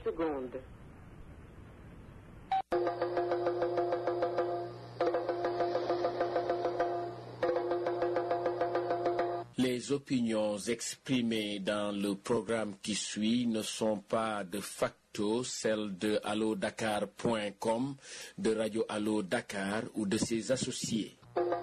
secondes. Les opinions exprimées dans le programme qui suit ne sont pas de facto celles de allodakar.com, de Radio Allo Dakar ou de ses associés.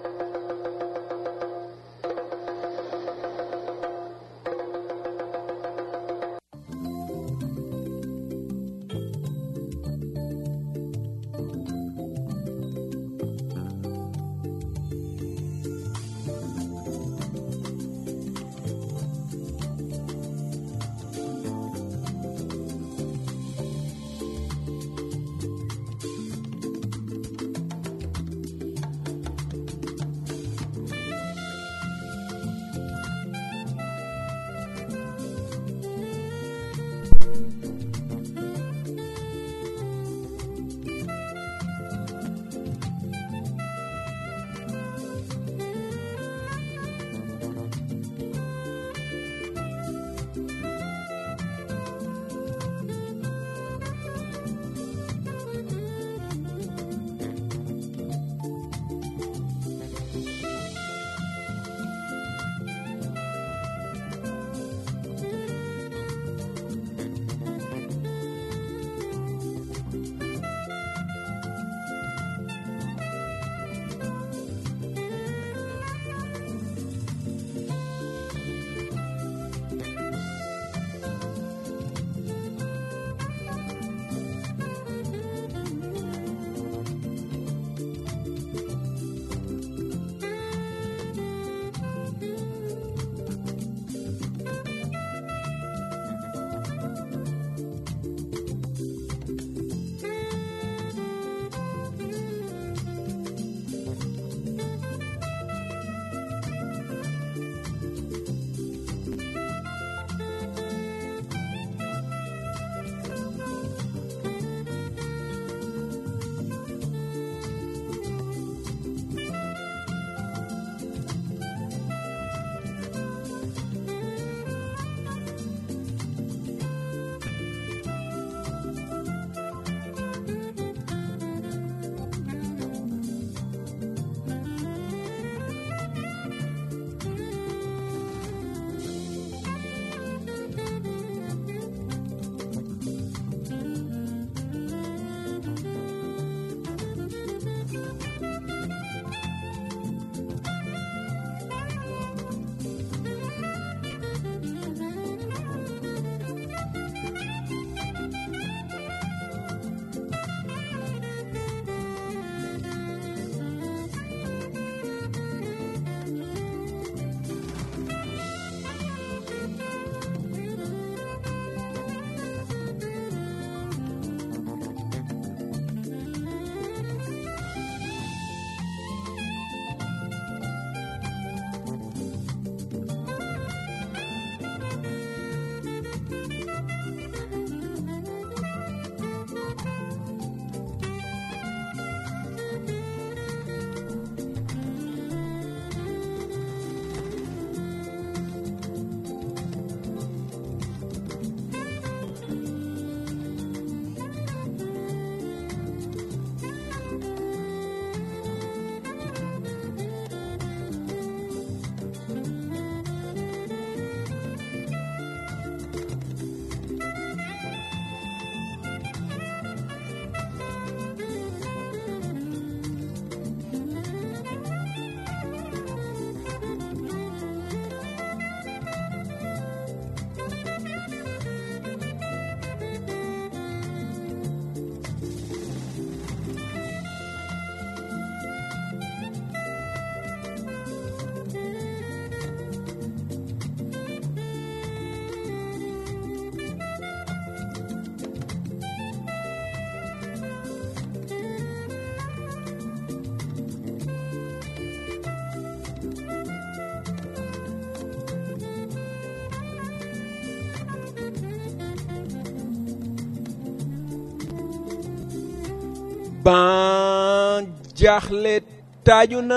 ban jaaxle taaju na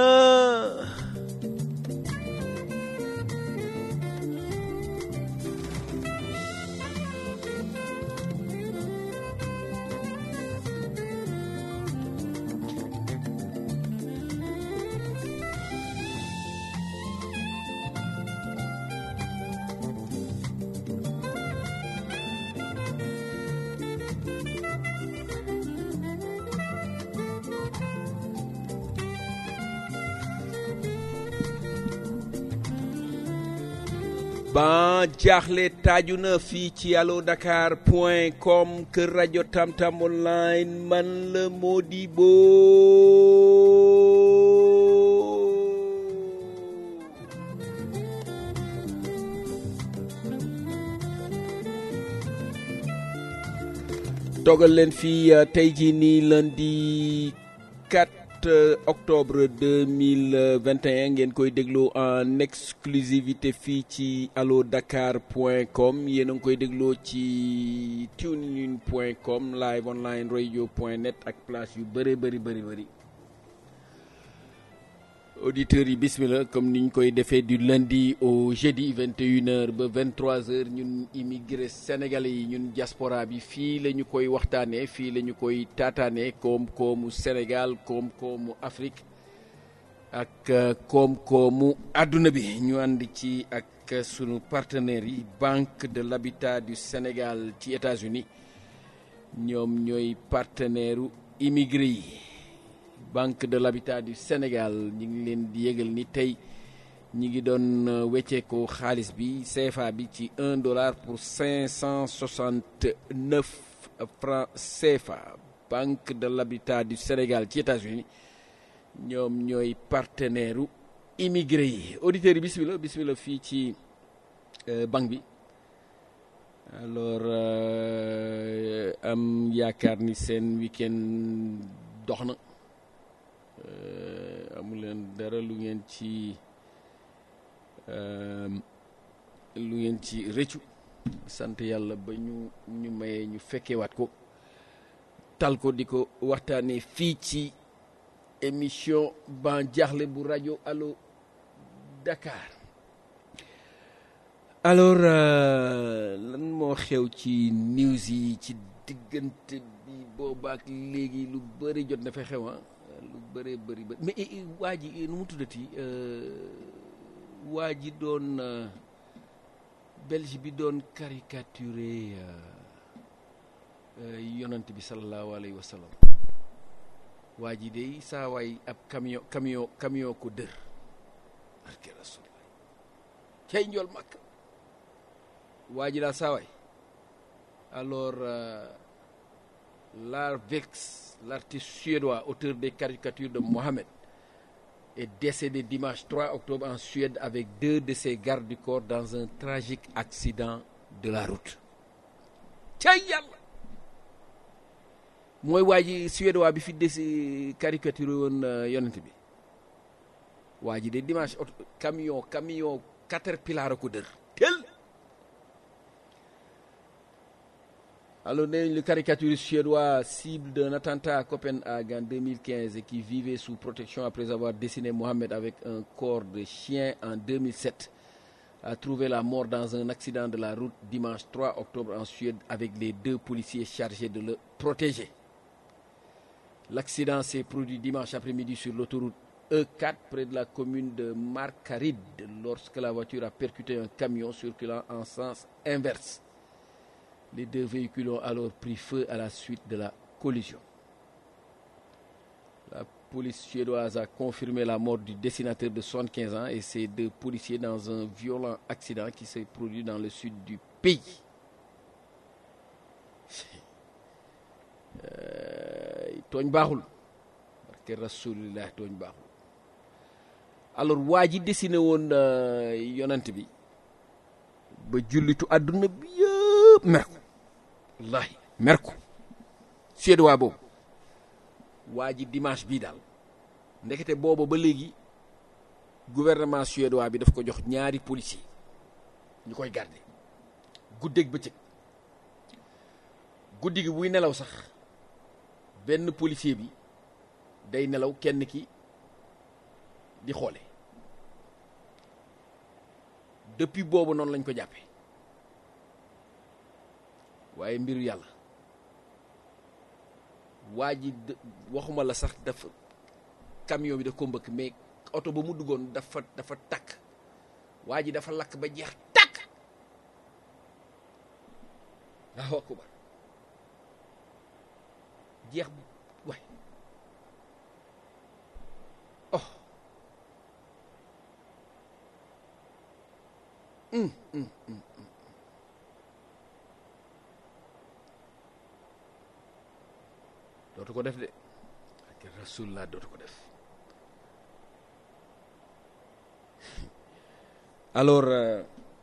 ban jaaxle taaju na fii ci allo dakar point com kër rajo tamtam online man la Modibo toogal leen fii tey jii nii lundi 4 octobre 2021 ngeen koy déglu en exclusivité fii ci allo dakar point com yéen a ngi koy dégloo ci tunein point com live online radio point net ak place yu bëri bëri bëri bëri auditeurs yi bismillah comme niñ koy defee du lundi au jeudi 21h ba 23h ñun immigré sénégalais yi ñun diaspora bi fii la ñu koy waxtaanee fii la ñu koy taataanee koom-koomu Sénégal koom-koomu Afrique ak koom-koomu àdduna bi ñu ànd ci ak sunu partenaires yi Banque de l'Habitat du Sénégal ci États-Unis ñoom ñooy partenaire u immigré yi banque de l'habitat du Sénégal ñi ngi leen di yëgal ni tey ñi ngi doon wecceekoo xaalis bi CFA bi ci un dollar pour cinq cent soixante neuf francs CFA banque de l'habitat du Sénégal ci États-Unis ñoom ñooy partenaire u immigré yi auditeurs yi bismillah bismillah fii ci banque bi alors am yaakaar ni seen week-end dox na amu leen dara lu ngeen ci lu ngeen ci rëccu sant yàlla ba ñu ñu mayee ñu fekkewaat ko tal ko di ko waxtaanee fii ci émission ban jaaxle bu rajo allo Dakar alors lan moo xew ci news yi ci diggante bi boobaak léegi lu bëri jot na fa xew lu bëree bëri bëri mais waa ji nu mu tuddati waa ji doon belge bi doon caricaturé yonant bi sallallahu alayhi wa sallam waa ji de saa waay ab camion camion camion ko dër barke rasulullah cay njool màkk waa ji daal saa waay alors l'Arvex l'artiste suédois auteur des caricatures de Mohamed est décédé dimanche 3 octobre en Suède avec deux de ses gardes du corps dans un tragique accident de la route cay yàlla mooy waa ji suédois bi fi desi caricature woon yonent bi waa ji de dimanche oto camion camion caterpillar a ko dër tel Alors, le caricaturiste suédois cible d'un attentat à Copenhague en 2015 et qui vivait sous protection après avoir dessiné Mohamed avec un corps de chien en 2007 a trouvé la mort dans un accident de la route dimanche 3 octobre en Suède avec les deux policiers chargés de le protéger. L'accident s'est produit dimanche après-midi sur l'autoroute E4 près de la commune de Markaryd lorsque la voiture a percuté un camion circulant en sens inverse. Les deux véhicules ont alors pris feu à la suite de la collision. La police suédoise a confirmé la mort du dessinateur de 75 ans et ses deux policiers dans un violent accident qui s'est produit dans le sud du pays. tooñ baaxul barke rasulillah tooñ baaxul alors waa ji dessiné woon yonant bi ba jullitu àdduna bi yëpp mer ko wallahi mer ko suédois boobu waa ji dimanche bii daal ndekete booba ba léegi gouvernement suédois bi daf ko jox ñaari policier ñu koy garder guddeeg bëccëg guddi gi buy nelaw sax benn policier bi day nelaw kenn ki di xoole depuis boobu noonu lañ ko jàppee waaye mbiru yàlla waa ji waxuma la sax dafa camion bi daf ko mbëkk mais oto ba mu duggoon dafa dafa takk waa ji dafa lakk ba jeex takk waaw akubar jeex waay oh dootu ko def de ak rasulullah dootu ko def alors euh,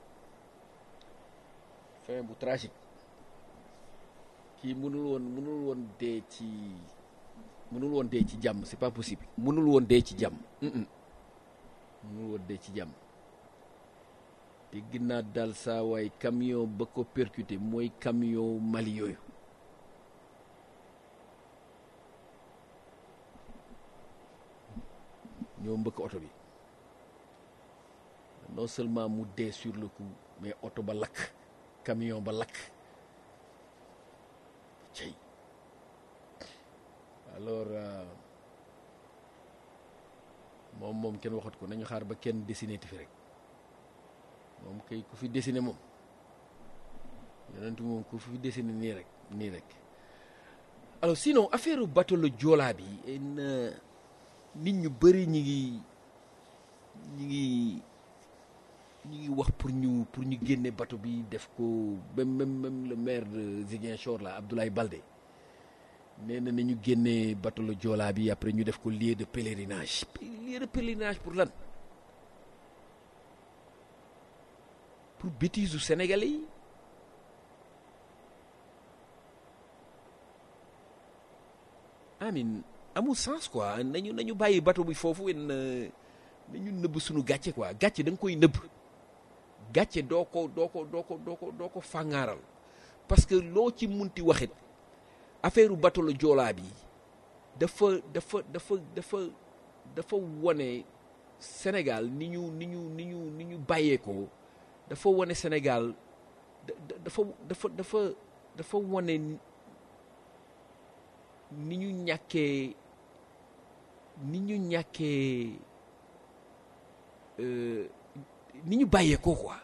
fin bu tragique kii mënul woon mënul woon dee ci mënul woon dee ci jàmm c'est pas possible mënul woon dee ci jàmm Mm-mm. mënul woon dee ci jàmm dégg naa daal saa waay camion ba ko percuté mooy camion Mali yooyu ñoo mbëkk oto bi non seulement mu dee sur le coup mais oto ba lakk camion ba lakk cey alors euh, moom moom kenn waxat ko nañu xaar ba kenn dessiné ti fi rek moom kay ku fi dessiné moom yonent moom ku fi dessiné nii rek nii rek alors sinon affaire bateau le Joola bi en, euh, nit ñu bëri ñi ngi ñi ngi ñi ngi wax pour ñu pour ñu génne bateau bi def ko même même même le maire de Ziguinchor là Abdoulaye Baldé nee na nañu génne bateau le Joola bi après ñu def ko lieu de pèlerinage lieu de pèlerinage pour lan pour bêtise u sénégalais yi amin amul sens quoi nañu nañu bàyyi bateau bi foofu en nañu nëbb suñu gàcce quoi gàcce da nga koy nëbb gàcce doo ko doo ko doo ko doo ko doo ko fàngaaral parce que loo ci munti waxit affaire bateau la joolaa bi dafa dafa dafa dafa dafa wone Sénégal ni ñu ni ñu ni ñu ni ñu bàyyeekoo dafa wone Sénégal da- da- dafa dafa dafa dafa wone ni ñu ñàkkee ni ñu ñàkkee euh, ni ñu bàyyeekoo quoi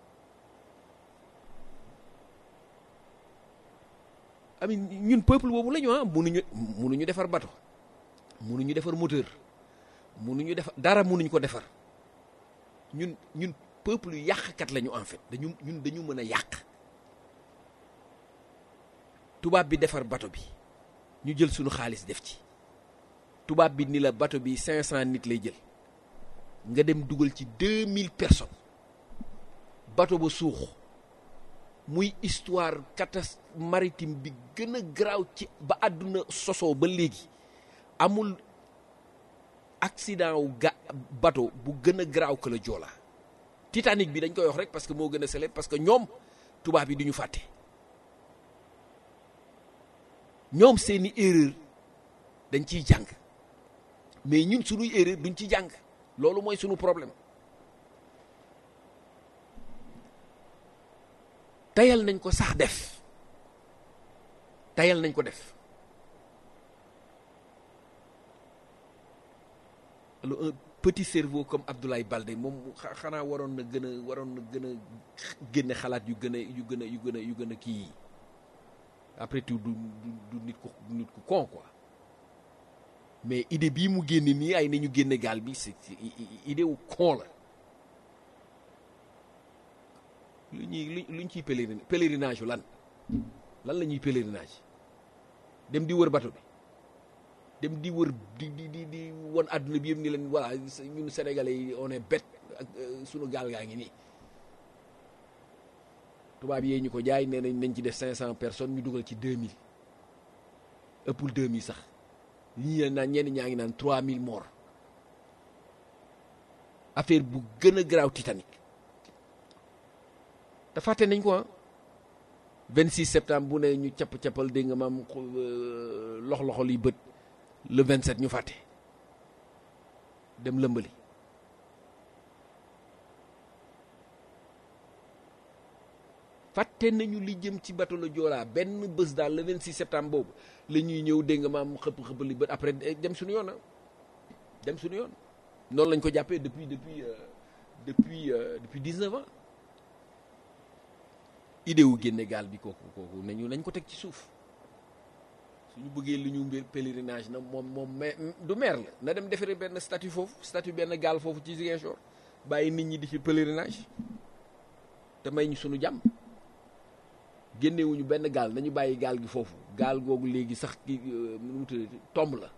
ami ñun peuple boobu la ñu ah munuñu munuñu defar bato munuñu defar moteur munuñu defar dara munuñu ko defar ñun ñun peuple yu yàqkat lañu en fait dañu ñun dañu mën a yàq tubaab bi defar bato bi ñu jël suñu xaalis def ci tubaab bi ni la bato bi 500 nit lay jël nga dem dugal ci 2000 personnes bato ba suux muy histoire catastrophe maritime bi gën a garaaw ci ba àdduna sosoo ba léegi amul accident wu ga bato bu gën a garaaw que le Joola Titanic bi dañ koy wax rek parce que moo gën a célèbre parce que ñoom tubaab yi du ñu fàtte ñoom seeni erreur dañ ciy jàng mais ñun suñuy erreur duñ ci jàng loolu mooy suñu problème tayal nañ ko sax def tayal nañ ko def alors un petit cerveau comme Abdoulaye Baldé moom xa- xanaa waroon na gën a waroon na gën a génne xalaat yu gën a yu gën a yu gën a yu gën a kii après tout du du du nit ku nit ku con quoi mais idée bii mu génne nii ay nañu génne gaal bi c'est c'est i- i- idée wu con la lu ñuy lu luñ ciy pèlerin pèlerinage yu lan lan la ñuy pèlerinage dem di wër bato bi dem di wër di di di di won àdduna bi yëpp ni leen voilà ñun sénégalais yi on est bête ak euh, sunu gaal gaa ngi nii tubaab yee ñu ko jaay nee nañ nañ ci def 500 personnes ñu dugal ci 2000 ëppul 2000 sax ñii naan ñenn ñaa ngi naan 3000 morts affaire bu gën a garaaw Titanic te fàtte nañ ko ah 26 septembre bu ne ñu capp cappal dégg nga maam lox loxol yi bët le 27 ñu fàtte dem lëmbali fàtte nañu li jëm ci bateau la Joola benn bés daal le 26 septembre boobu la ñuy ñëw dégg nga maam xëpp xëppal li bët après dem suñu yoon ah dem suñu yoon noonu lañ ko jàppee depuis depuis euh, depuis euh, depuis 19 ans idée wu génne gaal bi kooku kooku nañu nañ ko teg ci suuf suñu bëggee lu ñu mbir pèlerinage na moom moom mais du maire la na dem defari benn statut foofu statut benn gaal foofu ci Ziguinchor bàyyi nit ñi di ci pèlerinage te may ñu sunu jàmm génnewuñu benn gaal nañu bàyyi gaal gi foofu gaal googu léegi sax ki nu mu tuddati tomb la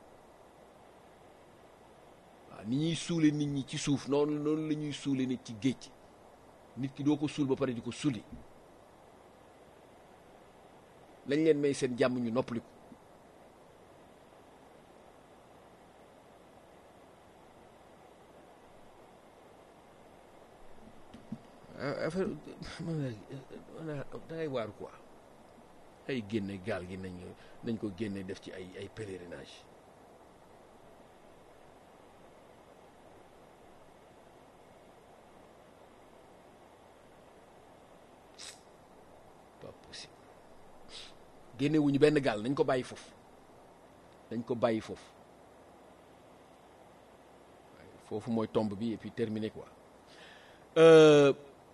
waaw ni ñuy suule nit ñi ci suuf noonu noonu la ñuy suule nit ci géej nit ki doo ko suul ba pare di ko suli lañ leen may seen jàmm ñu noppaliku affaire da ngay waaru quoi ay génne gaal gi nañ nañ ko génne def ci ay ay pèlerinage pas possible génne wuñu benn gaal nañ ko bàyyi foofu nañ ko bàyyi foofu foofu mooy tombe bi et puis terminé quoi Euh,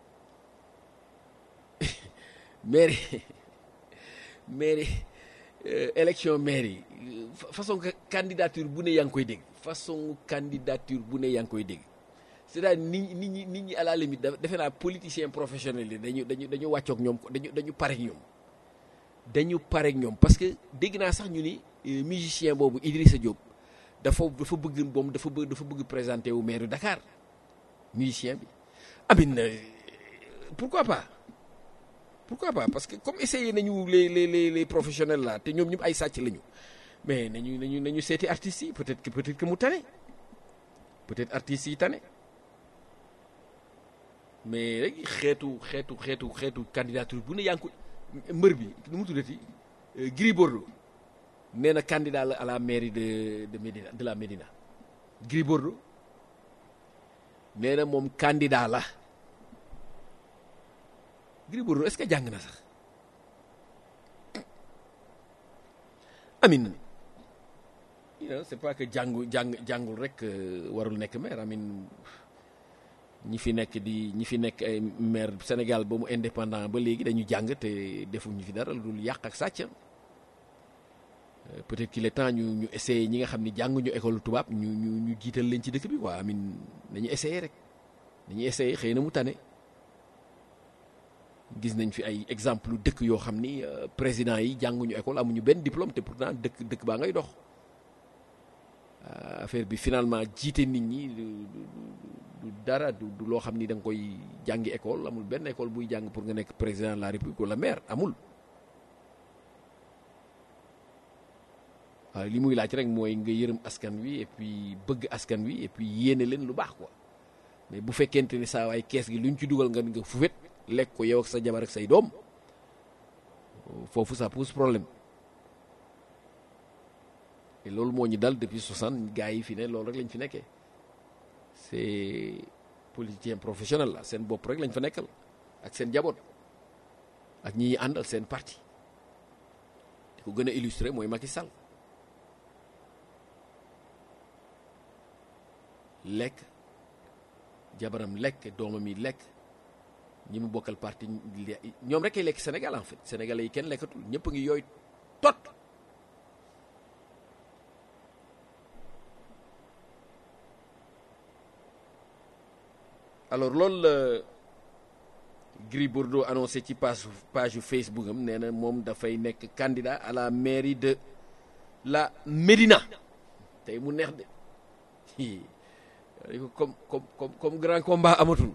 mairie mairie euh, élection mairie façon candidature bu ne yaa ngi koy dégg façon candidature bu ne yaa ngi koy dégg c'est-à-dire nit nit ñi nit ñi à la limite defe naa politicien professionnel yi dañu dañu dañu wàccoog ñoom dañu dañu pareeg ñoom dañu pareeg ñoom parce que dégg naa sax ñu ni musicien boobu Idrissa Diop dafa dafa bëgg moom dafa bëgg dafa bëgg présenter wu maire Dakar musicien bi amin pourquoi pas pourquoi pas parce que comme essayé nañu les les les les professionnels là te ñoom ñëpp ay sàcc lañu mais nañu nañu nañu seeti artistes yi peut-être que peut-être que mu tane peut-être artistes yi tane mais rek xeetu xeetu xeetu xeetu candidature bu ne yaa ngi ko mbër bi nu mu tuddati Gris Bordeaux nee na candidat la à la mairie de de Médina de la Médina Gris Bordeaux nee na moom candidat la Gris Bordeaux est-ce que jàng na sax amin c'est pas que jàngu jàng jàngul rek warul nekk maire amin ñi fi nekk di ñi fi nekk ay maire Sénégal ba mu indépendant ba léegi dañu jàng te defuñu fi dara lu dul yàq ak sàcc peut-être qu'il est temps ñu ñu essayer ñi nga xam ni jànguñu école tubaab ñu ñu ñu jiital leen ci dëkk bi quoi amin nañu essayer rek dañuy essayer xëy na mu tane gis nañ fi ay exemple dëkk yoo xam ni président yi jànguñu école amuñu benn diplôme te pourtant dëkk dëkk baa ngay dox affaire bi finalement jiite nit ñi du dara du loo xam ni da nga koy jàngi école amul benn école buy jàng pour nga nekk président de la république wala maire amul waaw li muy laaj rek mooy nga yërëm askan wi et puis bëgg askan wi et puis yéene leen lu baax quoi mais bu fekkente ni saa waay kees gi luñ ci dugal nga nga fufet lekk ko yow ak sa jabar ak say doom foofu ça pose problème et loolu moo ñu dal depuis 60 gars yi fi ne loolu rek lañ fi nekkee c'est politicien professionnel la seen bopp rek lañ fa nekkal ak seen jaboot ak ñi àndal seen parti di ko gën a illustré mooy Macky Sall lekk jabaram lekk doomam yi lekk ñi mu bokkal parti ñoom rek ay lekk Sénégal en fait sénégalais yi kenn lekkatul ñëpp a ngi yooyu tot alors loolu la Gris Bordeaux annoncé ci page page Facebook am nee na moom dafay nekk candidat à la mairie de la Médina tey mu neex de comme comme comme comme grand combat amatul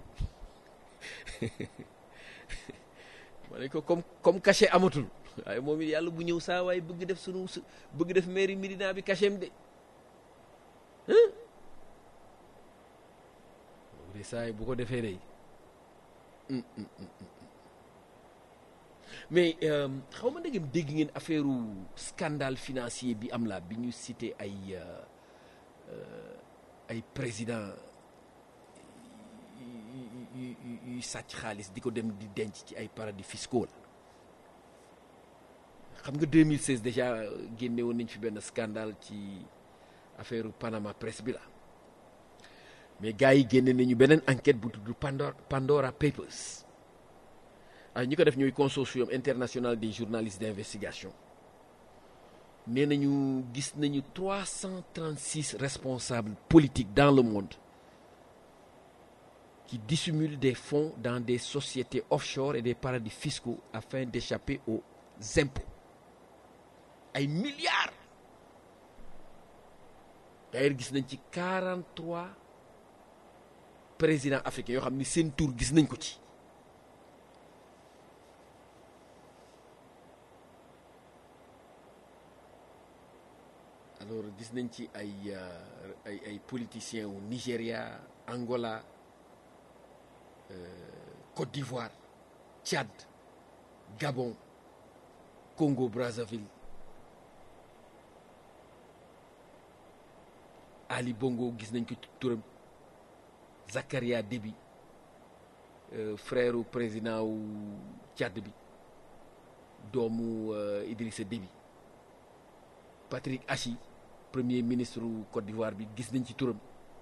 ma ne ko comme comme cachet amatul waaye moom it yàlla bu ñëw saa waaye bëgg def sunu bëgg def mairie Médina bi cachet am de de saa bu ko defee day mais xaw ma ndegem dégg ngeen affaire scandale financier bi am la bi ñu cité ay ay président yuy sàcc xaalis di ko dem di denc ci ay paradis fiscaux la xam nga 2016 déjà génne woon nañ fi benn scandale ci affaire Panama Press bi la mais gars yi génne nañu beneen enquête bu tudd Pandora Pandora Papers ay ñi ko def ñooy consortium international des journalistes d'investigation nee nañu gis nañu 336 responsables politiques dans le monde qui dissimulent des fonds dans des sociétés offshore et des paradis fiscaux afin d'échapper aux impôts ay milliards d'ailleurs gis nañ ci 43 présidents africains yoo xam ni seen tour gis nañ ko ci alors gis nañ ci ay ay ay politiciens wu Nigéria Angola Côte d'Ivoire Tchad Gabon Congo Brazzaville Ali Bongo gis nañ ko turam Zakaria Déby frère président wu Tchad bi doomu Idrissa Déby Patrick Achi premier ministre wu Côte d'Ivoire bi gis nañ ci turam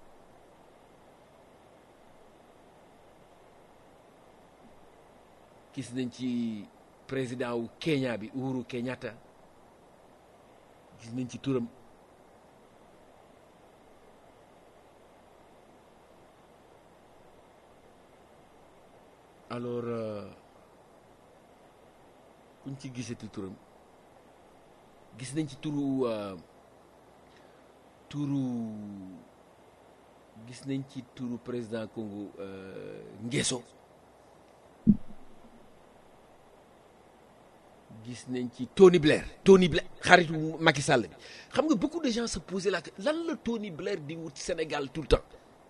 gis nañ ci président wu Kenya bi Uhuru Kenyatta gis nañ ci turam alors kuñ ci gisati turam gis nañ ci turu turu gis nañ ci turu président Congo Nguesso gis nañ ci Tony Blair Tony Blair xaritu Macky Sall bi xam nga beaucoup de gens se posaient la lan la Tony Blair di wut Sénégal tout le temps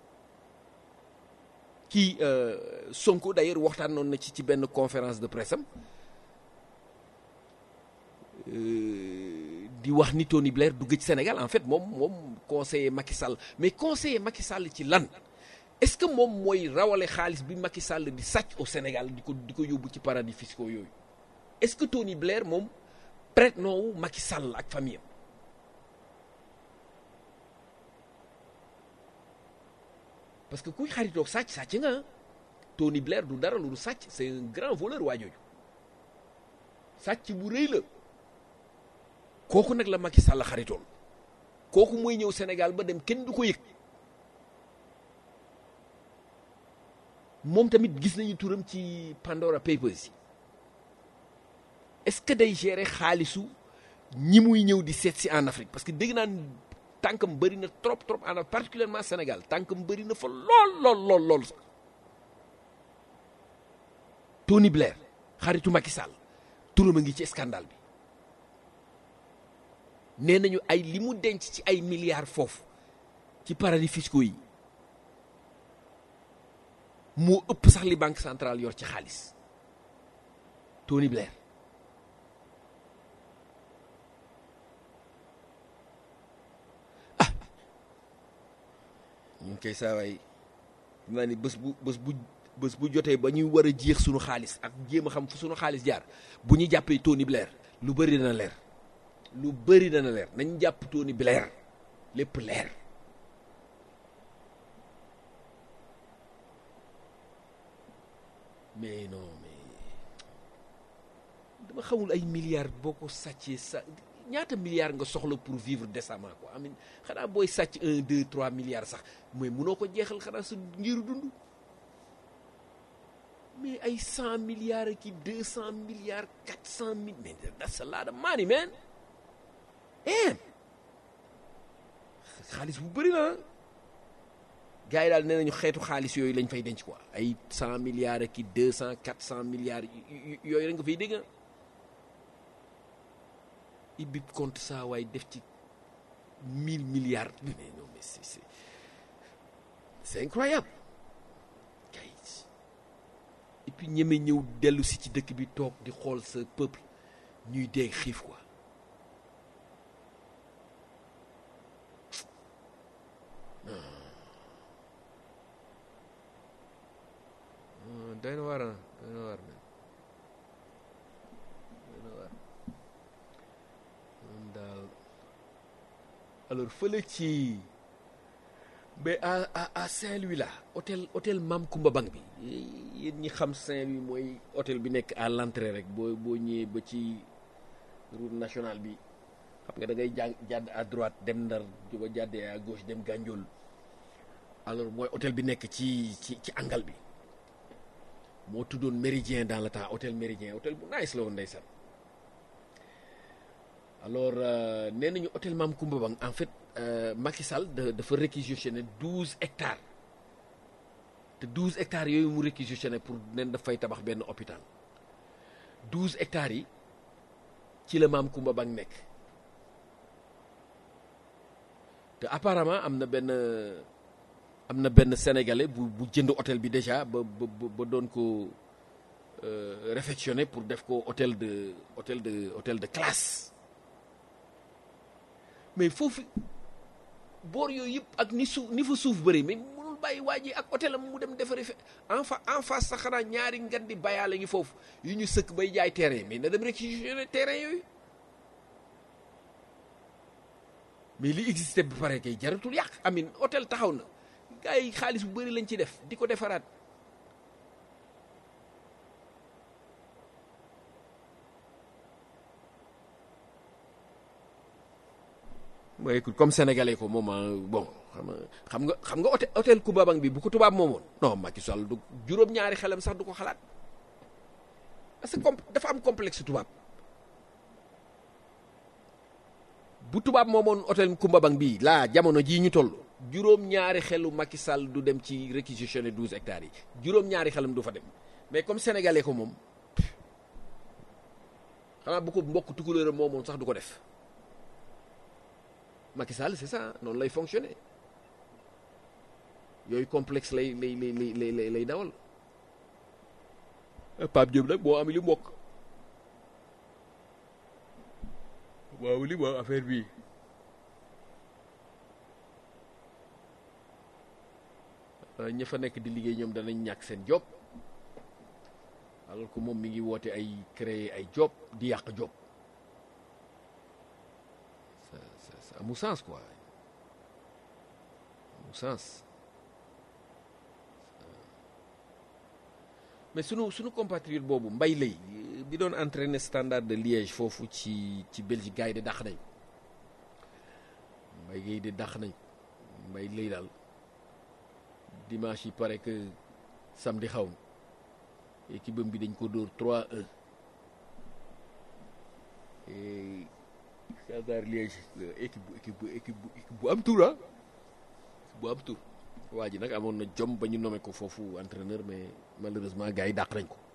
kii Sonko d'ailleurs waxtaanoon na ci ci benn conférence de presse am di wax ni Tony Blair dugg ci Sénégal en fait moom moom conseiller Macky Sall mais conseiller Macky Sall ci lan est-ce que moom mooy rawale xaalis bi Macky Sall di sàcc au Sénégal di ko di ko yóbbu ci paradis fiscaux yooyu est-ce que Tony Blair moom prête noowu Macky Sall ak famille am parce que kuy xaritoog sàcc sàcc nga Tony Blair du dara lu sàcc c'est un grand voleur waa jooju sàcc bu rëy la kooku nag la Macky Sall xaritoon kooku mooy ñëw Sénégal ba dem kenn du ko yëg moom tamit gis nañu turam ci Pandora Papers yi est-ce que day gérer xaalisu ñi muy ñëw di seet si en Afrique parce que dégg naan tànkam bëri na trop trop en particulièrement Sénégal tànkam bëri na fa lool lool lool lool sax Tony Blair xaritu Macky Sall turam a ngi ci scandale bi nee nañu ay li mu denc ci ay milliards foofu ci paradis fiscaux yi moo ëpp sax li banque centrale yor ci xaalis Tony Blair ñun koy saawaay xam naa ni bés bu bés bu bés bu jotee ba ñuy war a jeex suñu xaalis ak jéem a xam fu suñu xaalis jaar bu ñu jàppee Tony Blair lu bëri dana leer lu bëri dana leer nañ jàpp Tony Blair lépp leer mais non mais dama xamul ay milliards boo ko sàccee sa ñaata milliards nga soxla pour vivre décemment quoi amin xanaa booy sàcc un deux trois milliards sax mooy munoo ko jeexal xanaa sa ngiru dund mais ay cent milliards ak i deux cent milliards quatre cent mille mais that's a lot of money man eh xaalis bu bëri na gars yi daal nee nañu xeetu xaalis yooyu lañ fay denc quoi ay cent milliards ak i deux cent quatre cent milliards yooyu rek nga fay dégg ibbi compte saa waaye def ci mille milliards mais non mais c'est c'est c'est incroyable kay et puis ñeme ñëw dellu si ci dëkk bi toog di xool sa peuple ñuy dee xiif quoi doy na war a doy na war doy na war moom daal alors fële ci mais à à à Saint-Louis là hôtel hôtel Mam Kumba Bang bi yéen ñi xam Saint-Louis mooy hôtel bi nekk à l'entrée rek boo boo ñëwee ba ci route nationale bi xam nga da ngay jàng jàdd à droite dem Ndar ba jàddee à gauche dem Gandiol alors mooy hôtel bi nekk ci ci ci angal bi moo tuddoon Méridien dans le temps hôtel Méridien hôtel bu nice la woon ndeysaan alors nee nañu hôtel Maam Koumba Bang en fait Macky Sall da dafa réquisitionné douze hectares te douze hectares yooyu mu réquisitionné pour nen dafay tabax benn hôpital douze hectares yi ci la Maam Koumba Bang nekk te apparemment am na benn am na benn sénégalais bu bu jënd hôtel bi déjà ba ba ba doon ko réfectionné pour def ko hôtel de hôtel de hôtel de classe mais foofu boor yooyu yëpp ak ni suuf ni fa suuf bëri mais mënul bàyyi waa ji ak hôtel am mu dem defari fe en fa en face sax xanaa ñaari ngan di bayaale ngi foofu yu ñu sëkk bay jaay terrain mais na dem réquisitionné terrain yooyu mais li existé ba pare kay jaratul yàq amin hôtel taxaw na gars yi xaalis bu bëri lañ ci def di ko defaraat mooy écoute comme sénégalais ko moom bon xam nga xam nga xam nga hôtel hôtel Koumba Bang bi bu ko tubaab moomoon non Macky Sall du juróom-ñaari xelam sax du ko xalaat parce que comme dafa am complexe tubaab bu tubaab moomoon hôtel Koumba Bang bii laa jamono jii ñu toll juróom-ñaari xelu Macky Sall du dem ci réquisitionné douze hectares yi juróom-ñaari xelam du fa dem mais comme sénégalais ko moom xanaa bu ko mbokk tukulóoram moomoon sax du ko def Macky Sall c'est ça noonu lay fonctionner yooyu complexe lay lay lay lay lay lay dawal Pape Diop nag boo am li mbokk waaw li ma affaire bi ña fa nekk di liggéey ñoom danañ ñàkk seen job alors que moom mi ngi woote ay créer ay job di yàq job ça ça ça amul sens quoi amul sens mais sunu sunu compatriote boobu mbay lay bi doon entraîner Standard de Liège foofu ci ci Belgique gars yi de dàq nañ mbay gay de dàq nañ mbay lay daal dimanche yi pare que samedi xaw ma équipe bi dañ ko dóor 3-1 et Standard Liège équipe équipe équipe équipe bu am tour ah bu am tour waa ji nag amoon na jom ba ñu nommé ko foofu entraîneur mais malheureusement gars yi dàq nañ ko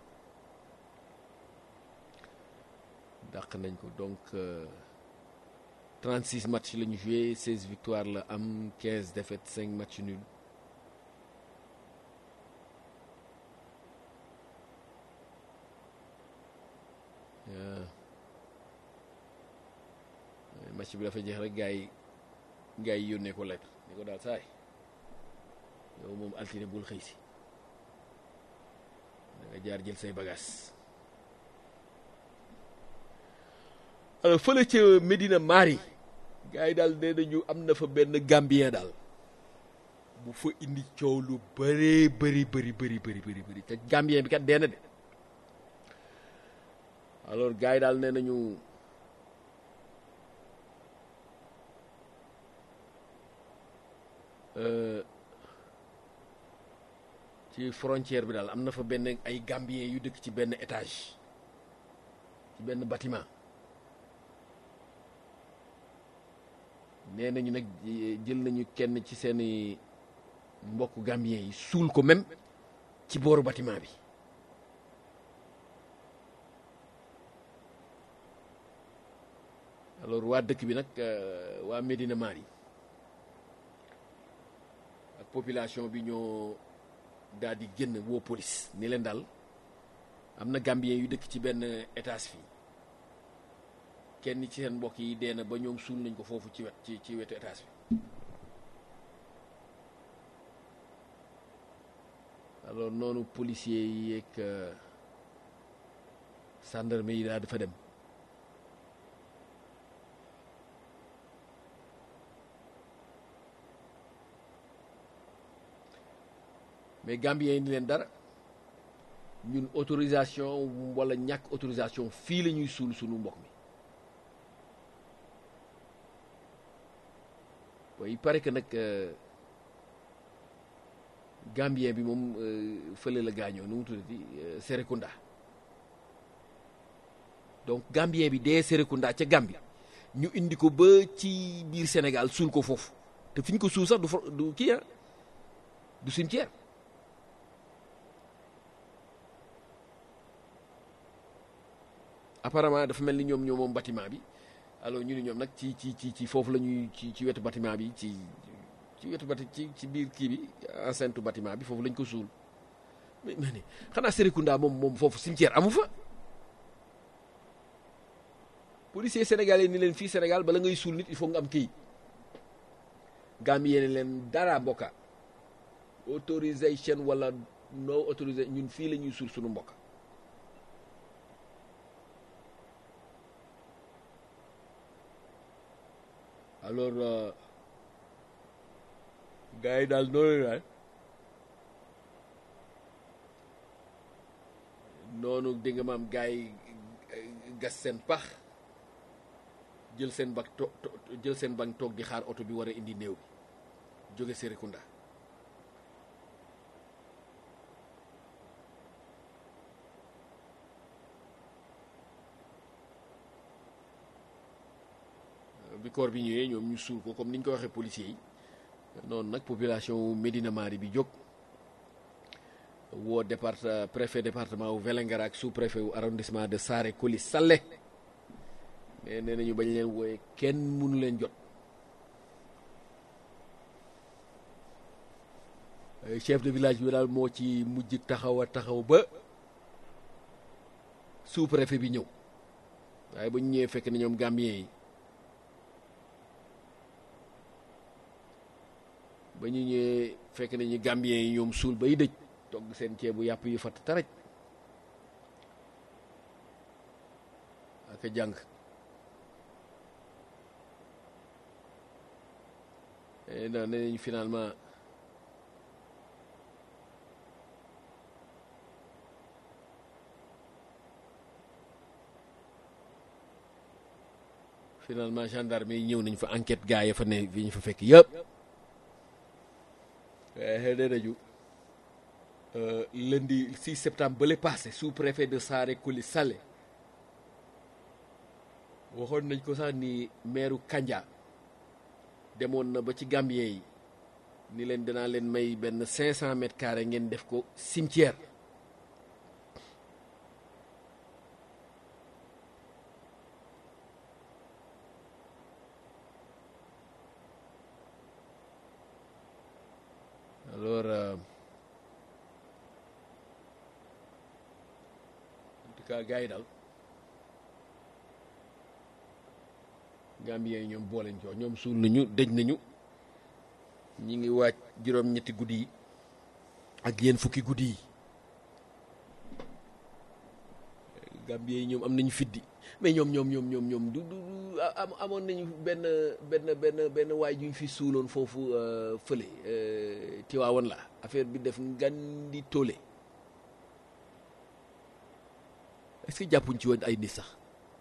dàq nañ ko donc 36 matchs la ñu joué 16 victoires la am 15 défaites 5 matchs nuls match bi dafa jeex rek gars yi gars yi yónnee ko lettre ni ko daal saay yow moom altine bul xëy si da nga jaar jël say bagages alors fële ca Medina Mari gars yi daal nee nañu am na fa benn Gambien daal bu fa indi coow lu bëree bëri bëri bëri bëri bëri bëri te Gambien bi kat dee na de alors gars yi daal nee nañu ci frontière bi daal am na fa benn ay Gambien yu dëkk ci benn étage ci benn bâtiment nee nañu nag jël nañu kenn ci seeni mbokk Gambien yi suul ko même ci booru bâtiment bi alors waa dëkk bi nag waa Medina Mari ak population bi ñoo daal di génn woo police ni leen daal am na Gambien yu dëkk ci benn étage fii kenn ci seen mbokk yi dee na ba ñoom suul nañ ko foofu ci wet ci ci wetu étage bi alors noonu policiers yi yeeg gendarme yi daal dafa dem mais Gambien yi ni leen dara ñun autorisation wala ñàkk autorisation fii la ñuy suul sunu mbokk mi bon il paraît que nag Gambien bi moom euh, fële la gaañoo nu mu tuddati euh, Serekunda donc Gambien bi dee Serekunda ca Gambie ñu indi ko ba ci biir Sénégal suul ko foofu te fi ñu ko suul sax du fa du kii ah du cimetière apparemment dafa mel ni ñoom ñoo moom bâtiment bi alors ñu ni ñoom nag ci ci ci ci foofu la ñuy ci ci wetu bâtiment bi ci ci wetu bati ci ci biir kii bi enceinte bâtiment bi foofu lañ ko suul mais mais ni xanaa Serekunda moom moom foofu cimetière amu fa policier sénégalais ni leen fii Sénégal bala ngay suul nit il faut nga am kii Gambie yéene leen dara mbokka autorisation wala no autorisé ñun fii la ñuy suul sunu mbokk alors euh, gars yi daal noonu daal noonu dégg nga maam gars yi gas seen pax jël seen bag to to- jël seen bag toog di xaar oto bi war a indi néew bi jóge Serekunda bi corps bi ñëwee ñoom ñu suul ko comme ni ñu ko waxee policiers yi noonu nag population wu Médina Mari bi jóg woo départ préfet département wu Vélingara ak sous préfet wu arrondissement de Saare Koli Sallé mais nee nañu bañ leen wooyee kenn mënu leen jot Euh, chef de village bi daal moo ci mujj taxaw a taxaw ba sous préfet bi ñëw waaye ba ñu ñëwee fekk na ñoom Gambien yi ba ñu ñëwee fekk nañu Gambien yi ñoom suul bay dëj togg seen ceebu yàpp yu fatt taraj ak a jàng Eh, non nee nañu finalement finalement gendarme yi ñëw nañ fa enquête gars ya fa ne fi ñu fa fekk yëpp waaye nee nañu euh, lundi 6 septembre ba le passé sous préfet de Saare Kuli Sallé waxoon nañ ko sax ni maire Kandia demoon na ba ci Gambien yi ni leen dinaa leen may benn 500 mètres carrés ngeen def ko cimetière alors euh, en tout cas gars yi daal Gambien yi ñoom booleñ coo ñoom suul nañu dëj nañu ñi ngi waaj juróom-ñetti guddi yi ak yéen fukki guddi yi Gambien yi ñoom am nañu fiddi mais ñoom ñoom ñoom ñoom ñoom du du du am amoon nañu benn benn benn benn waay ju ñu fi suuloon foofu euh, fële euh, Tiwaawan la affaire bi def ngan di toole est-ce que jàppuñ ci woon ay nit sax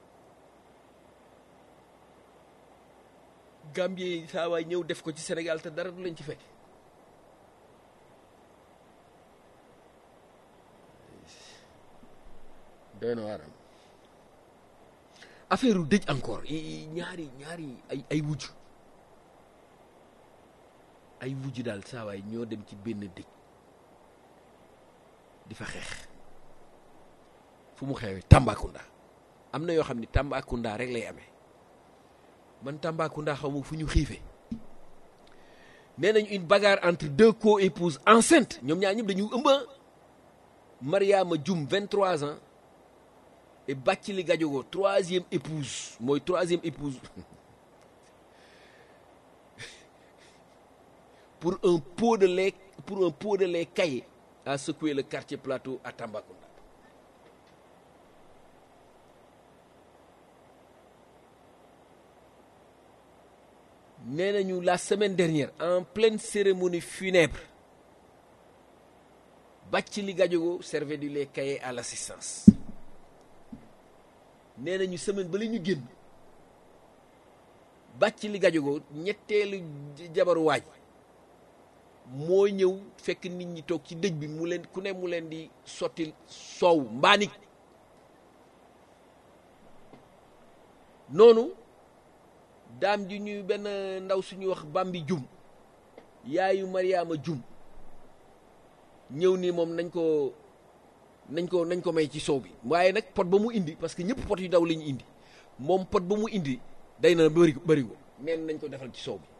Gambien yi saa waay ñëw def ko ci Sénégal te dara du leen ci fekk doy na waaram affaire u dëj encore i- i- ñaari ñaari ay ay wujj ay wujj daal saa waay ñoo dem ci benn dëj di fa xeex fu mu xeewee Tambacounda am na yoo xam ni Tambacounda rek lay amee man Tambacounda xaw ma fu ñu xiifee nee nañu une bagarre entre deux co-épouses enceintes ñoom ñaar ñëpp dañu ëmb Mariama Dioum 23 ans et Bathily Gadiogo troisième épouse mooy troisième épouse pour un pot de lait pour un pot de lait caillé a secoué le quartier plateau à Tambacounda nee nañu la semaine dernière en pleine cérémonie funèbre Bathily Gadiogo servait du lait caillé à l'assistance nee nañu semaine ba la ñu génn Bathily Gadiogo ñetteelu jabaru waaj moo ñëw fekk nit ñi toog ci dëj bi mu leen ku ne mu leen di sotti soow mbaanik noonu daam ji ñuy benn ndaw suñuy wax bambi jum yaayu mariama jum ñëw ni moom nañ ko nañ ko nañ ko may ci soow bi waaye nag pot ba mu indi parce que ñëpp pot yu daw la ñu indi moom pot ba mu indi day na bëri bëri ko neen nañ ko defal ci soow bi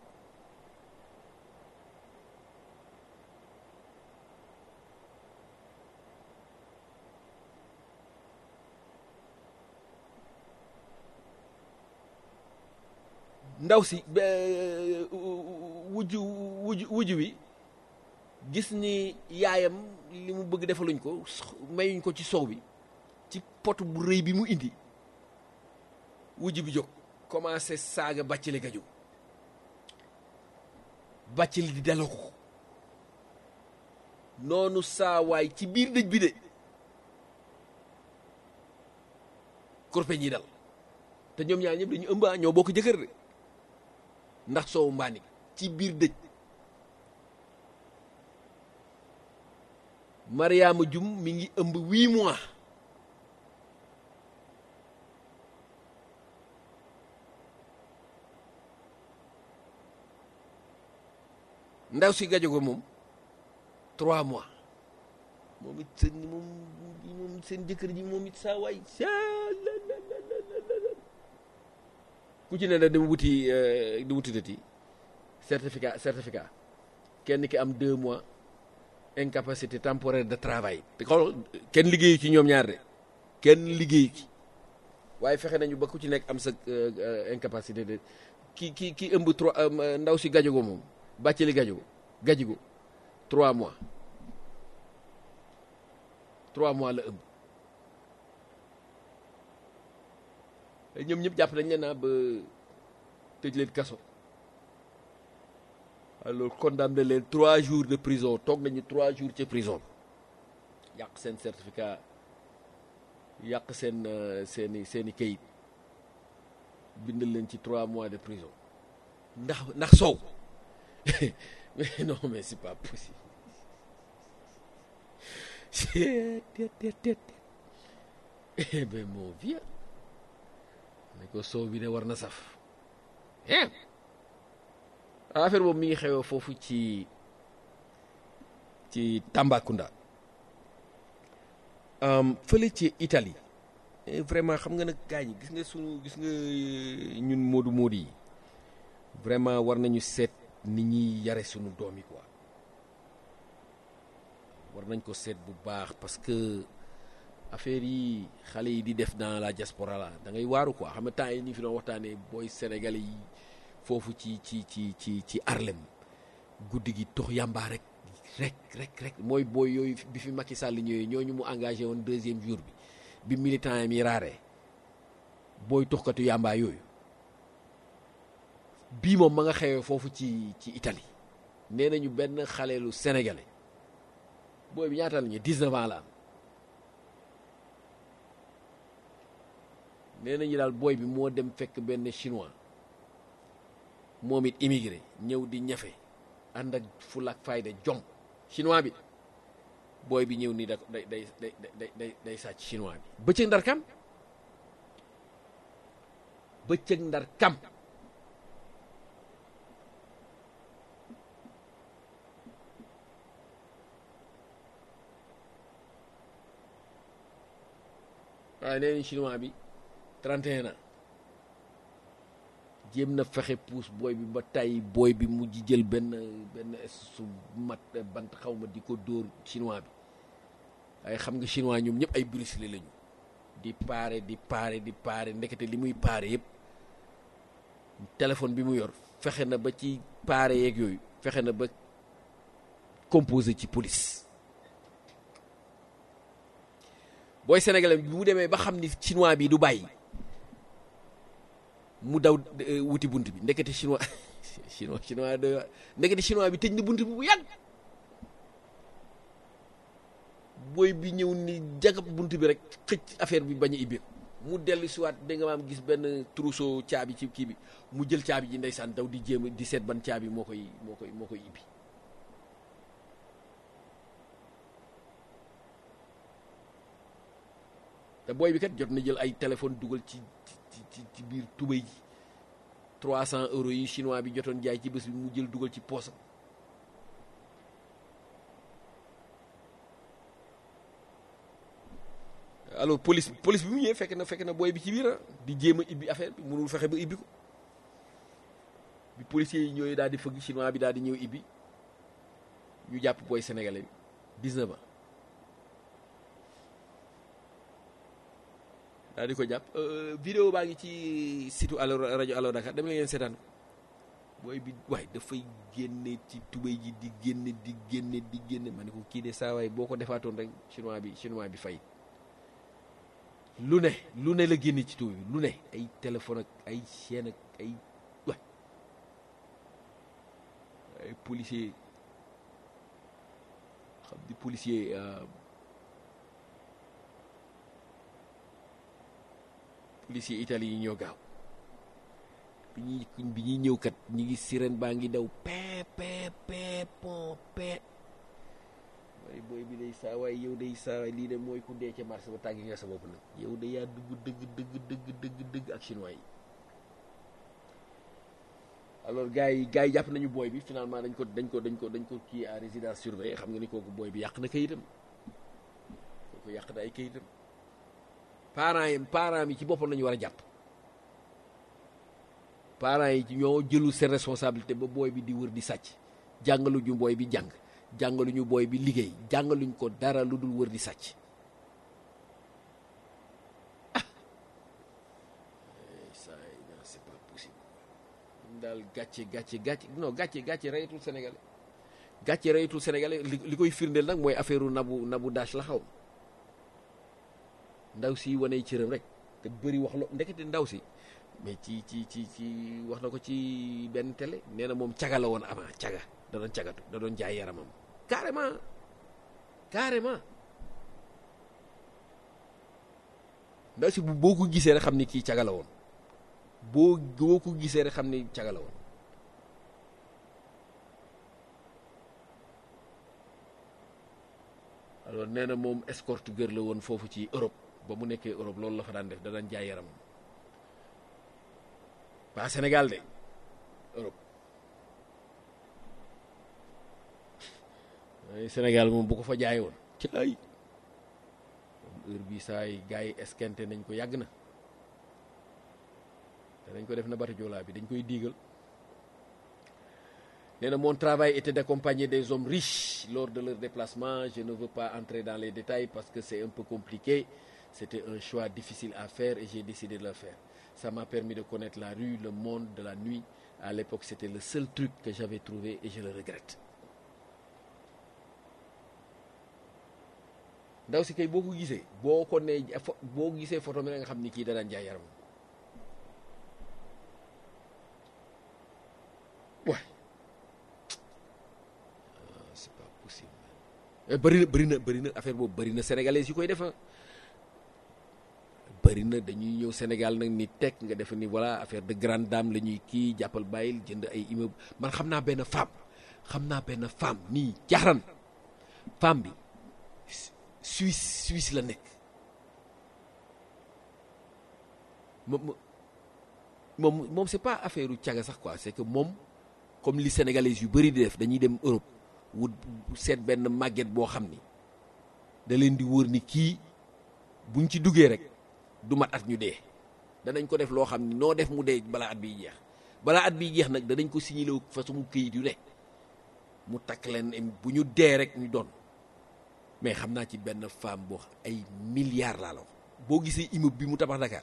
ndaw si wujj wujj wujj wi gis ni yaayam li mu bëgg defaluñ ko mayuñ ko ci soow bi ci pot bu rëy bi mu indi wujj bi jóg commencé saaga bàccali gaju bàccali di daloo ko noonu saa waay ci biir dëj bi de korpeñ yi dal te ñoom ñaar ñëpp dañu ëmba ñoo bokk jëkkër de ndax soowu mbaani ci biir dëj Mariama Jum mi ngi ëmb huit mois ndaw si gajo ko moom trois mois moom it seen moom moom seen jëkkër ji moom it saa waay ku ci ne da dem wuti di wuti dati certificat certificat kenn ki am deux mois incapacité temporaire de travail te xool kenn liggéeyu ci ñoom ñaar de kenn liggéeyu ci waaye fexe nañu ba ku ci nekk am sa incapacité de ki ki ki ëmb trois ndaw si gajogo moom bàccali gajogo gajigo trois mois trois mois la ëmb ñoom ñëpp jàpp nañ leen naa ba tëj leen kaso alors condamné leen trois jours de prison toog nañu trois jours ci prison yàq seen certificat yàq seen seeni seeni kayit bindal leen ci trois mois de prison ndax ndax soow mais non mais c'est pas possible eh ben mon vieux ne ko soow bi de war na saf affaire boobu mi ngi xewee foofu ci ci Tambacounda fële ci Italie vraiment xam nga nag gars yi gis nga sunu gis nga ñun moodu moodu yi vraiment war nañu seet ni ñuy yare sunu doom yi quoi war nañ ko seet bu baax parce que affaire yi xale yi di def dans la diaspora la da ngay waaru quoi xam nga temps yi ñu fi doon waxtaanee booy sénégalais yi foofu ci ci ci ci ci Harlem guddi gi tox yàmbaa rek rek rek rek mooy booy yooyu bi fi Macky Sall ñëwee ñooñu mu engagé woon deuxième jour bi bi militant yi mi raaree booy toxkatu yàmbaa yooyu bii moom ma nga xewee foofu ci ci Italie nee nañu benn xaleelu sénégalais booy bi ñaata la ñu 19 ans la am nee nañu daal booy bi moo dem fekk benn chinois moom it immigré ñëw di ñafe ànd ak fulla ak fayda jom chinois bi booy bi ñëw ni da day day day day day day sàcc chinois bi bëccëg ndar kam bëccëg ndar kam waaye nee nañ chinois bi 31 ans jéem na fexe puus booy bi ba tàyyi booy bi mujj jël benn benn su mat bant xaw ma di ko dóor chinois bi waaye xam nga chinois ñoom ñëpp ay Bruce Lee lañu di paare di paare di paare ndekete li muy paare yëpp téléphone bi mu yor fexe na ba ci paare yeeg yooyu fexe na ba composé ci police booy sénégalais bi mu demee ba xam ni chinois bi du bàyyi mu daw wuti bunt bi ndekete chinois chinois chinois de ndekete chinois bi tëj na bunt bi bu yàgg booy bi ñëw ni jagab bunt bi rek xëcc affaire bi bañ a ibbi mu dellu siwaat da nga maam gis benn trousseau caabi ci kii bi mu jël caabi ji ndeysaan daw di jéem di seet ban caabi moo koy moo koy moo koy ibbi te booy bi kat jot na jël ay téléphone dugal ci ci ci ci biir tubéy ji trois cent euros yi chinois bi jotoon jaay ci bés bi mu jël dugal ci poosam alors police police bi mu ñëwee fekk na fekk na booy bi ci biir di jéem a ibbi affaire bi mënul fexe ba ibbi ko bi policiers yi ñëwee daal di fëgg chinois bi daal di ñëw ibbi ñu jàpp booy sénégalais bi 19 ans daal di ko jàpp vidéo baa ngi ci site allo rajo allo Dakar dem la ngeen seetaan ko booy bi waay dafay génne ci tubéy ji di génne di génne di génne ma ne ko kii de saa waay boo ko defaatoon rek chinois bi chinois bi fay lu ne lu ne la génne ci tubéy bi lu ne ay téléphone ak ay chaîne ak ay waay ay policier xam di policier policier Italie yi ñoo gaaw bi ñuy bi ñuy ñëw kat ñi ngi sirène baa ngi daw pee pee pee pon pee waaye booy bi day saa waay yow day saa waay lii de mooy ku dee ca marché ba tàggi nga sa bopp nag yow de yaa dugg dëgg dëgg dëgg dëgg dëgg ak chinois yi alors gars yi gars yi jàpp nañu booy bi finalement dañ ko dañ ko dañ ko dañ ko kii à résidence surveillée xam nga ni kooku booy bi yàq na kayitam kooku yàq na ay kayitam parents yi parents yi ci boppam lañu war a jàpp parents yi ci ñoo jëlu seen responsabilité ba booy bi di wër di sàcc jàngalu ñu booy bi jàng jàngalu ñu booy bi liggéey jàngaluñ ko dara lu dul wër di sàcc ah ça c'est pas possible daal gàcce gàcce gàcce non gàcce gàcce reyatul sénégalais gàcce reyatul sénégalais li li koy firndeel nag mooy affaire u nabu nabu dash la xaw ndaw si waney cëram rek te bëri wax lo ndekete ndaw si mais ci ci ci ci wax na ko ci benn télé nee na moom caga la woon avant caga da doon cagatu da doon jaay yaramam carrément carrément ndaw si boo ko gisee rek xam ni kii caga la woon boo boo ko gisee rek xam ni caga la woon alors nee na moom escorte gër la woon foofu ci Europe ba mu nekkee Europe loolu la fa daan def da daan jaay yaramam pas Sénégal de Europe Sénégal moom bu ko fa jaay woon ci ay heure bi saa yi gars yi esquinté nañ ko yàgg na te dañ ko def na bati joolaa bi dañ koy diigal nee na mon travail était d'accompagner des hommes riches lors de leur déplacement je ne veux pas entrer dans les détails parce que c'est un peu compliqué c'était un choix difficile à faire et j'ai décidé de le faire ça m'a permis de connaître la rue le monde de la nuit à l'époque c'était le seul truc que j'avais trouvé et je le regrette ndaw si kay boo ko gisee boo ko nee boo gisee photo mi nga xam ni kii da daan jaay yaram waay c'est pas possible bëri na bëri na bëri na affaire boobu bëri na sénégalais yu koy def bëri na dañuy ñëw Sénégal nag ni teg nga def ni voilà affaire de grande dame la ñuy kii jàppal bàyyil jënd ay immeuble man xam naa benn femme xam naa benn femme nii jaaxran femme bi Suisse Suisse la nekk moom moom moom c'est pas affaire u caga sax quoi c'est que moom comme li sénégalais yu bëri di def dañuy dem Europe wut seet benn màgget boo xam ni da leen di wóor ni kii buñ ci duggee rek du mat at ñu dee danañ ko def loo xam ni noo def mu dee balaa at biy jeex balaa at biy jeex nag danañ ko signalé façon këyit yu ne mu takk leen bu ñu dee rek ñu doon mais xam naa ci benn femme boo ay milliards laa la wax boo gisee immeuble bi mu tabax Dakar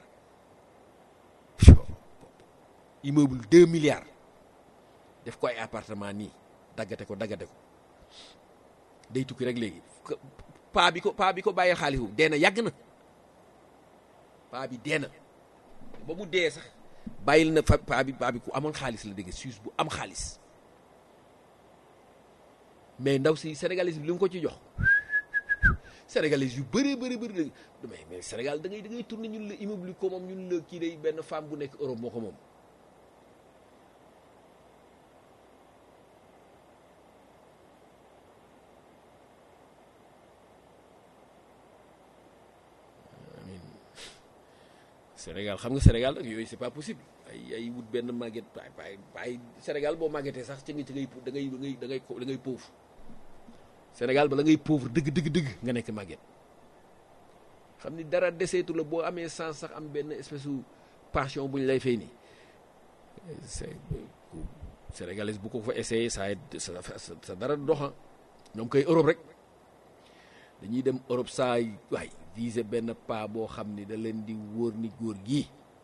immeuble deux milliards def ko ay appartement nii daggate ko daggate ko day tukki rek léegi paa bi ko paa bi ko bàyyee xaalis bu dee na yàgg na paa bi dee na ba mu dee sax bàyyil na fa paa bi paa bi ku amoon xaalis la dégg Suisse bu am xaalis mais ndaw si sénégalais bi li nga ko ci jox sénégalais yu bëree bëri bëri mais mais Sénégal da ngay da ngay tourné ñun la immeuble ko moom ñun la kii day benn femme bu nekk Europe moo ko moom amin Sénégal xam nga Sénégal nag yooyu c'est pas possible ay ay wut benn màgget waay waay waay Sénégal boo màggetee sax ci nga ci ngay da ngay da ngay da ngay da ngay pauvre Sénégal bala ngay pauvre dëgg dëgg dëgg nga nekk màgget xam ni dara deseetu la boo amee sens sax am benn espèce u passion bu ñu lay fay nii c'est sénégalais bu ko fa essayé sa sa sa dara doxa ñoom koy Europe rek dañuy dem Europe saa waay viser benn pas boo xam ni da leen di wóor ni góor gii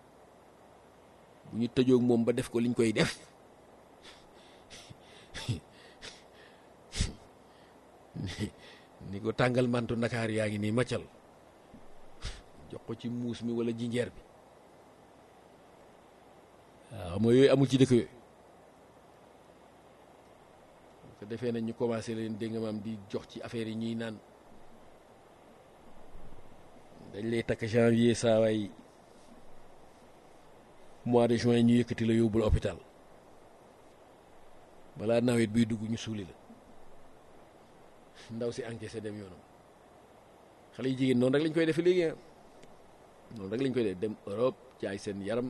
bu ñu tëjoog moom ba def ko liñ koy def ni ko tàngal mantu Ndakaar yaa ngi nii maccal jox ko ci muus mi wala jinjeer bi waaw xam nga yooyu amul ci dëkk yooyu ko defee nañ ñu commencé leen dégg nga maam di jox ci affaire yi ñuy naan dañ lay takk janvier saa waay mois de juin ñu yëkkati la yóbbul hôpital balaa nawet biy dugg ñu suuli la ndaw si encaissé dem yoonam xale yi jigéen noonu rek lañ koy defee léegi ah noonu rek lañ koy def dem Europe jaay seen yaram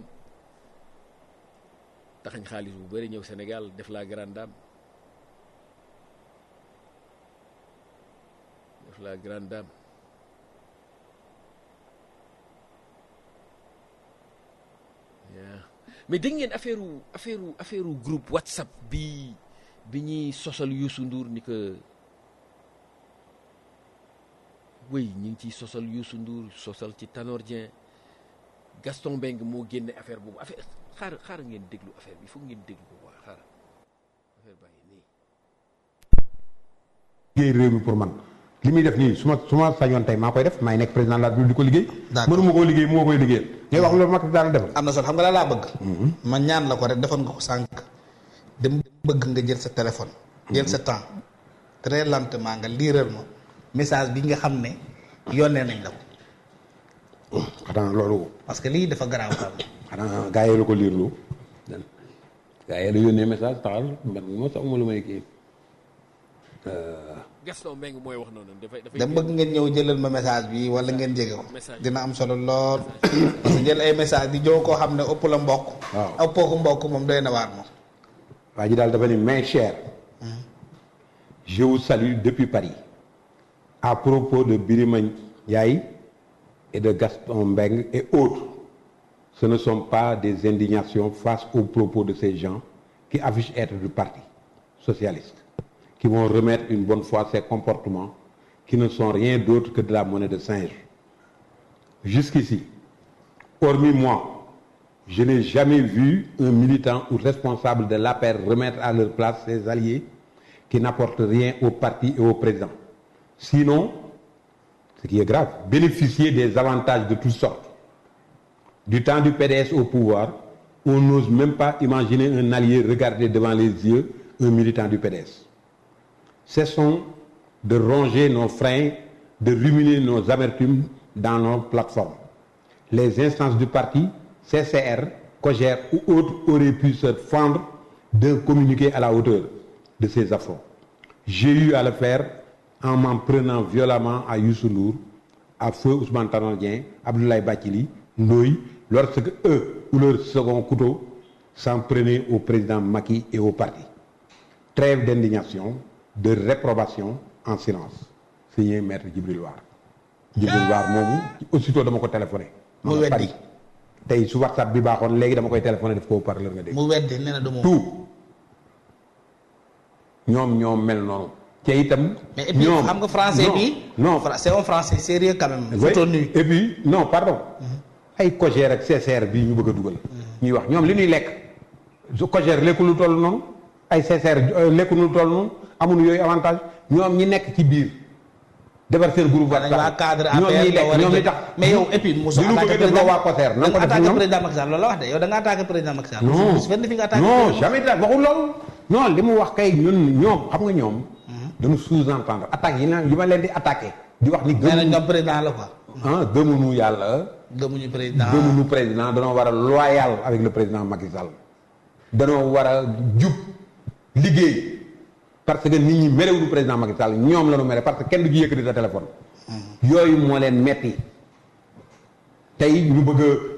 taxañ xaalis bu bari ñëw Sénégal def la grande dame def la grande dame yeah. mais dégg ngeen affaire affaire affaire groupe WhatsApp bi bi ñuy sosal Youssou Ndour ni que wéy ñu ngi ciy sosal Youssou Ndour sosal ci Tanor Dieng Gaston Mbengue moo génne affaire boobu affaire xaar xaar ngeen déglu affaire bi foog ngeen déglu ko waa xaar affaire baa ngi nii. liggéey réew mi pour man li muy def nii su ma su ma sañoon tey maa koy def maay nekk président de la République di ko liggéey. d'accord mënuma koo liggéey moo koy liggéeyal. ngay wax loolu Macky Sall defal. am na solo xam nga la laa bëgg. ma ñaan la ko rek defoon nga ko sànq. dem bëgg nga jël sa téléphone. jël sa temps très lentement nga liiral ma message bi nga xam ne yónnee nañ la ko xanaa loolu. parce que lii dafa garaaw xam xanaa gaa yi la ko liirlu. gaa yi la yónnee message taxal man moo sax ma lu may kii. Gaston Mbengue mooy wax noonu dafay dafay. dama bëgg ngeen ñëw jëlal ma message bi wala ngeen jege ko Message. dina am solo lool parce que jël ay message di jow koo xam ne ëpp la mbokk Waaw. ëppoo ko mbokk moom doy na waar moom waa ji daal dafa ni mes chers je vous salue depuis Paris à propos de Birima Ndiaye et de Gaston Mbengue et autres ce ne sont pas des indignations face aux propos de ces gens qui affichent être du parti socialiste qui vont remettre une bonne fois ces comportements qui ne sont rien d'autre que de la monnaie de singe jusqu'ici hormis moi je n'ai jamais vu un militant ou responsable de l'APR remettre à leur place ses alliés qui n'apportent rien au parti et au président. Sinon, ce qui est grave, bénéficier des avantages de toutes sortes. Du temps du PDS au pouvoir, on n'ose même pas imaginer un allié regarder devant les yeux un militant du PDS. Cessons de ronger nos freins, de ruminer nos amertumes dans nos plateformes. Les instances du parti, CCR, COGER ou autres auraient pu se fendre d'un communiqué à la hauteur de ces affronts. J'ai eu à le faire en m'en prenant violemment à Youssou Ndour, à Feu Ousmane Tanor Dieng, Abdoulaye Bathily, Ndoye, lorsque eux ou leur second couteau s'en prenaient au président Macky et au parti. Trêve d'indignation, de réprobation en silence. Signé Maître Djibril War. Djibril War moomu aussitôt dama ko téléphoné. Mu ma nga weddi. Paris. tey su WhatsApp bi baaxoon léegi dama koy téléphoné def ko parleur nga dégg. mu weddi nee na du moom tout ñoom ñoom mel noonu. te itam. mais et puis ñoom xam nga français non, bi non Fra- c'est un français sérieux quand même Oui. photo nu et puis non pardon. ay COJER ak CCR bii ñu bëgg a dugal. ñuy wax ñoom li ñuy lekk. su COJER lekku lu toll noonu. ay CCR euh, lekku lu toll noonu amuñu yooyu avantage ñoom ñi nekk ci biir. defar seen groupe dañ waa cadre ñoom ñiy APR lekk ñoom li tax. mais yow et puis Moussa li ñu bëgg a attaqué def loo waa COJER da nan ko nga def attaqué ñoom. président Macky Sall loolu la wax de yow da nga attaqué président Macky Sall non fenn fi nga attaqué non président. jamais da waxul loolu non li mu wax kay ñun ñoom xam nga ñoom dañu sous-entendre attaque yi naan yi ma leen di attaqué di wax ni nee nañ gëmuñu ñoom président la quoi ah gëmuñu yàlla gëmuñu président gëmuñu président danoo war a loyal avec le président Macky Sall danoo war a jub liggéey parce que nit ñi merewuñu président Macky Sall ñoom la ñu mere parce que kenn du ci yëkkati sa téléphone yooyu moo leen metti tey ñu bëgg a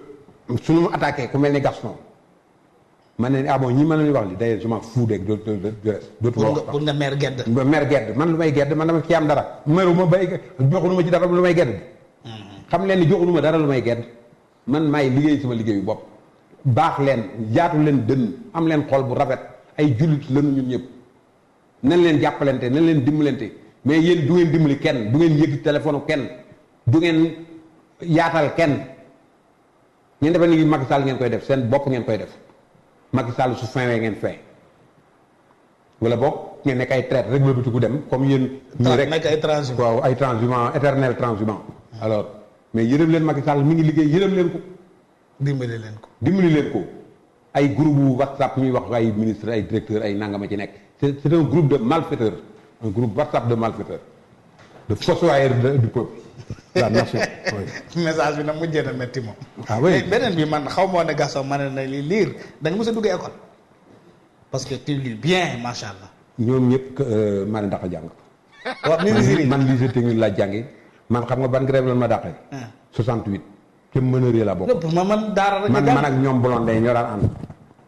suñu mu attaqué ku mel ni Gaston man ne ah bon ñi mën nañu wax li d'ailleurs je m'en fous de de de de dootu pour ma nga wax pour nga meer gedd ba mer gedd man lu may gedd man dama ci am dara meruma bay joxunu ma ci dara lu may gedd xam leen ni joxunu ma dara lu may gedd man maay liggéey sama liggéeyu bopp baax leen jaatu leen dënn am leen xol bu rafet ay jullit lanu ñun ñëpp nañ leen jàppalante nañ leen dimbalante mais yéen du ngeen dimbali kenn du ngeen yëg téléphone kenn du ngeen yaatal kenn ngeen defe ni Macky Sall ngeen koy def seen bopp ngeen koy def Macky Sall su finwee ngeen fin wala boog ngeen nekk ay traite rek la ku dem comme yéen ñii rek nekk ay transhumant waaw ay transhumant éternel transhumant alors mais yërëm leen Macky Sall mi ngi liggéey yërëm leen ko dimbali leen ko dimbali leen ko ay groupe bu WhatsApp ñuy wax ay ministre ay directeur ay nangama ci nekk c'est c'est un groupe de malfaiteurs un groupe WhatsApp de malfaiteurs de fossoyeurs de- du peuple la nation oui. message bi nag mujjee na métti moom Ah oui. Mais beneen bi man xaw moo ne Gaston ma ne na li liir da nga mës a dugg école parce que tu lis bien macha allah ñoom ñëpp euh, maa leen dàq a jàng waaw ministre man lycée technique laa jànge man xam nga ban grève lan ma dàqee Ah. 68 te mënëree la bokk lépp ma man daara rek man nga man jàng ak ñoom blondé ñoo daan ànd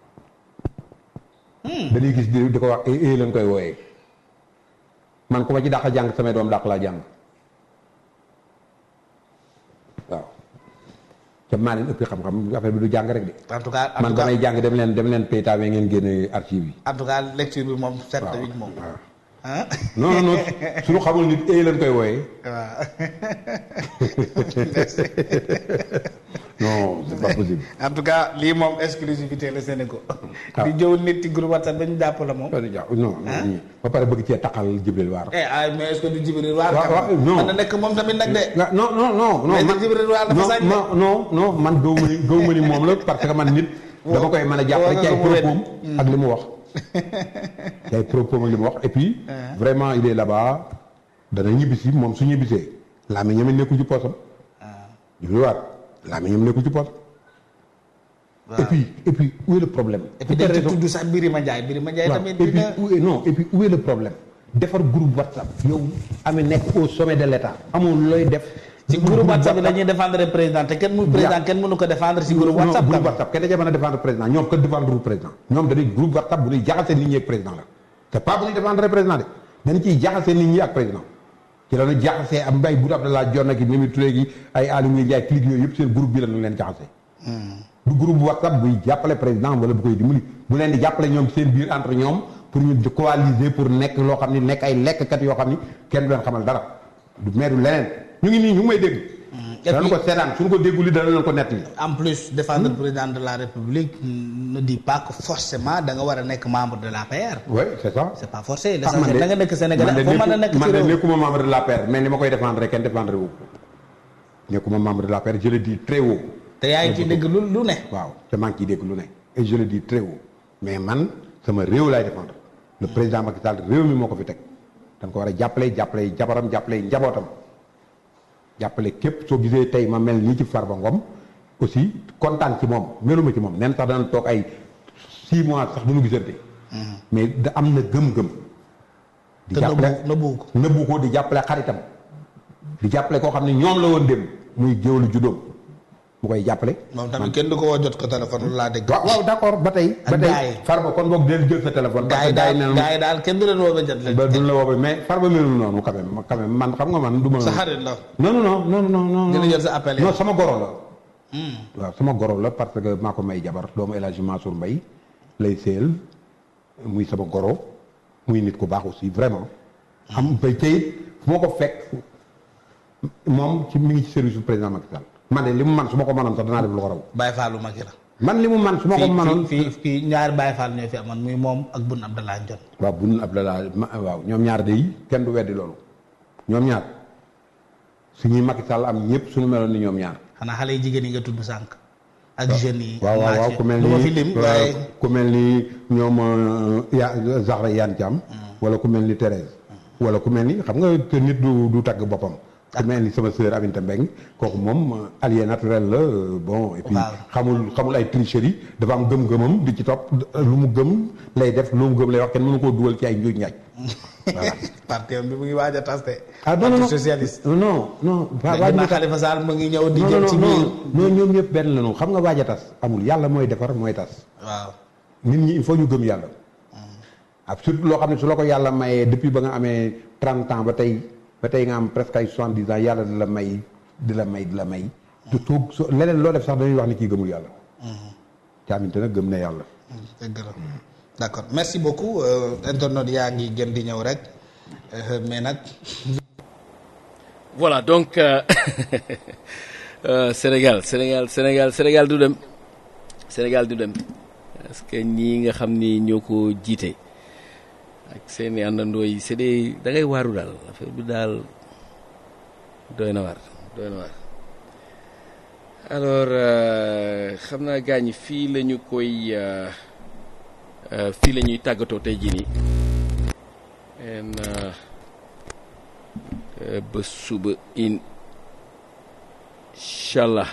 dañuy gis di di ko wax eh eh lañ koy wooyee man ku ma ci dàq a jàng samay doom dàq laa jàng waaw te maa leen ëppi xam-xam affaire bi du jàng rek de en tout cas en man tout cas damay jàng dem leen dem leen paytaawee ngeen génne archive yi en tout cas lecture bi moom sept waaw huit moom waaw ah non non non suñu xamul nit eh lañ koy wooyee waaw non c'est pas possible en tout cas lii moom exclusivité la Sénégal Ah. di jëw nit ci groupe WhatsApp ba ñu jàpp la moom non non non ba pare bëgg cee taqal Jibril Waar eh ay mais est-ce que du Jibril Waar waaw, waaw, non. mën na nekk moom tamit nag de nga non non non non Mais man Jibril Waar dafa non sañ de. non non non man gëw ma ni gëw ma ni moom la parce que man nit dama koy mën a jàppale ci ay woo nga ko mu propos ak li mu wax ci ay propos ak li mu wax et puis vraiment il est là-bas dana ñibbisi moom su ñibbisee laa mi ñoom nekku ci poosam Jibril Waar laa mi ñoom nekku ci poosam et puis et puis où est le problème et puis dañ ci tudd sax Birima Ndiaye Birima Ndiaye waaw tamit et puis dina où est non et puis où est le problème defar groupe WhatsApp yow amee nekk au sommet de l'État amul looy def ci groupe WhatsApp bi dañuy défendre président te kenn mu président kenn mënu ko défendre ci groupe WhatsApp non quand groupe même. WhatsApp kenn da cee mën a défendre président ñoom que défendre lu président ñoom dañuy groupe WhatsApp bu ñuy jaxase nit ñi ak président la c'est pas bu ñuy défendre président de dañ ciy jaxase nit ñi ak président ci la ñu jaxasee am mbay bu Abdallah Dionne ak Mimi Touré gi ay Aly Ngouille Ndiaye clique yooyu yëpp seen groupe bi la ñu leen jaxasee du groupe WhatsApp buy jàppale président wala bu koy dimbali bu leen di jàppale ñoom seen biir entre ñoom pour ñu di coaliser pour nekk loo xam ni nekk ay lekkkat yoo xam ni kenn du leen xamal dara du meeru leneen ñu ngi nii ñu ngi may dégg et danañ puis- ko seetaan suñu ko déggul li dana leen ko nettali en plus défendre président de la République ne dit pas que forcément da nga war a nekk membre de l'APR oui c'est ça c'est pas forcé ah man l'essentiel de da nga nekk Sénégalais man de foo mën a nekk nekku- ci man de réew nekkuma membre de l'APR mais ni ma koy défendre rek kenn défendre wu ko nekkuma membre de l'APR je le dis très haut te yaa ngi ciy dégg lu lu ne waaw te maa ngi ciy dégg lu ne et je le dis très haut mais man sama réew laay défendre le président Macky Sall réew mi moo ko fi teg dañ ko war a jàppale jàppale jabaram jàppale njabootam jàppale képp soo gisee tey ma mel nii ci Farba Ngom aussi kontaan ci moom meluma ci moom nen sax danañ toog ay six mois sax duñu gisante mais da am na gëm-gëm di te jàppale nëbbu nëbbu ko nëbbu ko di jàppale xaritam di jàppale koo xam ne ñoom la woon dem muy géwlu juddoom mu koy jàppale moom tamit kenn du ko woo jot ko téléphone lu laa dégg waaw waaw d'accord ba tey ba Ak tey gars yi. farba kon boog del jël sa téléphone gaa yi parce que daal nee gaa yi daal kenn du leen woo ba jot leen ba duñ la woo mais farba melul noonu quand même quand même man xam nga man du ma sa xarit la non non non non non non Dina jël sa appel non yow. sama goro la waaw sama goro la parce que maa ko may jabar doomu El Hadji Mansour Mbaye lay séyal muy sama goro muy nit ku baax aussi vraiment am bay tey fu ma ko fekk moom ci mi ngi ci service du président Macky Sall man de li mu man su ma ko mënoon sax danaa def lu ko raw Baye Fallou Macky la man li mu man su ma ko fii mënoon fii fii fii ñaari Baye Fall ñoo fi amoon muy moom ak Boun Abdallah Dionne waaw bun Abdallah ma waaw ñoom ñaar de yi kenn du weddi loolu ñoom ñaar suñuy Macky Sall am ñëpp suñu meloon ni ñoom ñaar xanaa xale yi jigéen yi nga tudd sànq ak jeunes yi waaw waaw waaw ku mel du ma fi ni lim waaye ku mel ni ñoom euh, ya Zahra Iyane Thiam wala ku mel ni Thérèse wala ku mel ni xam nga te nit du du tagg boppam ku mel ni sama sœur Aminata Mbengue kooku moom allié naturel la bon et puis Waaw. xamul xamul ay tricherie dafa am gëm-gëmam di ci topp lu mu gëm lay def lu mu gëm lay wax kenn mënu koo dugal ci ay njuuj njaaj voilà parti bi mu ngi waaj a tas de. ah non non Parti socialiste. non non waa waa dégg naa Khalifa Sall mu ngi ñëw di non jëm non ci non biir. non ñoom ñëpp benn la ñu xam nga waaj a tas amul yàlla mooy defar mooy tas waaw. nit ñi il faut ñu gëm yàlla ak surtout loo xam ne su la ko yàlla mayee depuis ba nga amee 30 ans ba tey ba tey nga am presque ay 70 ans yàlla di la may di la may di la may te toog so leneen loo def sax dañuy wax ni kii gëmul yàlla caaminte nag gëm na yàlla dëgg la d' accord merci beaucoup euh, internaute yaa ngi gën di ñëw rek euh, mais nag voilà donc euh, euh, Sénégal Sénégal Sénégal Sénégal du dem Sénégal du dem parce que ñii nga xam ni ñoo ko jiite ak seeni àndandoo yi c'est des da ngay waaru daal affaire bi daal doy na waar doy na waar alors euh, xam naa gaañ ñi fii la ñu koy euh, euh, fii la ñuy tàggatoo tey jii nii en euh, Euh, ba suba inchallah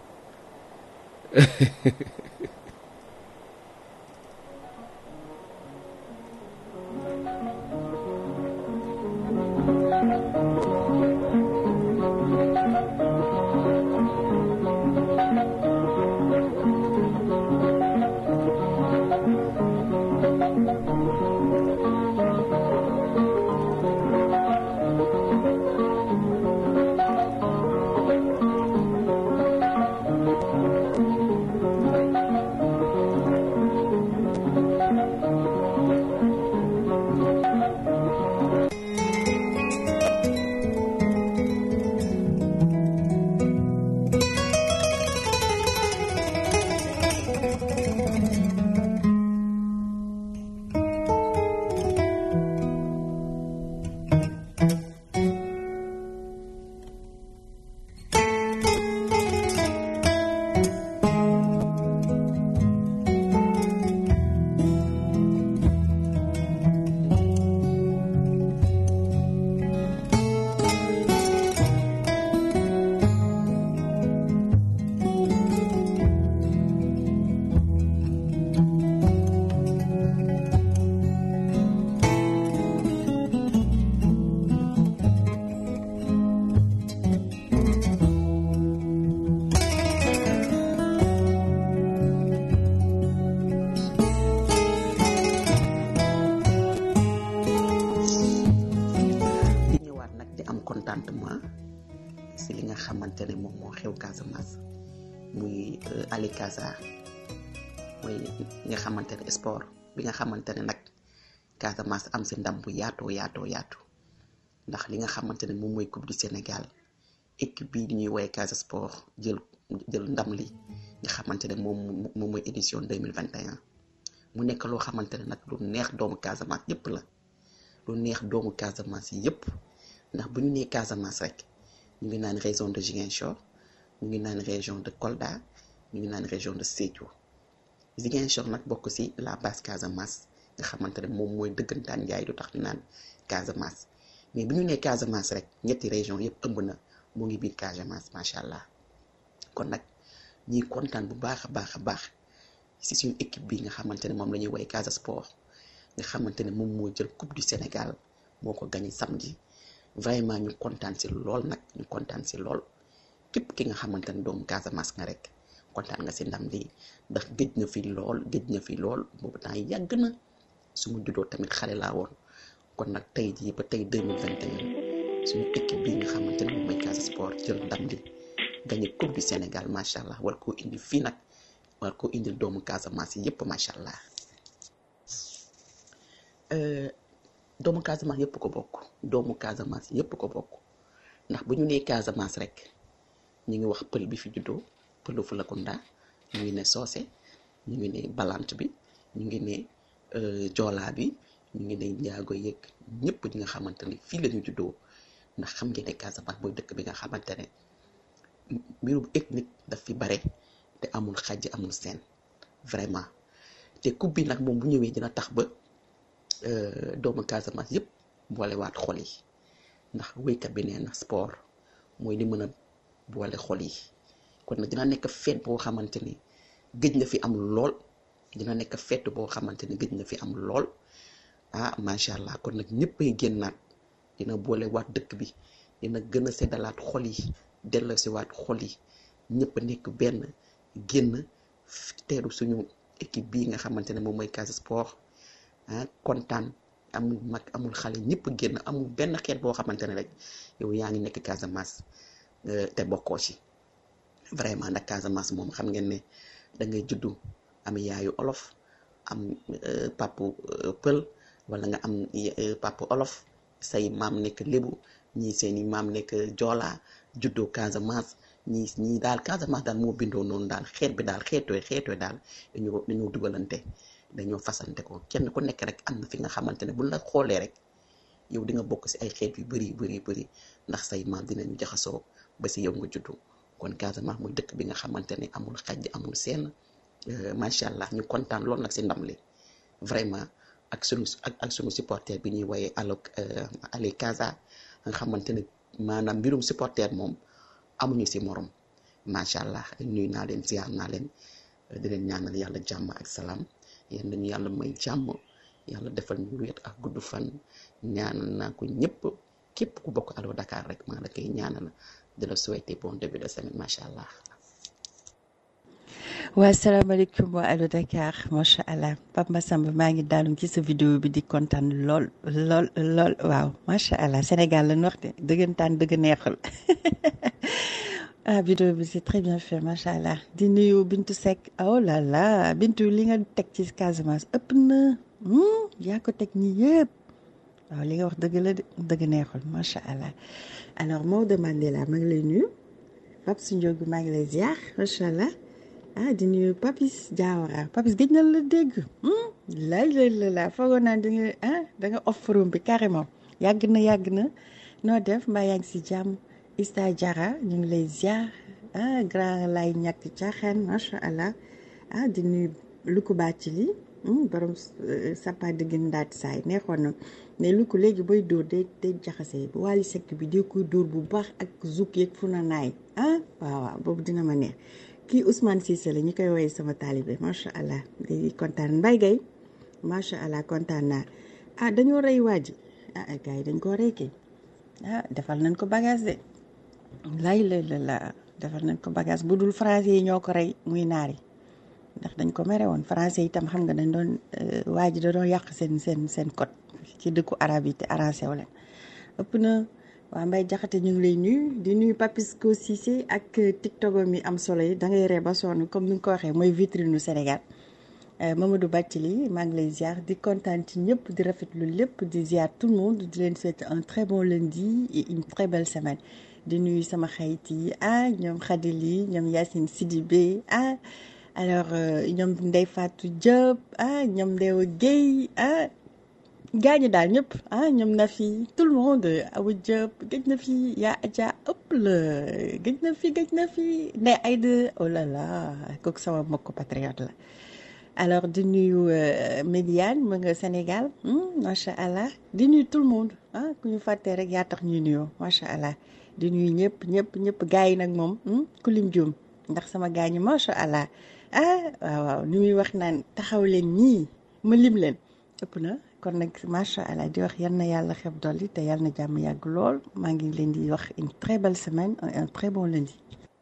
di ñëwaat nag di am contentement si li nga xamante ne moom moo xew Casamance muy euh, Ali Casa mooy li nga xamante ne sport bi nga xamante ne nag Casamance am si ndam bu yaatoo yaatoo yaatu ndax li nga xamante ne moom mooy coupe du Sénégal équipe bii di ñuy woowee Casa Sport jël jël ndam li nga xamante ne moom moom mooy édition 2021 mu nekk loo xamante ne nag lu neex doomu Casamance yépp la lu neex doomu Casamance yi yépp ndax bu ñu nee Casamance rek ñu ngi naan région de Ziguinchor ñu ngi naan région de Kolda ñu ngi naan région de Sédhiou Ziguinchor nag bokk ci la base Casamance nga xamante ne moom mooy dëggantaan njaay du tax ñu naan Casamance mais bu ñu nee Casamance rek ñetti région yépp ëmb na mu ngi biir Casamance macha allah kon nag ñiy kontaan bu baax a baax a baax ci suñu équipe bi nga xamante ne moom la ñuy woowee Casa Sport nga xamante ne moom moo jël coupe du Sénégal moo ko gagné samedi vraiment ñu kontaan ci lool nag ñu kontaan ci lool képp ki nga xamante ne doomu Casamance nga rek kontaan nga ci ndam lii ndax géej na fi lool géej na fi lool boobu temps yàgg na su ma juddoo tamit xale laa woon kon nag tey jii ba tey 2021 suñu équipe bi nga xamante ne moom mooy Casa Sport jël ndam li gagné coupe du Sénégal macha allah war koo indi fii nag war koo indil doomu Casamance yi yépp macha allah. Euh, doomu Casamance yëpp ko bokk doomu Casamance yëpp ko bokk ndax bu ñu nee Casamance rek ñu ngi wax pël bi fi juddoo pëlu Fulakunda ñu ngi ne soose ñu ngi ne balant bi ñu ngi ne euh, joolaa bi ñu ngi ne njaago yeeg ñëpp ñi nga xamante ne fii la ñu juddoo ndax xam ngeen ne Casamance mooy dëkk bi nga xamante ne mbirum ethnique daf fi bare te amul xàjj amul seen vraiment te coupe bi nag moom bu ñëwee dina tax ba euh, doomu Casamance yëpp boolewaat xol yi ndax wéykat bi nee na sport mooy li mën a boole xol yi kon nag dina nekk feet boo xamante ni gëj na fi am lool dina nekk feet boo xamante ni gëj na fi am lool ah macha allah kon nag ñëppay génnaat dina boole waat dëkk bi dina gën a seddalaat xol yi delloosi waat xol yi ñëpp nekk benn génn teeru suñu équipe bii nga xamante ne moom mooy Casa Sport ah kontaan amul mag amul xale ñëpp génn amul benn xeet boo xamante ne rek yow yaa ngi nekk Casamance te bokkoo ci vraiment nag Casamance moom xam ngeen ne da ngay juddu am yaayu olof am papu pël wala nga am papu olof say maam nekk lébu ñii seeni maam nekk joola juddoo Casamance ñii ñii daal Casamance daal moo bindoo noonu daal xeet bi daal xeetooy xeetooy daal dañoo dañoo dugalante dañoo fasante ko kenn ku nekk rek am na fi nga xamante ne buñ la xoolee rek yow di nga bokk ci ay xeet yu bari bari bari ndax say maam dinañu jaxasoo ba ci yow nga juddu kon Casamance mooy dëkk bi nga xamante ne amul xaj amul seen macha allah ñu kontaan lool nag ci ndam li vraiment ak sunu ak ak sunu supporter bi ñuy woyee allo ale Casa nga xamante ne maanaam mbirum supporter moom amuñu ci morom macha allah nuyu naa leen ziar naa leen di leen ñaanal yàlla jàmm ak salaam yéen dañu yàlla may jàmm yàlla defal ñu wéet ak gudd fan ñaanal naa ko ñëpp képp ku bokk Allo Dakar rek maa la koy ñaanal di la souhaiter bon début de semaine macha allah. waa salaamaaleykum waa Allo Dakar macha allah Pape Massamba maa ngi daanu ci sa vidéo bi di kontaan lool lool lool waaw macha allah Sénégal la ñu wax de dëggantaan dëgg neexul ah vidéo bi c'est très bien fait macha allah di nuyu Bintu Seck oh là là Bintu li nga teg ci Casamance ëpp na yaa ko teg ñi yëpp waaw li nga wax dëgg la dëgg neexul macha allah alors Maodo Mandela maa ngi lay nuyu Pape Sindiogou maa ngi lay ziar macha allah. ah di nuyu Papis Diawara Papis gëj na la dégg lay lay la la foogoon naa da nga ah da nga off forum bi carrément yàgg na yàgg na noo def mbaa yaa ngi si jàmm Ista Diarra ñu ngi lay ziar ah grand lay ñàkk caaxaan macha allah ah di nuyu Luku Bathily borom sapa dëgg ndaat saay neexoon na mais Luku léegi booy dóor day day jaxase Wally Seck bi day koy dóor bu baax ak zouk yeeg fu na naay ah waaw waaw boobu dina ma neex. kii Ousmane Cissé la ñu koy woowee sama taalibe macha allah di kontaan Mbaye Gueye macha allah kontaan naa ah dañoo rey waa ji ah gars yi dañ koo rey kay ah defal nañ ko bagage de lay la la la defal nañ ko bagage bu dul français yi ñoo ko rey muy naari ndax dañ ko mere woon français itam xam nga dañ doon waa ji da doon yàq seen seen seen code ci dëkku arab yi te arrangé wu leen ëpp na. waa Mbaye Jaxate ñu ngi lay nuyu di nuyu Papisco Cissé ak tiktok mi am solo yi da ngay ree ba sonn comme ni nga ko waxee mooy vitrine nu Sénégal Mamadou Bathily maa ngi lay ziar di kontaan ci ñëpp di rafetlu lépp di ziar tout le monde di leen souhaiter un très bon lundi et une très belle semaine di nuyu sama xarit yi ah ñoom Khadili ñoom Yacine Sidibé ah alors ñoom Ndeye Fatou Diop ah ñoom Ndewa Guèye ah gaañu daal ñëpp ah ñoom na fi tout le monde Awa Diop gëj na fi yaa Adja ëpp la gëj na fi gëj na fi Ndeye Aïda oh là là kooku sama mbokk patriote la alors di nuyu Médiane mu nga Sénégal macha allah di nuyu tout le monde ah ku ñu fàttee rek yaa tax ñuy nuyoo macha allah di nuyu ñëpp ñëpp ñëpp gars yi nag moom ku lim juum ndax sama gaañu macha allah ah waaw waaw ni muy wax naan taxaw leen ñii ma lim leen ëpp na. kon nag macha allah di wax yal na yàlla xeb dolli te yal na jàmm yàgg lool maa ngi leen di wax une très belle semaine un très bon lundi.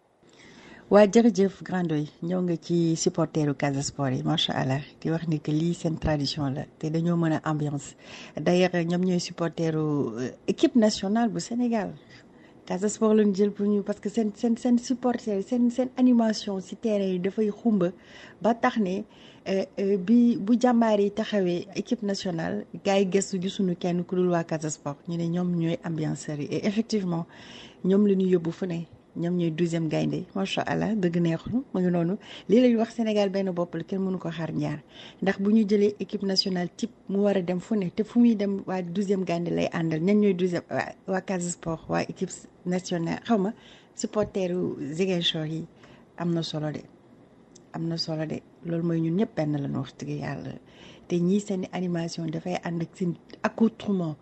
waa jërëjëf Grandoy ñëw nga ci supporteru Casa Sport yi macha allah di wax ni que lii seen tradition la te dañoo mën a ambiance d'ailleurs ñoom ñooy supporteru équipe nationale bu Sénégal. Casa Sport lañu jël pour ñu parce que seen seen seen supporter seen seen animation ci terrain yi dafay xumba ba tax ne bi bu jàmbaar yi taxawee équipe nationale gars yi gëstu gisuñu kenn ku dul waa Casa Sport ñu ne ñoom ñooy ambianceurs yi et effectivement ñoom la ñu yóbbu fu ne ñoom ñooy douzième gaynde macha allah dëgg neexul mu ngi noonu lii lañu wax Sénégal benn bopp la kenn mënu ko xaar ñaar ndax bu ñu jëlee équipe nationale type mu war a dem fu ne te fu muy dem waa douzième gaynde lay àndal ñan ñooy douzième waa waa Casa Sport waa équipe nationale xaw ma supporteru Ziguinchor yi am na solo de am na solo de loolu mooy ñun ñëpp benn la ñu wax dëgg yàlla te ñii seen animation dafay ànd ak seen accoutrement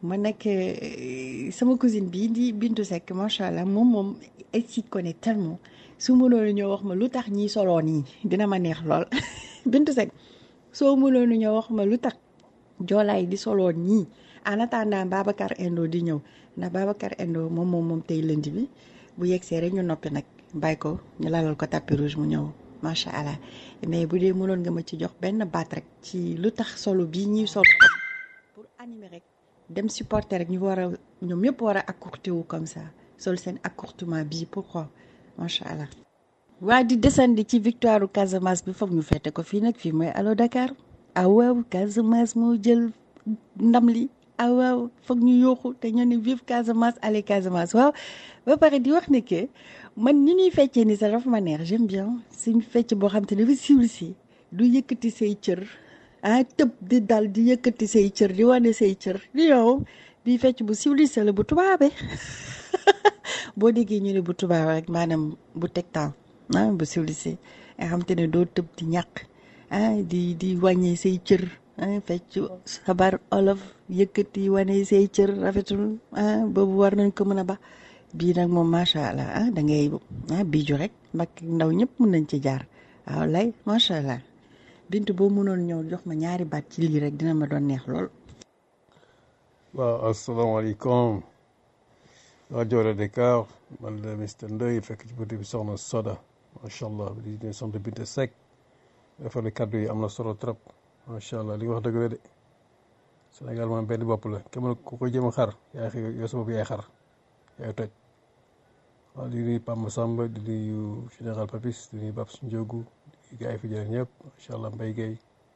ma nekk euh, sama cousine bii di Bintu Seck macha allah moom moom elle s'y connaît tellement su mënoon ñoo wax ma lu tax ñii soloo nii dina ma neex lool Bintu Seck soo mënoon ñoo wax ma lu tax joolaay di soloo nii en attendant Babacar Endo di ñëw ndax Babacar Endo moom moom moom tey lënd bi bu yegsee rek ñu noppi nag bàyyi ko ñu lalal ko tapis rouge mu ñëw macha allah mais bu dee mënoon nga ma ci jox benn baat rek ci lu tax solo bii ñuy solo pour animer rek dem supporter rek ñu war a ñoom ñëpp war a accourter wu comme ça sol seen accourtement bii pourquoi macha allah. waa di desandi ci victoire Casamance bi foog ñu fete ko fii nag fii mooy allo Dakar ah waaw Casamance moo jël ndam li ah waaw foog ñu yooxu te ñoo ne vive Casamance allez Casamance waaw ba pare di wax ne que man ni ñuy feccee ni sax dafa ma neex j'aime bien suñu fecc boo xam te ne dafa siwli si du yëkkati say cër ah tëb di dal di yëkkati say cër di wane say cër di yow bii fecc bu siwli sa la bu tubaabe boo déggee ñu ne bu tubaab rek maanaam bu teg temps ah bu civilisé nga xam te ne doo tëb di ñàq ah di di wàññee say cër ah fecc sabar olof yëkkati wane say cër rafetul ah boobu war nañ ko mën a ba bii nag moom macha allah ah da ngay ah biiju rek mag ndaw ñëpp mën nañ ci jaar waaw lay macha allah bintu boo mënoon ñëw jox ma ñaari baat ci lii rek dina ma doon neex lool. waaw asalaamaaleykum rajo Allo Dakar man la Mister Ndoye fekk ci buntu bi soxna Soda macha allah di nuyu soxna Binta Seck rafetlu kaddu yi am na solo trop macha allah li nga wax dëgg la de Sénégal moom benn bopp la kenn ku ko jëm a xar yaa xëy yow sa bopp yaay xar yaay toj waaw di nuyu Pamba Samba di nuyu général Papis di nuyu Babs Ndiogu di gars yi fi jëlee ñëpp macha allah Mbaye Guèye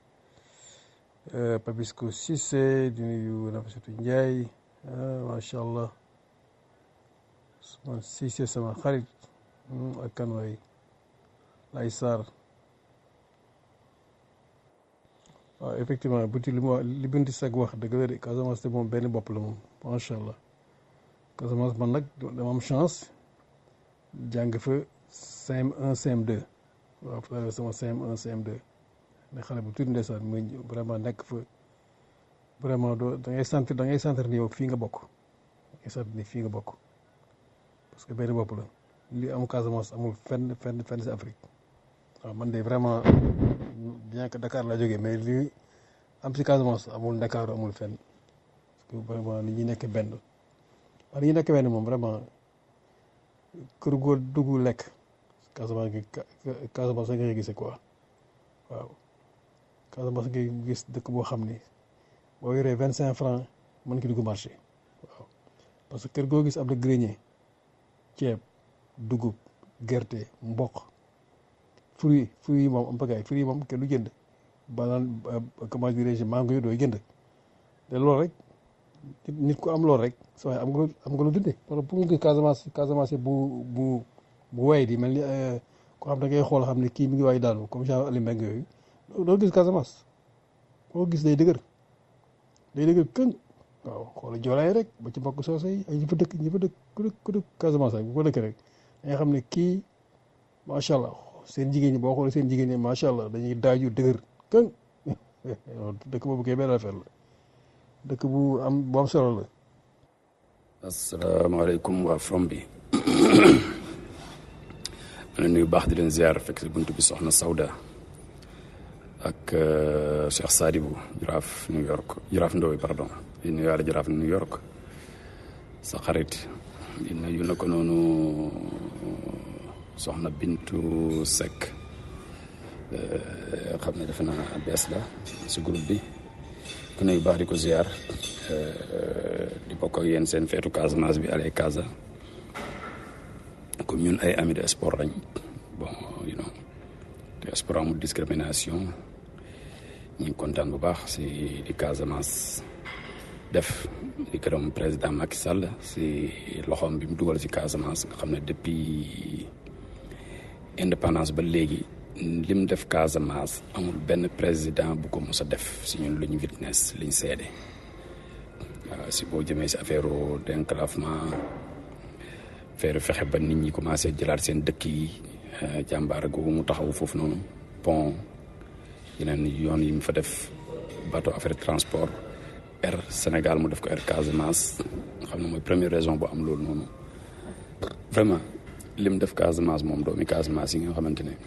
Papis ko Cissé di nuyu Nafisatu Ndiaye macha allah. man Cissé sama xarit ak kan waay lay Sarr waaw effectivement buti li mu wax li Bintu Seck wax dëgg la de Casamance te moom benn bopp la moom macha allah Casamance man nag dama am chance jàng fa CM1 CM2 waaw fa sama CM1 CM2 ne xale bu tuuti ndeysaan muy vraiment nekk fa vraiment doo da ngay sentir da ngay sentir ni yow fii nga bokk da ngay sentir ni fii nga bokk. parce que benn bopp la li am Casamance amul fenn fenn fenn si Afrique waaw man de vraiment bien que Dakar laa jógee mais li am si Casamance amul Dakar amul fenn parce que vraiment ni ñi nekk benn waaw ni ñi nekk benn moom vraiment kër goo dugg lekk Casamance gi Casamance nga gisee quoi waaw Casamance ngay gis dëkk boo xam ni boo yoree vingt cinq francs mën ki dugg marché waaw parce que kër goo gis am na grenier ceeb dugub gerte mboq fruit fruit yi moom am pagaay fruit yi moom kenn du jënd banaan comment dirais-je mango yi dooy jënd te loolu rek nit ku am loolu rek sa waay am nga am nga lu dundee parce que pour nga gis Casamance Casamance bu bu bu way di mel ni ko xam da ngay xool xam ne kii mi ngi waay daanu comme genre Ali Mbengue yooyu doo gis Casamance koo gis day dëgër day dëgër këng waaw xoolal joolaay rek ba ci mbokk soose yi ay ñi fa dëkk ñi fa dëkk ku dëkk ku dëkk Casamance rek bu ko dëkk rek da nga xam ne kii macha allah seen jigéen ñi boo xoolee seen jigéen ñi macha allah dañuy daaju dëgër këng dëkk boobu kay benn affaire la dëkk bu am bu am solo la. asalaamaaleykum waa from bi ma leen nuyu baax di leen ziar fekk si buntu bi soxna Sawda ak Cheikh Sadibou jaraaf New York jaraaf Ndoye pardon. di nuyu yàlla jaraaf New York sa xarit di nuyu na ko noonu soxna Bintu Seck xam ne defe naa bees la si groupe bi ku nuyu baax di ko ziar di bokk ak yéen seen feetu Casamance bi allez Casa comme ñun ay amis de sport lañ bon you know te sport amul discrimination ñu ngi kontaan bu baax si di Casamance. def di gërëm président Macky Sall si loxoom bi mu dugal si Casamance nga xam ne depuis indépendance ba léegi lim def Casamance amul benn président bu ko mos a def si ñun lu ñu witness liñ seede waaw si boo jëmee si affaire d'enclavement affaire fexe ba nit ñi commencé jëlaat seen dëkk yi jàmbaar googu mu taxaw foofu noonu pont yeneen yoon yi mu fa def bateau affaire transport Air Sénégal mu def ko Air Casamance xam ne mooy première région bu am loolu noonu vraiment lim def Casamance moom doomi Casamance yi nga xamante ne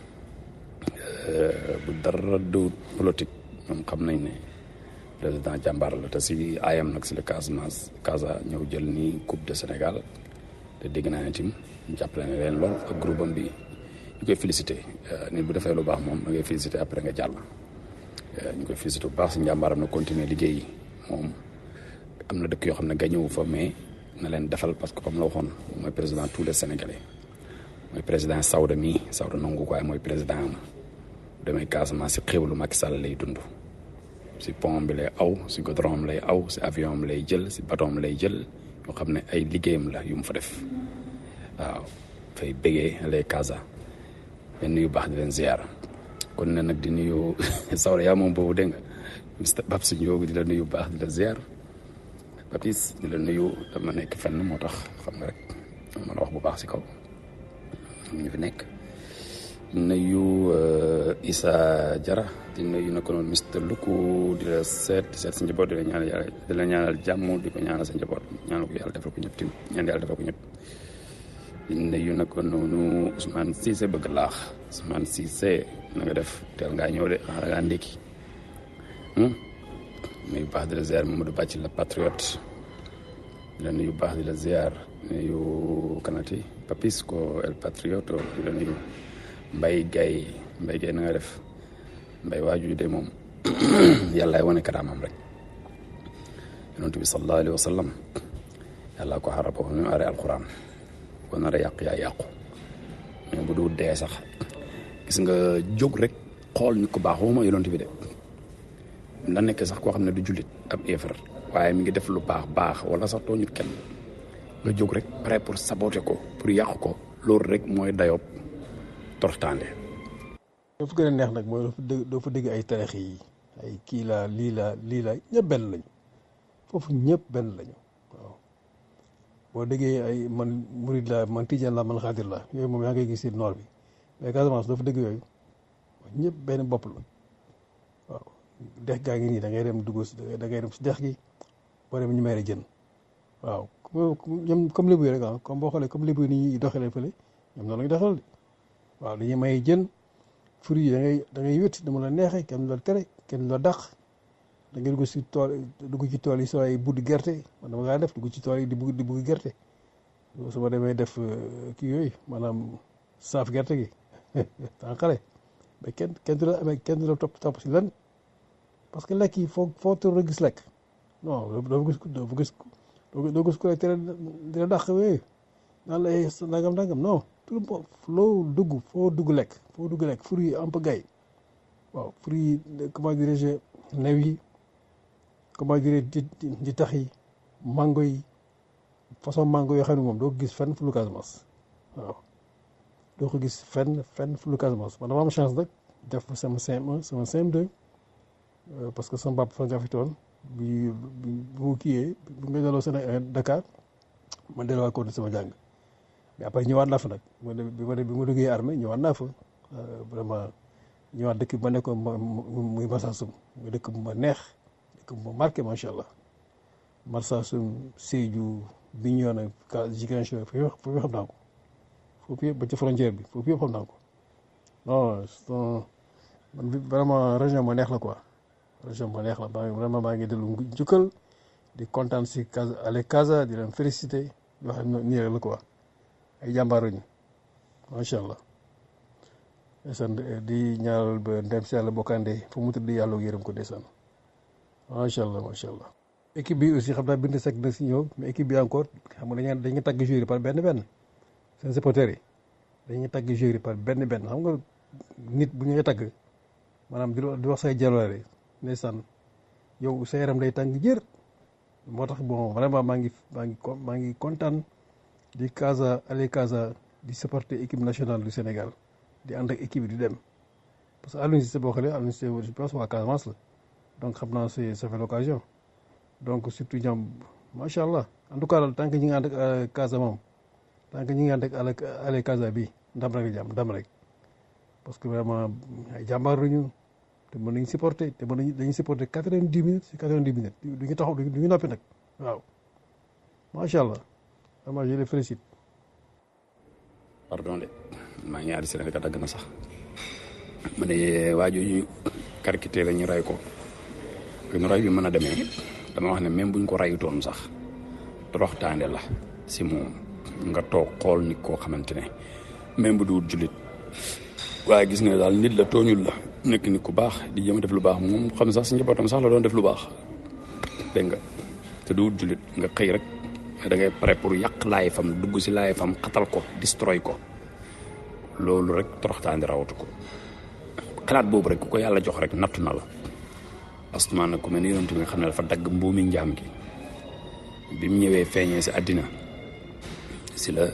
bu dara du politique ñoom xam nañ ne président jàmbaar la te si ayam nag si la Casamance Casa ñëw jël nii coupe de Sénégal te dégg naa ne tim jàppale ne leen lool ak groupe am bi ñu koy félicité nit bu defee lu baax moom da ngay félicité après nga jàll ñu koy félicité bu baax si njàmbaaram na continuer liggéey moom am na dëkk yoo xam ne gañëwu fa mais na leen defal parce que comme la waxoon mooy président tous les sénégalais mooy président Sawda mii Sawda nangu ko waaye mooy président am demee Casamance si xéwlu Macky Sall lay dund si pont bi lay aw si goudron am lay aw si avion am lay jël si bateau am lay jël yoo xam ne ay liggéeyam la yu mu fa def waaw fay bégee lay Casa leen nuyu baax di leen ziar kon ne nag di nuyu Sawda yaa moom boobu dégg nga Mr Babs Ndiogu di la nuyu baax di la ziar Papis di la nuyu dama nekk fenn moo tax xam nga rek mën a wax bu baax si kaw ñu fi nekk nuyu Issa Jara di nuyu na ko noonu Mister Luku di la seet di seet sa njaboot di la ñaanal yàlla di la ñaanal jàmm di ko ñaanal sa njaboot ñaanal ko yàlla defal ko ñëpp tim ñaan yàlla defal ko ñëpp di nuyu na ko noonu Ousmane Cissé bëgg laax Ousmane Cissé na nga def teel ngaa ñëw de xanaa ngaa ndékki nuyu baax di la ziar Mamadou Bàcc la patriote di la nuyu baax di la ziar nuyu kanati Papis ko el patriote di la nuyu Mbay Gay Mbay Gay na nga def mbay waaju de moom yàllaay wane karaamam rek yonent bi sallallahu alayhi wa sallam yàlla ko xarab ko ñu are alquran ko nar a yàq yaa yàqu mais bu du dee sax gis nga jóg rek xool ñu ko baax waxuma yonent bi de na nekk sax koo xam ne du jullit ab éefar waaye mi ngi def lu baax baax wala sax tooñut kenn nga jóg rek prêt pour saboter ko pour yàq ko loolu rek mooy dayoob tortaande doo fa gën a neex nag mooy doo fa dégg doo fa dégg ay tarix yi ay kii laa lii laa lii laa ñëpp benn lañu foofu ñëpp benn lañu waaw boo déggee ay man murid la man tijaan la man xaadir la yooyu moom yaa ngay gis si noor bi mais Casamance doo fa dégg yooyu ñëpp benn bopp la waaw dex gaa ngi nii da ngay dem dugg si da ngay dem si dex gi boo dem ñu may jën waaw ñoom comme lébu yi rek ah comme boo xoolee comme lébu yi ni ñuy doxalee fële ñoom noonu la ñu doxal de waaw dañuy may jën fruits yi da ngay da ngay wét dama la neexee kenn du la tere kenn du la dàq da ngay dugg si tool dugg ci tool yi soo ay buddi gerte man dama ngaa def dugg ci tool yi di bugg di bugg gerte su ma demee def kii yooyu maanaam saaf gerte gi tant xale mais kenn kenn du la amee kenn du la topp topp si lan parce que lekk yi foo foo tur gis lekk non doo gis doo gis doo gis ko tere dina dàq yooyu naan la nangam nangam non tout loo dugg foo dugg lekk foo dugg lekk fruits yi un peu gay waaw fruits yi comment dirais-je new yi comment dirais di di tax yi mango yi façon mango yoo xam ne moom doo ko gis fenn fu lu Casamance waaw doo ko gis fenn fenn fu lu Casamance man dama am chance nag def sama CM1 sama CM2 parce que sama papa fa nga fi toon bi bi mu kiiyee bu nga delloo Sénégal Dakar ma delluwaat ko sama jàng mais après ñëwaat naa fa nag bi ma bi ma duggee armée ñëwaat naa fa vraiment ñëwaat dëkk bi ma nekkoon muy Marsassoum muy dëkk bu ma neex dëkk bu ma marqué macha allah Marsassoum Sédhiou Bignona Ziguinchor foofu yëpp xam naa ko foofu yëpp ba ci frontière bi foofu yëpp xam naa ko non man vraiment région ma neex la quoi région ma neex la maa vraiment maa ngi dellu njukkal di kontaan si Casa ale Casa di leen félicité yoo xam ne nii rek la quoi ay jàmbaaruñu macha allah ndeysaan di ñaanal ba ndem si yàlla bokkande fu mu tëdd yàlla yërëm ko ndeysaan macha allah macha allah. équipe bi aussi xam naa bind sec na si ñëw mais équipe bi encore xam nga dañuy dañuy tagg joueur yi par benn benn seen supporters yi dañuy tagg joueur yi par benn benn xam nga nit bu ñuy tagg maanaam di wax say jaloore ndeysaan yow sa yaram day tàng jër moo tax bon vraiment maa ngi maa ngi maa ngi kontaan. di Casa aller Casa di supporter équipe nationale du Sénégal di ànd ak équipe di dem parce que Aliou Cissé boo xoolee Aliou Cissé je pense waa Casamance la donc xam naa c'est ça fait l'occasion donc surtout ñoom macha allah en tout cas daal tant que ñi ngi ànd ak Casa moom tant que ñi ngi ànd ak aller Casa bi ndam rek jàmm ndam rek parce que vraiment ay jàmbaar lañu te mën nañu supporter te mën nañu dañuy supporter quatre-vingt-dix minutes si quatre-vingt-dix minutes du ñu taxaw du ñu noppi nag waaw macha allah vraiment je les félicite. pardon de maa ngi ñaari seen ka dagg na sax ma ne waa jooju karkité la ñu rey ko bi mu rey bi mën a demee dama wax ne même buñ ko rayutoon sax toroxtaande la si moom nga toog xool nit koo xamante ne même bu duwut jullit waaye gis nga daal nit la tooñul la nekk nit ku baax di jëm a def lu baax moom xam sax si njabootam sax la doon def lu baax dégg nga te duwut jullit nga xëy rek da ngay pare pour yàq laay fam dugg si laay fam xatal ko destroy ko loolu rek toroxtaandi rawatu ko xalaat boobu rek ku ko yàlla jox rek nattu na la astumaan nag ku mel ni yonent bi nga xam ne dafa dagg mbuumi njaam gi bi mu ñëwee feeñee si àddina si la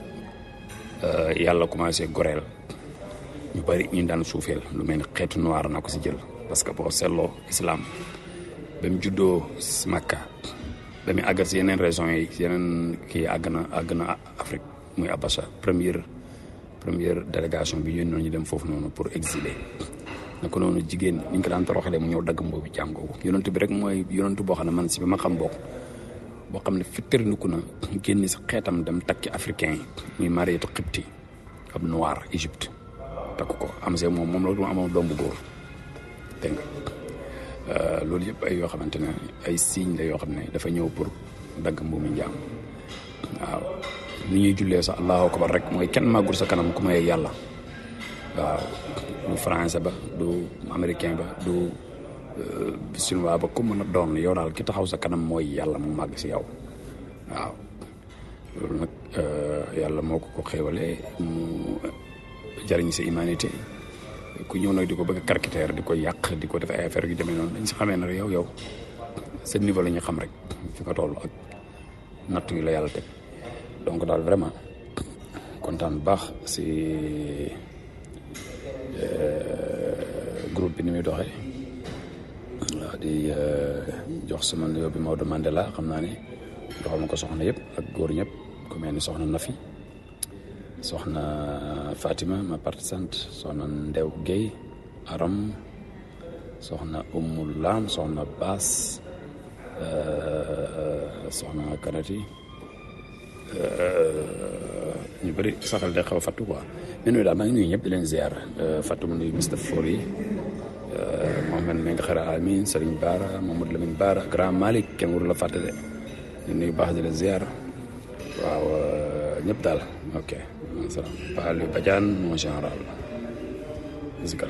yàlla commencé goreel ñu bari ñu daan suufeel lu mel ni xeetu noir na ko si jël parce que boo seetloo islam ba mu juddoo Makka ba mu àggal si yeneen régions yi yeneen kii àgg na àgg na Afrique muy Abacha première première délégation bi yónni ñu dem foofu noonu pour exiler naka noonu jigéen ni ñu ko daan toroxalee mu ñëw dagg mboobu jaam googu yonent bi rek mooy yonent boo xam ne man si bi ma xam bokk boo xam ne fittarniku na génn si xeetam dem takki africain yi muy Mariétu Xibti ab noir Égypte takk ko am see moom moom loolu mu amoon doom bu góor dégg nga loolu yëpp ay yoo xamante ne ay signe la yoo xam ne dafa ñëw pour dagg mbuumi njaam waaw ni ñuy jullee sax allahu akbar rek mooy kenn màggul sa kanam ku may yàlla waaw du français ba du américain ba du chinois ba ku mën a doon yow daal ki taxaw sa kanam mooy yàlla mu màgg si yow waaw loolu nag yàlla moo ko ko xéewalee mu jariñ sa humanité ku ñëw nag di ko bëgg a caractère di ko yàq di ko def ay affaire yu demee noonu dañ si xamee ne yow yow seen niveau la ñu xam rek fi nga toll ak natt yi la yàlla teg donc daal vraiment kontaan bu baax si groupe bi ni muy doxee waaw di jox sama nuyoo bi Maodo Mandela xam naa ne joxal ma ko soxna yëpp ak góor ñëpp ku mel ni soxna Nafi soxna Fatima ma partisante soxna Ndew Guèye Aram soxna Umu Lam soxna Baas soxna Kanati ñu bëri saxal day xaw a fattu quoi mais nuyu daal maa ngi nuyu ñëpp di leen ziar fattu mu nuyu Mr Fori Mohamed Mbengue Xara Amin Serigne Bara Mamadou Lamine Bara Grand Malick kenn waru la fàtte de ñu nuyu baax di leen ziar waaw ñëpp daal ok salaam Pa Aliou Badiane mon général musical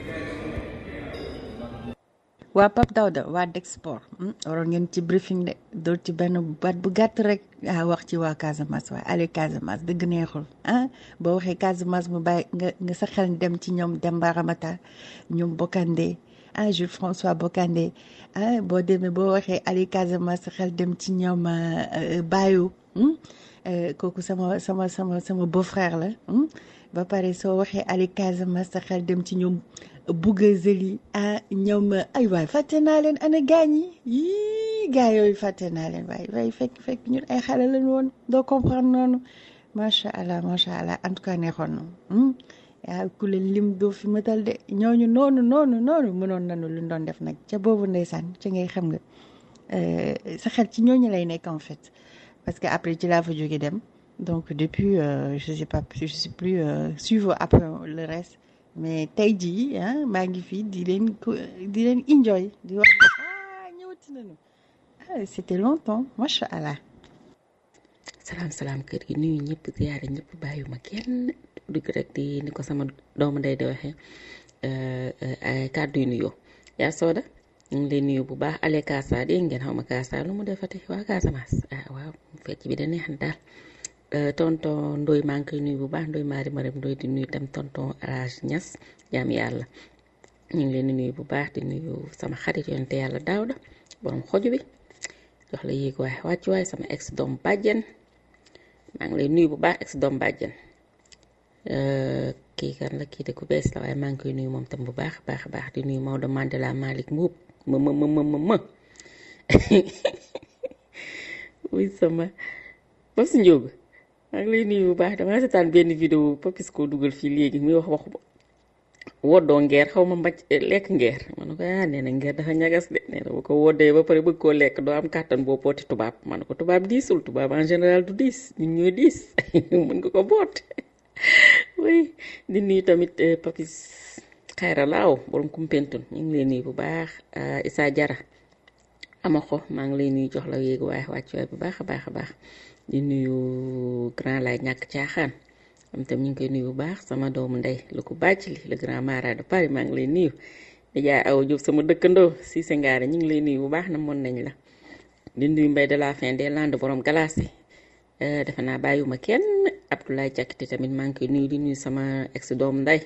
waa Pape Daouda waa Dexport waroon ngeen ci briefing de doo ci benn baat bu gàtt rek a wax ci waa Casamance waaye Aliou Casamance dëgg neexul ah boo waxee Casamance mu bàyyi nga nga sa xel dem ci ñoom Demba Ramata ñoom Bokandé ah Jules François Bokandé ah boo demee boo waxee Aliou Casamance sa xel dem ci ñoom Bayou kooku sama sama sama sama beau frère la ba pare soo waxee Aliou Casamance sa xel dem ci ñoom Bouga Zeli ah ñoom ay waay fàtte naa leen ana gaañ yi yii gaa yooyu fàtte naa leen waay waay fekk fekk ñun ay xale lañ woon doo comprendre noonu macha allah macha allah en tout cas neexoon na yaa ku leen lim doo fi matal de ñooñu noonu noonu noonu mënoon nañu lu doon def nag ca boobu ndeysaan ca ngay xam nga sa xel ci ñooñu lay nekk en fait parce que après ci laa fa jóge dem donc depuis je sais pas je sais plus suivre après le reste. mais tey jii ah maa ngi fii di leen ko di leen enjoy di wax ah ñëwati nañu ah c'était longtemps macha allah. salaam salaam kër gi nuyu ñëpp ziyaare ñëpp bàyyiwuma kenn dugg rek di ni ko sama doomu ndey di waxee kàddu yu nuyoo yaa sooda ñu ngi lay nuyu bu baax ale Kaasa dégg ngeen xaw ma Kaasa lu mu defati waa Casamance ah waaw fecc bi da neex na daal. tonton Ndoye maa ngi koy nuyu bu baax Ndoye Marie Marème Ndoye di nuyu tam tonton Rage Niass jaam yàlla ñu ngi leen di nuyu bu baax di nuyu sama xarit yonte yàlla Daawda borom xoju bi jox la yéeg waay wàcc waay sama ex doom bàjjen maa ngi lay nuyu bu baax ex doom bàjjen kii kan la kii de ku bees la waaye maa ngi koy nuyu moom tam bu baax baax baax di nuyu Maodo Mandela Malick Mbuub ma ma ma ma ma wuy sama ba si njóogu maa ngi lay nuyu bu baax damaa seetaan benn vidéo Papis koo dugal fii léegi muy wax waxu woddoo ngeer xaw ma mbaj lekk ngeer ma ne ko ah nee na ngeer dafa ñagas de nee na bu ko woddee ba pare bëgg koo lekk doo am kàttan boo pooti tubaab ma ne ko tubaab diisul tubaab en général du diis ñun ñooy diis mën nga ko boot oui di nuyu tamit papis xayra laaw borom kumpentun ñu ngi lay nuyu bu baax Issa Jara ama ko maa ngi lay nuyu jox la yéegu waaye wàcc waay bu baax a baax a baax di nuyu grand lay ñàkk caaxaan am tam ñu ngi koy nuyu bu baax sama doomu ndey lu ko bàcc li le grand mara de Paris maa ngi lay nuyu di jaay aw Jóob sama dëkkandoo si sa ngaare ñu ngi lay nuyu bu baax na mën nañ la di nuyu mbay de la fin des landes borom glace yi defe naa bàyyiwuma kenn Abdoulaye Diakité tamit maa ngi koy nuyu di nuyu sama ex doomu ndey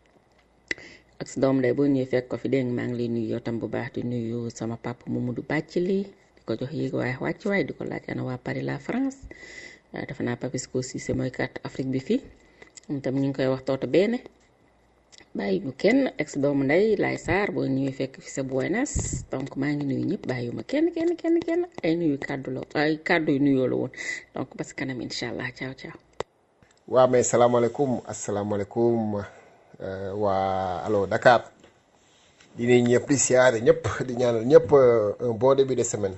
ex doomu ndey boo ñëwee fekk ko fi dégg maa ngi lay nuyu yow tam bu baax di nuyu sama papa Mamadou bàcc li di ko jox yéeg waaye wàcc waay di ko laaj ana waa Paris la France waaw defe naa Papisco Cissé mooy carte Afrique bi fii moom tam ñu ngi koy wax toota benn bàyyi ñu kenn ex doomu ndey laay saar boo ñëwee fekk fi sa Buenos donc maa ngi nuyu ñëpp bàyyi ma kenn kenn kenn kenn ay nuyu kàddu la ay kàddu yu nuyoo la woon donc parce que kanam incha allah ciao ciao. waaw mais salaamaaleykum asalaamaaleykum waa allo Dakar di nuyu ñëpp di siyaare ñëpp di ñaanal ñëpp un bon début de semaine.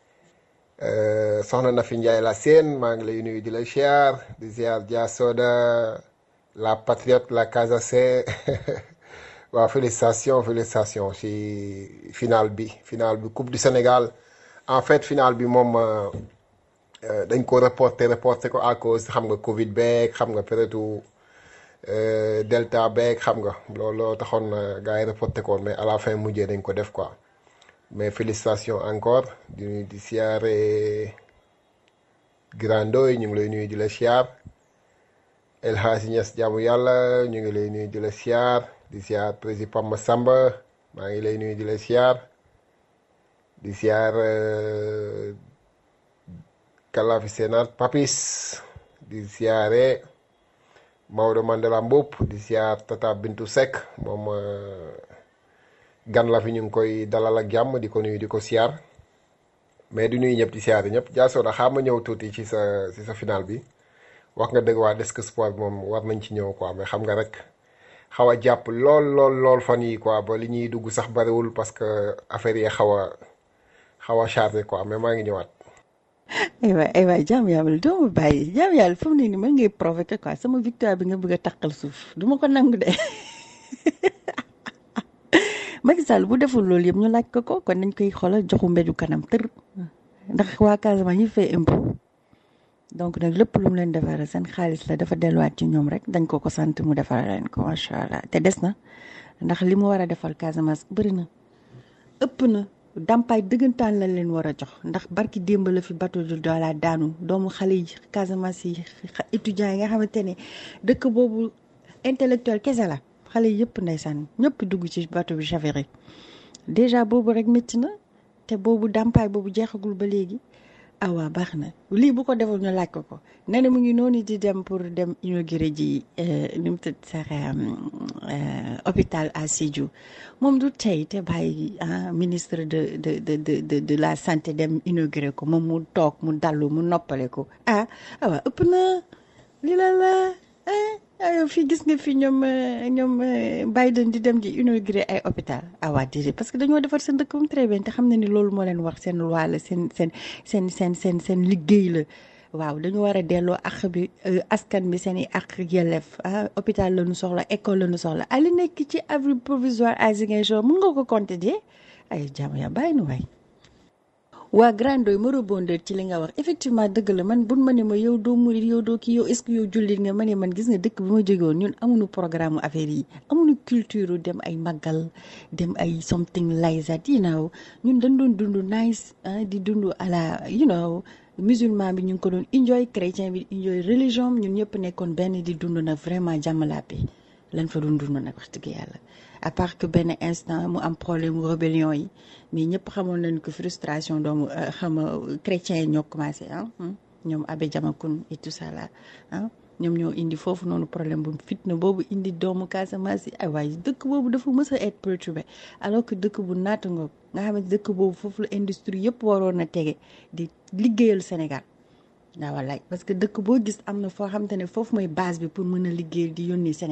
soxna na fi Njaay la seen maa ngi lay nuyu di la ziar di ziar Dia Soda la patriote la Casace waaw félicitation félicitation ci final bi final bi coupe du Sénégal en fait final bi moom dañ ko reporté reporté ko à cause xam nga Covid beeg xam nga période Delta beeg xam nga looloo taxoon gars yi reporté ko mais à la fin mujjee dañ ko def quoi. mais félicitations encore di nuyu di siyaare grandooy ñu ngi lay nuyu di la siyaar El Hadji Niass jaamu yàlla ñu ngi lay nuyu di la siyaar di siyaar président Pamba Samba maa ngi lay nuyu di la siyaar di siyaar Kalafi Sénat Papis di siyaare Maodo Mandela Mboup di siyaar Tata Bintu Seck moom gan la fi ñu ngi koy dalal ak jàmm di ko nuyu di ko siyaar mais di nuyu ñëpp di siyaar ñëpp jaasooda xaa ma ñëw tuuti ci sa ci sa final bi wax nga dëgg waa desk sport bi moom war nañ ci ñëw quoi mais xam nga rek xaw a jàpp lool lool lool fan yi quoi ba li ñuy dugg sax bariwul parce que affaire yi xaw a xaw a chargé quoi mais maa ngi ñëwaat. aywa aywa jaam yàlla doo ma bàyyi jaam yàlla fu mu ne nii mën ngay provoqué quoi sama victoire bi nga bëgg a taqal suuf du ma ko nangu de. Macky Sall bu deful loolu yëpp ñu laaj ko ko kon nañ koy xoolal joxu mbeju kanam tër ndax waa Casamance ñi fay impôt donc nag lépp lu mu leen defaree seen xaalis la dafa delluwaat ci ñoom rek dañ ko ko sant mu defar leen ko macha allah te des na ndax li mu war a defal Casamance bëri na ëpp na dàmpaay dëggantaan lañ leen war a jox ndax barki démb la fi bateau du Joola daanu doomu xale yi Casamance yi étudiants yi nga xamante ne dëkk boobu intellectuel kese la. xale yëpp ndeysaan ñëpp dugg ci bateau bi chaviré déjà boobu rek métti na te boobu dàmpaay boobu jeexagul ba léegi ah waa baax na lii bu ko deful ñu laaj ko ko nee na mu ngi noonu di dem pour dem inauguré ji ni mu tudd sax hôpital à Sédhiou moom du tey te bàyyi ministre de de de de de la santé dem inauguré ko moom mu toog mu dallu mu noppale ko ah ah waa ëpp na li la la ah fii gis nga fi ñoom ñoom Biden di dem di inauguré ay hôpital ah waa déedéet parce que dañoo defar seen dëkk mu très bien te xam na ni loolu moo leen wax seen loi la seen seen seen seen seen seen liggéey la waaw dañu war a delloo àq bi askan bi seen i àq yelleef ah hôpital la ñu soxla école la ñu soxla ah li nekk ci abri provisoire à Ziguinchor mun nga ko compter de ay jàmm yaa bàyyi nu waay. waa grandoy ma rebondir ci li nga wax effectivement dëgg la man bun ma ne ma yow doo murit yow doo kii yow est-ce que yow jullit nga ma ne man gis nga dëkk bi ma jógewoon ñun amuñu programme affaire yi amuñu culture dem ay màggal dem ay something like that you know ñun dañ doon dund nice di dund à la you know musulman bi ñu ngi ko doon enjoy chrétien bi enjoy religion ñun ñëpp nekkoon benn di dund nag vraiment jàmm la paix lan fa doon dund nag wax dëgg yàlla à part que benn instant mu am problème mu rébellion yi mais ñëpp xamoon nañu que frustration doomu xam nga chrétiens yi ñoo commencé ah ñoom abbé Diamacoune et tout ça là ah ñoom ñoo indi foofu noonu problème bu fitna boobu indi doomu Casamance yi ay waaye dëkk boobu dafa mës a être perturbé alors que dëkk bu naata nga nga xamante dëkk boobu foofu la industrie yëpp waroon a tege di liggéeyal Sénégal waaw wallaay parce que dëkk boo gis am na foo xamante ne foofu mooy base bi pour mën a liggéeyal di yónnee Sénégal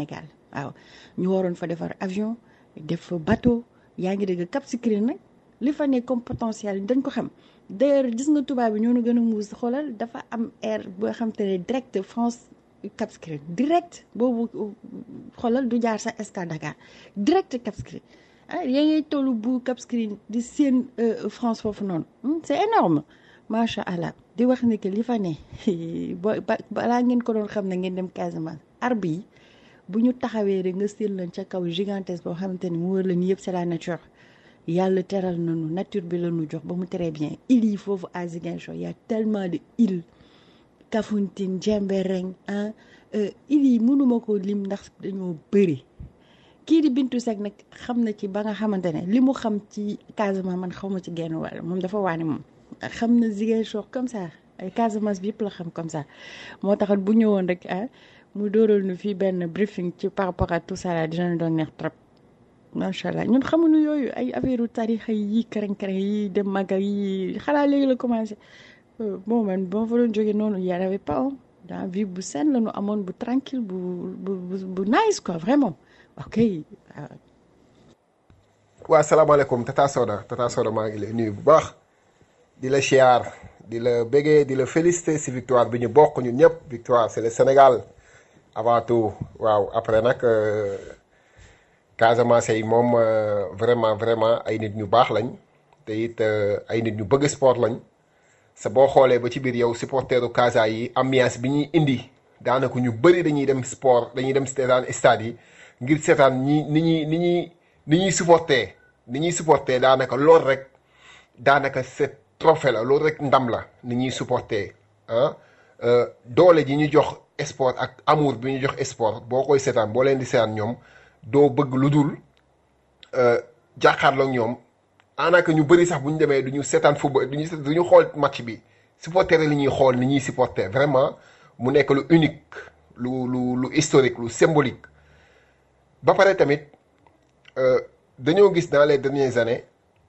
waaw ñu waroon fa defar avion def fa bateau yaa ngi dégg Cap Skirring nag li fa ne comme potentiel dañ ko xam d'ailleurs gis nga tubaab bi ñoo nu gën a muus xoolal dafa am air boo xam te ne direct France Cap Skirring direct boobu xoolal du jaar sa escale Dakar direct Cap Skirring ah yaa ngay tollu bu Cap Skirring di seen France foofu noonu c'est énorme macha allah di wax ni que li fa ne ba balaa ngeen ko doon xam ne ngeen dem Casamance arbre yi bu ñu taxawee rek nga séen leen ca kaw gigantesque boo xamante ni mu wër la ni yëpp c'est la nature yàlla teral nañu nature bi la ñu jox ba mu très bien îles yi foofu à Ziguinchor y a tellement de îles Kafountine Diembéring ah îles yi mënuma ko lim ndax dañoo bëri kii di Bintu Seck nag xam na ci ba nga xamante ne li mu xam ci Casamance man xaw ma ci genn wàll moom dafa waane moom xam na Ziguinchor comme ça ay Casamance bi yëpp la xam comme ça moo taxat bu ñëwoon rek ah mu dóoral nu fii benn briefing ci par rapport à tout ça là dinañ doon neex trop macha allah ñun xamuñu yooyu ay affaire u tarixa yi kërën kërën yi dem magal yi xalaa léegi la commencé bon man ba ma fa doon jógee noonu y avait pas dans vie bu saine la ñu amoon bu tranquille bu bu bu nice quoi vraiment ok waaw. waa salaamaaleykum Tata Soda Tata Soda maa ngi lay nuyu bu baax di la siyaar di la béggee di la féliciter si victoire bi ñu bokk ñun ñëpp victoire c'est le Sénégal avant tout waaw après nag Casamance yi moom vraiment vraiment ay nit ñu baax lañ te it ay nit ñu bëgg sport lañ sa boo xoolee ba ci biir yow supporteru Casa yi ambiance bi ñuy indi daanaka ñu bëri dañuy dem sport dañuy dem seetaan stade yi ngir seetaan ñi ni ñuy ni ñuy ni ñuy supporter ni ñuy supporter daanaka loolu rek daanaka c'est trophée la loolu rek ndam la ni ñuy supporter ah doole ji ñu jox sport ak amour bi ñu jox sport boo koy seetaan boo leen di seetaan ñoom doo bëgg lu dul jàkkaarloog ñoom daanaka ñu bëri sax bu ñu demee du ñu seetaan football du ñu du ñu xool match bi supporter li ñuy xool ni ñuy supporter vraiment mu nekk lu unique lu lu lu historique lu symbolique ba pare tamit dañoo gis dans les dernières années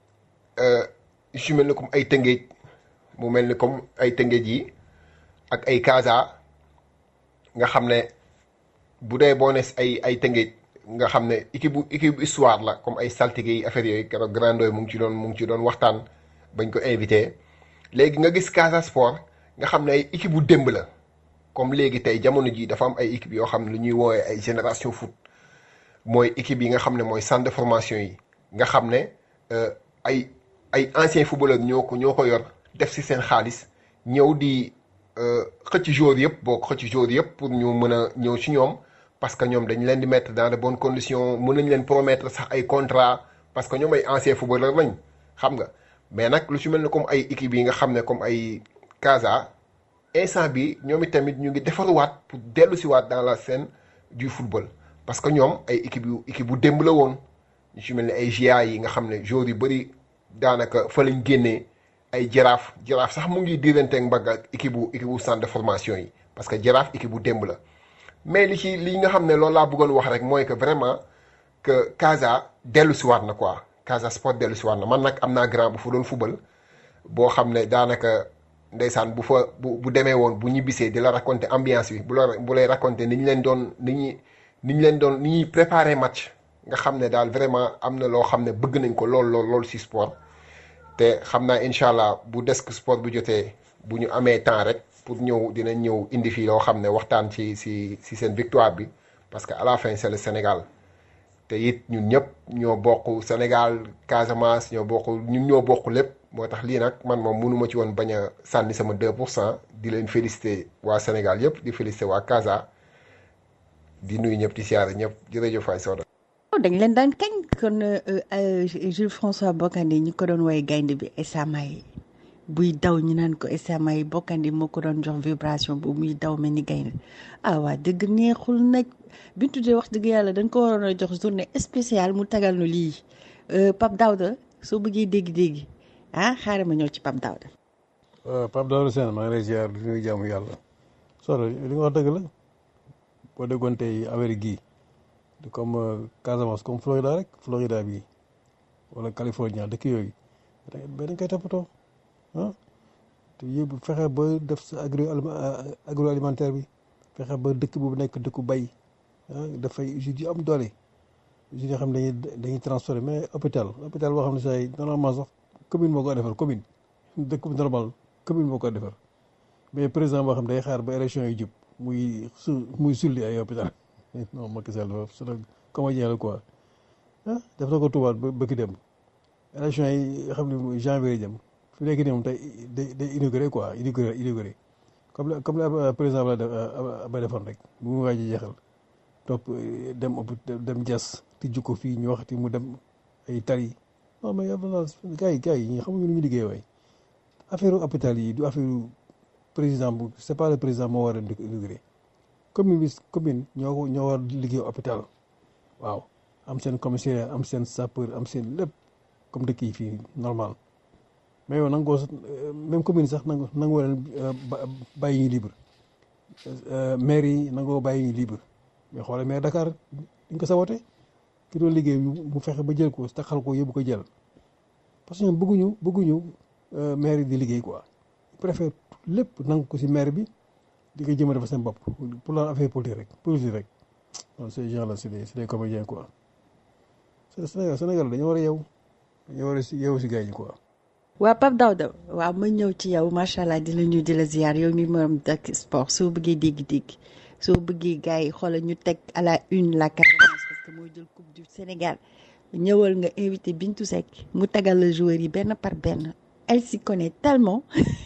yu mel ni comme ay tëngéej mu mel ni comme ay tëngéej yi ak ay Casa nga xam ne bu dee boo ne ay ay tëngéej nga xam ne équipe bu équipe bu histoire la comme ay saltige yi affaire yooyu keroog Grandoy mu ngi ci doon mu ngi ci doon waxtaan bañ ko invité léegi nga gis Casa Sport nga xam ne ay équipe bu démb la comme léegi tey jamono ji dafa am ay équipe yoo xam ne lu ñuy woowee ay génération foot mooy équipe yi nga xam ne mooy centre de formation yi nga xam ne ay ay anciens footballeurs ñoo ko ñoo ko yor def ci seen xaalis ñëw di xëcc joueurs yëpp boo ko xëcc joueurs yëpp pour ñu mën a ñëw ci ñoom parce que ñoom dañ leen di mettre dans de bonnes conditions mën nañ leen promettre sax ay contrat parce que ñoom ay anciens footballeurs lañ xam nga mais nag lu ci mel ne comme ay équipes yi nga xam ne comme ay Casa instant bi ñoom itamit ñu ngi defaruwaat pour dellu si waat dans la scène du football parce que ñoom ay équipe yu équipe bu démb la woon ñu ci mel ne ay GIA yi nga xam ne joueurs yu bëri daanaka fa lañ génnee ay jaraaf jaraaf sax mu ngi diiranteeg mbagg ak équipe bu équipe bu centre de formation yi parce que jaraaf équipe bu démb la mais li ci li nga xam ne loolu laa bëggoon wax rek mooy que vraiment que Casa dellu si waat na quoi Casa Sport dellu si waat na man nag am naa grand bu fa doon football boo xam ne daanaka ndeysaan bu fa bu bu demee woon bu ñibbisee di la raconter ambiance bi bu la bu lay raconter ni ñu leen doon ni ñuy ni ñu leen doon ni ñuy préparer match nga xam ne daal vraiment am na loo xam ne bëgg nañ ko lool lool lool si sport te xam naa incha allah bu desk sport bu jotee bu ñu amee temps rek pour ñëw dinañ ñëw indi fii loo xam ne waxtaan ci si si seen victoire bi parce que à la fin c'est le Sénégal te it ñun ñëpp ñoo bokk Sénégal Casamance ñoo bokk ñun ñoo bokk lépp moo tax lii nag man moom mënuma ci woon bañ a sànni sama 2 pour cent di leen féliciter waa Sénégal yëpp di féliciter waa Casa di nuyu ñëpp di siyaare ñëpp jërëjëf Faye Soda. dañ leen daan kañ kon Jules François Bocandé ñi ko doon woy gaynde bi Esamaay buy daw ñu naan ko Esamaay Bocandé moo ko doon jox vibration bu muy daw mel ni gaynde ah waa dëgg neexul nag bi ñu tuddee wax dëgg yàlla dañ ko waroon a jox journée spéciale mu tagal nu lii Pape Daouda soo bëggee dégg-dégg ah xaaral ma ñëw ci Pape Daouda. waaw Pape Daouda Sène maa ngi lay ziar di nuyu jàmm yàlla solo li nga wax dëgg la boo déggoon tey affaire gii comme Casamance comme Florida rek Florida bii wala California dëkk yooyu mais dañ koy toppatoo ah te yóbbu fexe ba def sa agro agroalimentaire bi fexe ba dëkk bu nekk dëkku bay ah dafay usines yu am doole usines yoo xam ne dañuy dañuy transformé mais hôpital hôpital boo xam ne say normalement sax commune moo ko defar commune dëkk bu normal commune moo ko defar mais président boo xam ne day xaar ba élection yi jub muy su muy sulli ay hôpital non Macky Sall dafa su comédien la quoi ah def na ko tubaab ba bëgg dem élection yi xam ne janvier jëm fi nekk nii moom tey day day inauguré quoi inauguré inauguré comme la comme la président ba ba defoon rek bu mu waaj a jeexal topp dem dem jas tijju ko fii ñu waxati mu dem ay tali non mais yàlla gars yi gars yi ñi xamuñu lu ñu liggéey waay affaire hôpital yi du affaire président bu c'est pas le président moo war a inauguré commune bi commune ñoo ko ñoo war liggéey hôpital waaw am seen commissariat am seen sapeur am seen lépp comme dëkk yi fii normal mais yow nangoo même commune sax nangu nangoo leen bàyyi ñu libre maire yi nangoo bàyyi ñu libre mais xoolal maire Dakar dañ ko sabote ki doon liggéey mu fexe ba jël ko taxal ko yóbbu ko jël parce que ñoom bëgguñu bëgguñu maire yi di liggéey quoi ils préfèrent lépp nangu ko si maire bi di ko jëmale fa seen bopp pour la affaire politique rek politique rek non ces gens là c'est des c'est des comédiens quoi Sénégal Sénégal dañoo war a yow dañoo war a si yow si gars yi quoi. waa Pape Daouda waaw ma ñëw ci yow macha allah di la nuyu di la ziar yow mi moom dak sport soo bëggee dégg-dégg soo bëggee gars yi xoolal ñu teg à la une la Casamance parce que mooy jël coupe du Sénégal ñëwal nga invité Bintou Seck mu tagal la joueurs yi benn par benn elle s'y connaît tellement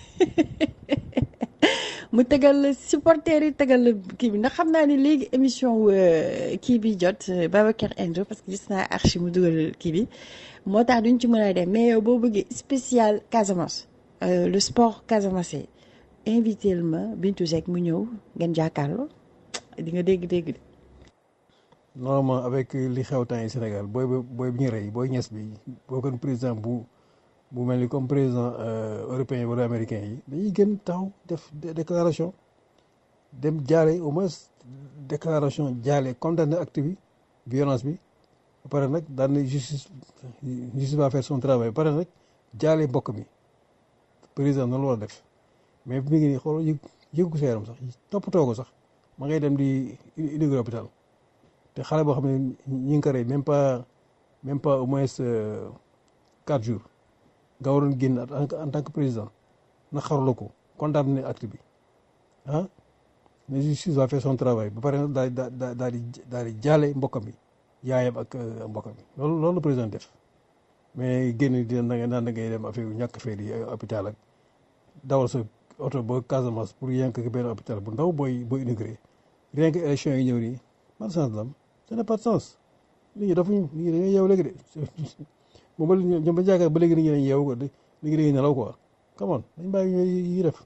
mu tegal la supporters yi tegal la kii bi ndax xam naa ne léegi émission kii bi jot Babacar Endo parce que gis naa archi mu dugal kii bi moo tax duñ ci mën a dem mais yow boo bëggee spécial Casamance le sport Casamance invité ma Bintou Seck mu ñëw ngeen jàkkaarloo di nga dégg-dégg de. normalement avec li xew temps yi Sénégal booy booy bi ñu rey booy ñes bi boo kon président bu. bu mel ni comme président européen yi wala américain yi dañuy gën taxaw def déclaration dem jaale au moins déclaration jaale condamné acte bi violence bi ba pare nag daan na justice justice va faire son travail ba pare nag jaale mbokk mi président noonu la war a def mais mi ngi nii xool yëg yëgu ko sa yaram sax toppatoo ko sax ma ngay dem di inauguré hôpital te xale boo xam ne ñi ngi ko rey même pas même pas au moins quatre jours nga waroon génn en tant que président na xarala ko condamné acte bi ah la justice va faire son travail ba pare daal di daal di daal di jaale mbokkam bi yaayam ak mbokkam bi loolu loolu la président def mais génn dina da nga naan da ngay dem affaire yu ñàkk fee di hôpital ak dawal sa oto ba Casamance pour yënk benn hôpital bu ndaw booy booy inauguré rien que élection yi ñëw nii man sens la am ça n'a pas de sens nit ñi dafuñu nit ñi dañuy yeew léegi de moom ba ñoom ba jaakaar ba léegi nit ñi dañuy yeewu ko léegi dañuy nelaw quoi come on dañ bàyyi yi def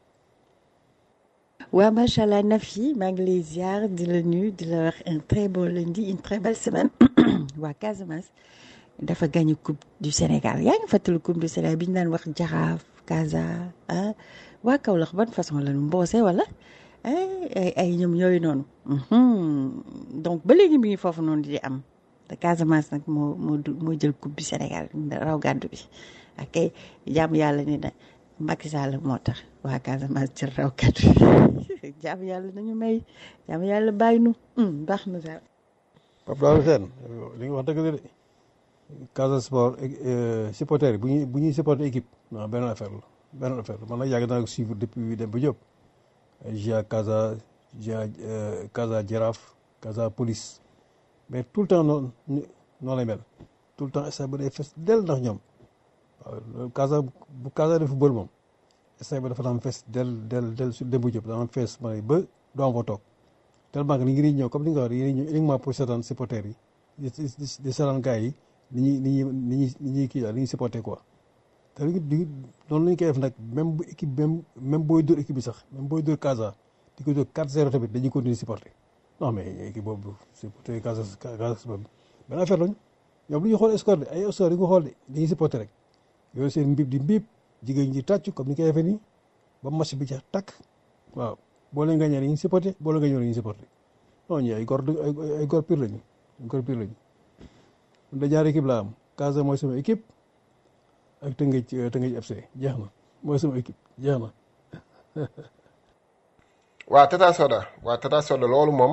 waa macha allah Nafi maa ngi lay ziar di la nuyu di la wax un très bon lundi une très belle semaine waa Casamance dafa gagné coupe du Sénégal yaa ngi fàttali coupe du Sénégal bi ñu daan wax Jaraaf Casa ah waa Kaolack ban façon la ñu mboose wala ay ay ñoom yooyu noonu donc ba léegi mi ngi foofu noonu di am te Casamance nag moo moo moo jël coupe du Sénégal raw gàddu bi ak jàmm yàlla ni na Macky Sall moo tax waa Casamance jël raw gàddu bi jàmm yàlla nañu may jàmm yàlla bàyyi nu baax na daal. Pape Daouda Sène li nga wax dëgg la de Casa Sport supporter bu ñuy bu ñuy supporter équipe non benn affaire la benn affaire la man nag yàgg naa ko suivre depuis dem ba Diop Gia Casa Gia Casa Jaraaf Casa Police mais tout le temps noonu noonu lay mel tout le temps stade bi day fes del ndax ñoom waaw loolu Casa bu Casa de football moom stade bi dafa daan fes del del del su dem ba Diop daan fees ma ba doo am fa toog tellement que ni ngi ñëw comme ni nga wax dañuy ñëw uniquement pour seetaan supporters yi di di di seetaan gars yi ni ñuy ni ñuy ni ñuy ni ñuy kii daal ni ñuy supporter quoi te li noonu la ñu koy def nag même bu équipe même même booy dóor équipe bi sax même booy dóor Casa di ko dóor 4-0 tamit dañuy continuer supporter non mais équipe boobu supporter Casa Casa boobu benn affaire lañu ñoom lu ñuy xool score de ay score yi nga xool de dañuy supporter rek yooyu seen mbib di mbib jigéen ñi tàcc comme ni koy defee nii ba match bi jeex takk waaw boo leen gañee dañuy supporter boo leen gañee dañuy supporter non ñi ay góor ay góor pire lañu ay góor pire lañu da ñaari équipe laa am Casa mooy sama équipe ak Tëngéej Tëngéej FC jeex na mooy sama équipe jeex na waa Tata Soda waa Tata Soda loolu moom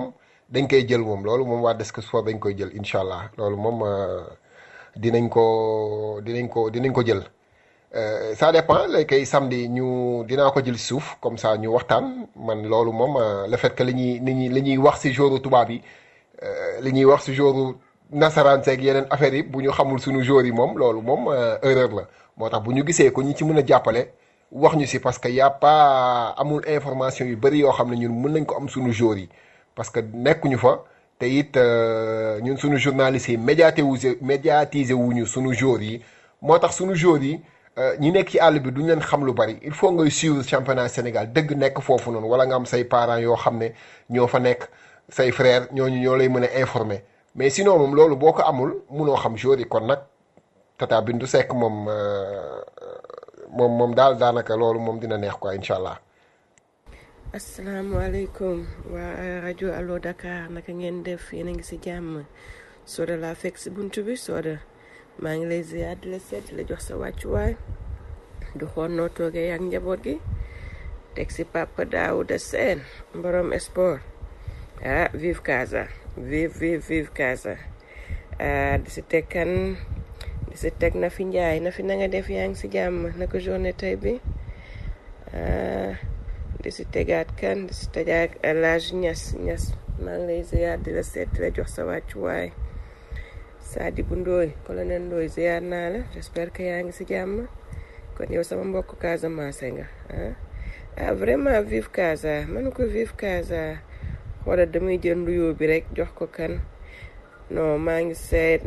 dañ koy jël moom loolu moom waa Desk Sport dañ koy jël incha allah loolu moom dinañ ko dinañ ko dinañ ko jël ça dépend lay kay samedi ñu dinaa ko jël si suuf comme ça ñu waxtaan man loolu moom le fait que li ñuy li ñuy li ñuy wax si jouru tubaab yi li ñuy wax si jouru nasaraan seeg yeneen affaires yi bu ñu xamul suñu jour yi moom loolu moom erreur la moo tax bu ñu gisee ko ñu ci mën a jàppale wax ñu si parce que y a pas amul information yu bëri yoo xam ne ñun mën nañ ko am suñu jour yi parce que nekkuñu fa te it ñun suñu journalistes yi médiatiser médiatiser wuñu suñu jour yi moo tax suñu jour yi ñi nekk ci àll bi duñ leen xam lu bari il faut ngay suivre championnat Sénégal dëgg nekk foofu noonu wala nga am say parents yoo xam ne ñoo fa nekk say frères ñooñu ñoo lay mën a informer mais sinon moom loolu boo ko amul munoo xam jour yi kon nag Tata Bintou Seck moom moom moom daal daanaka loolu moom dina neex quoi incha allah. asalaamaaleykum waa rajo Allo Dakar naka ngeen def yéen a ngi si jàmm Soda laa fekk si buntu bi Soda maa ngi lay ziar di la seet di la jox sa wàccuwaay du xool noo toogee ak njaboot gi teg si Papa Daouda Sène borom sport ah vive Casa vive vive vive Casa ah di si teg kan di si teg na fi njaay na fi na nga def yaa ngi si jàmm naka journée tey bi ah di si tegaat kan di si tegaat El Hadj Niass Niass maa ngi lay ziar di la seet di la jox sa wàccuwaay Sadibou Ndoye colonel Ndoye ziar naa la j'espère que yaa ngi si jàmm kon yow sama mbokk Casamance nga ah ah vraiment vive Casa man ko vive Casa xoolal damay jël nuyoo bi rek jox ko kan non maa ngi seet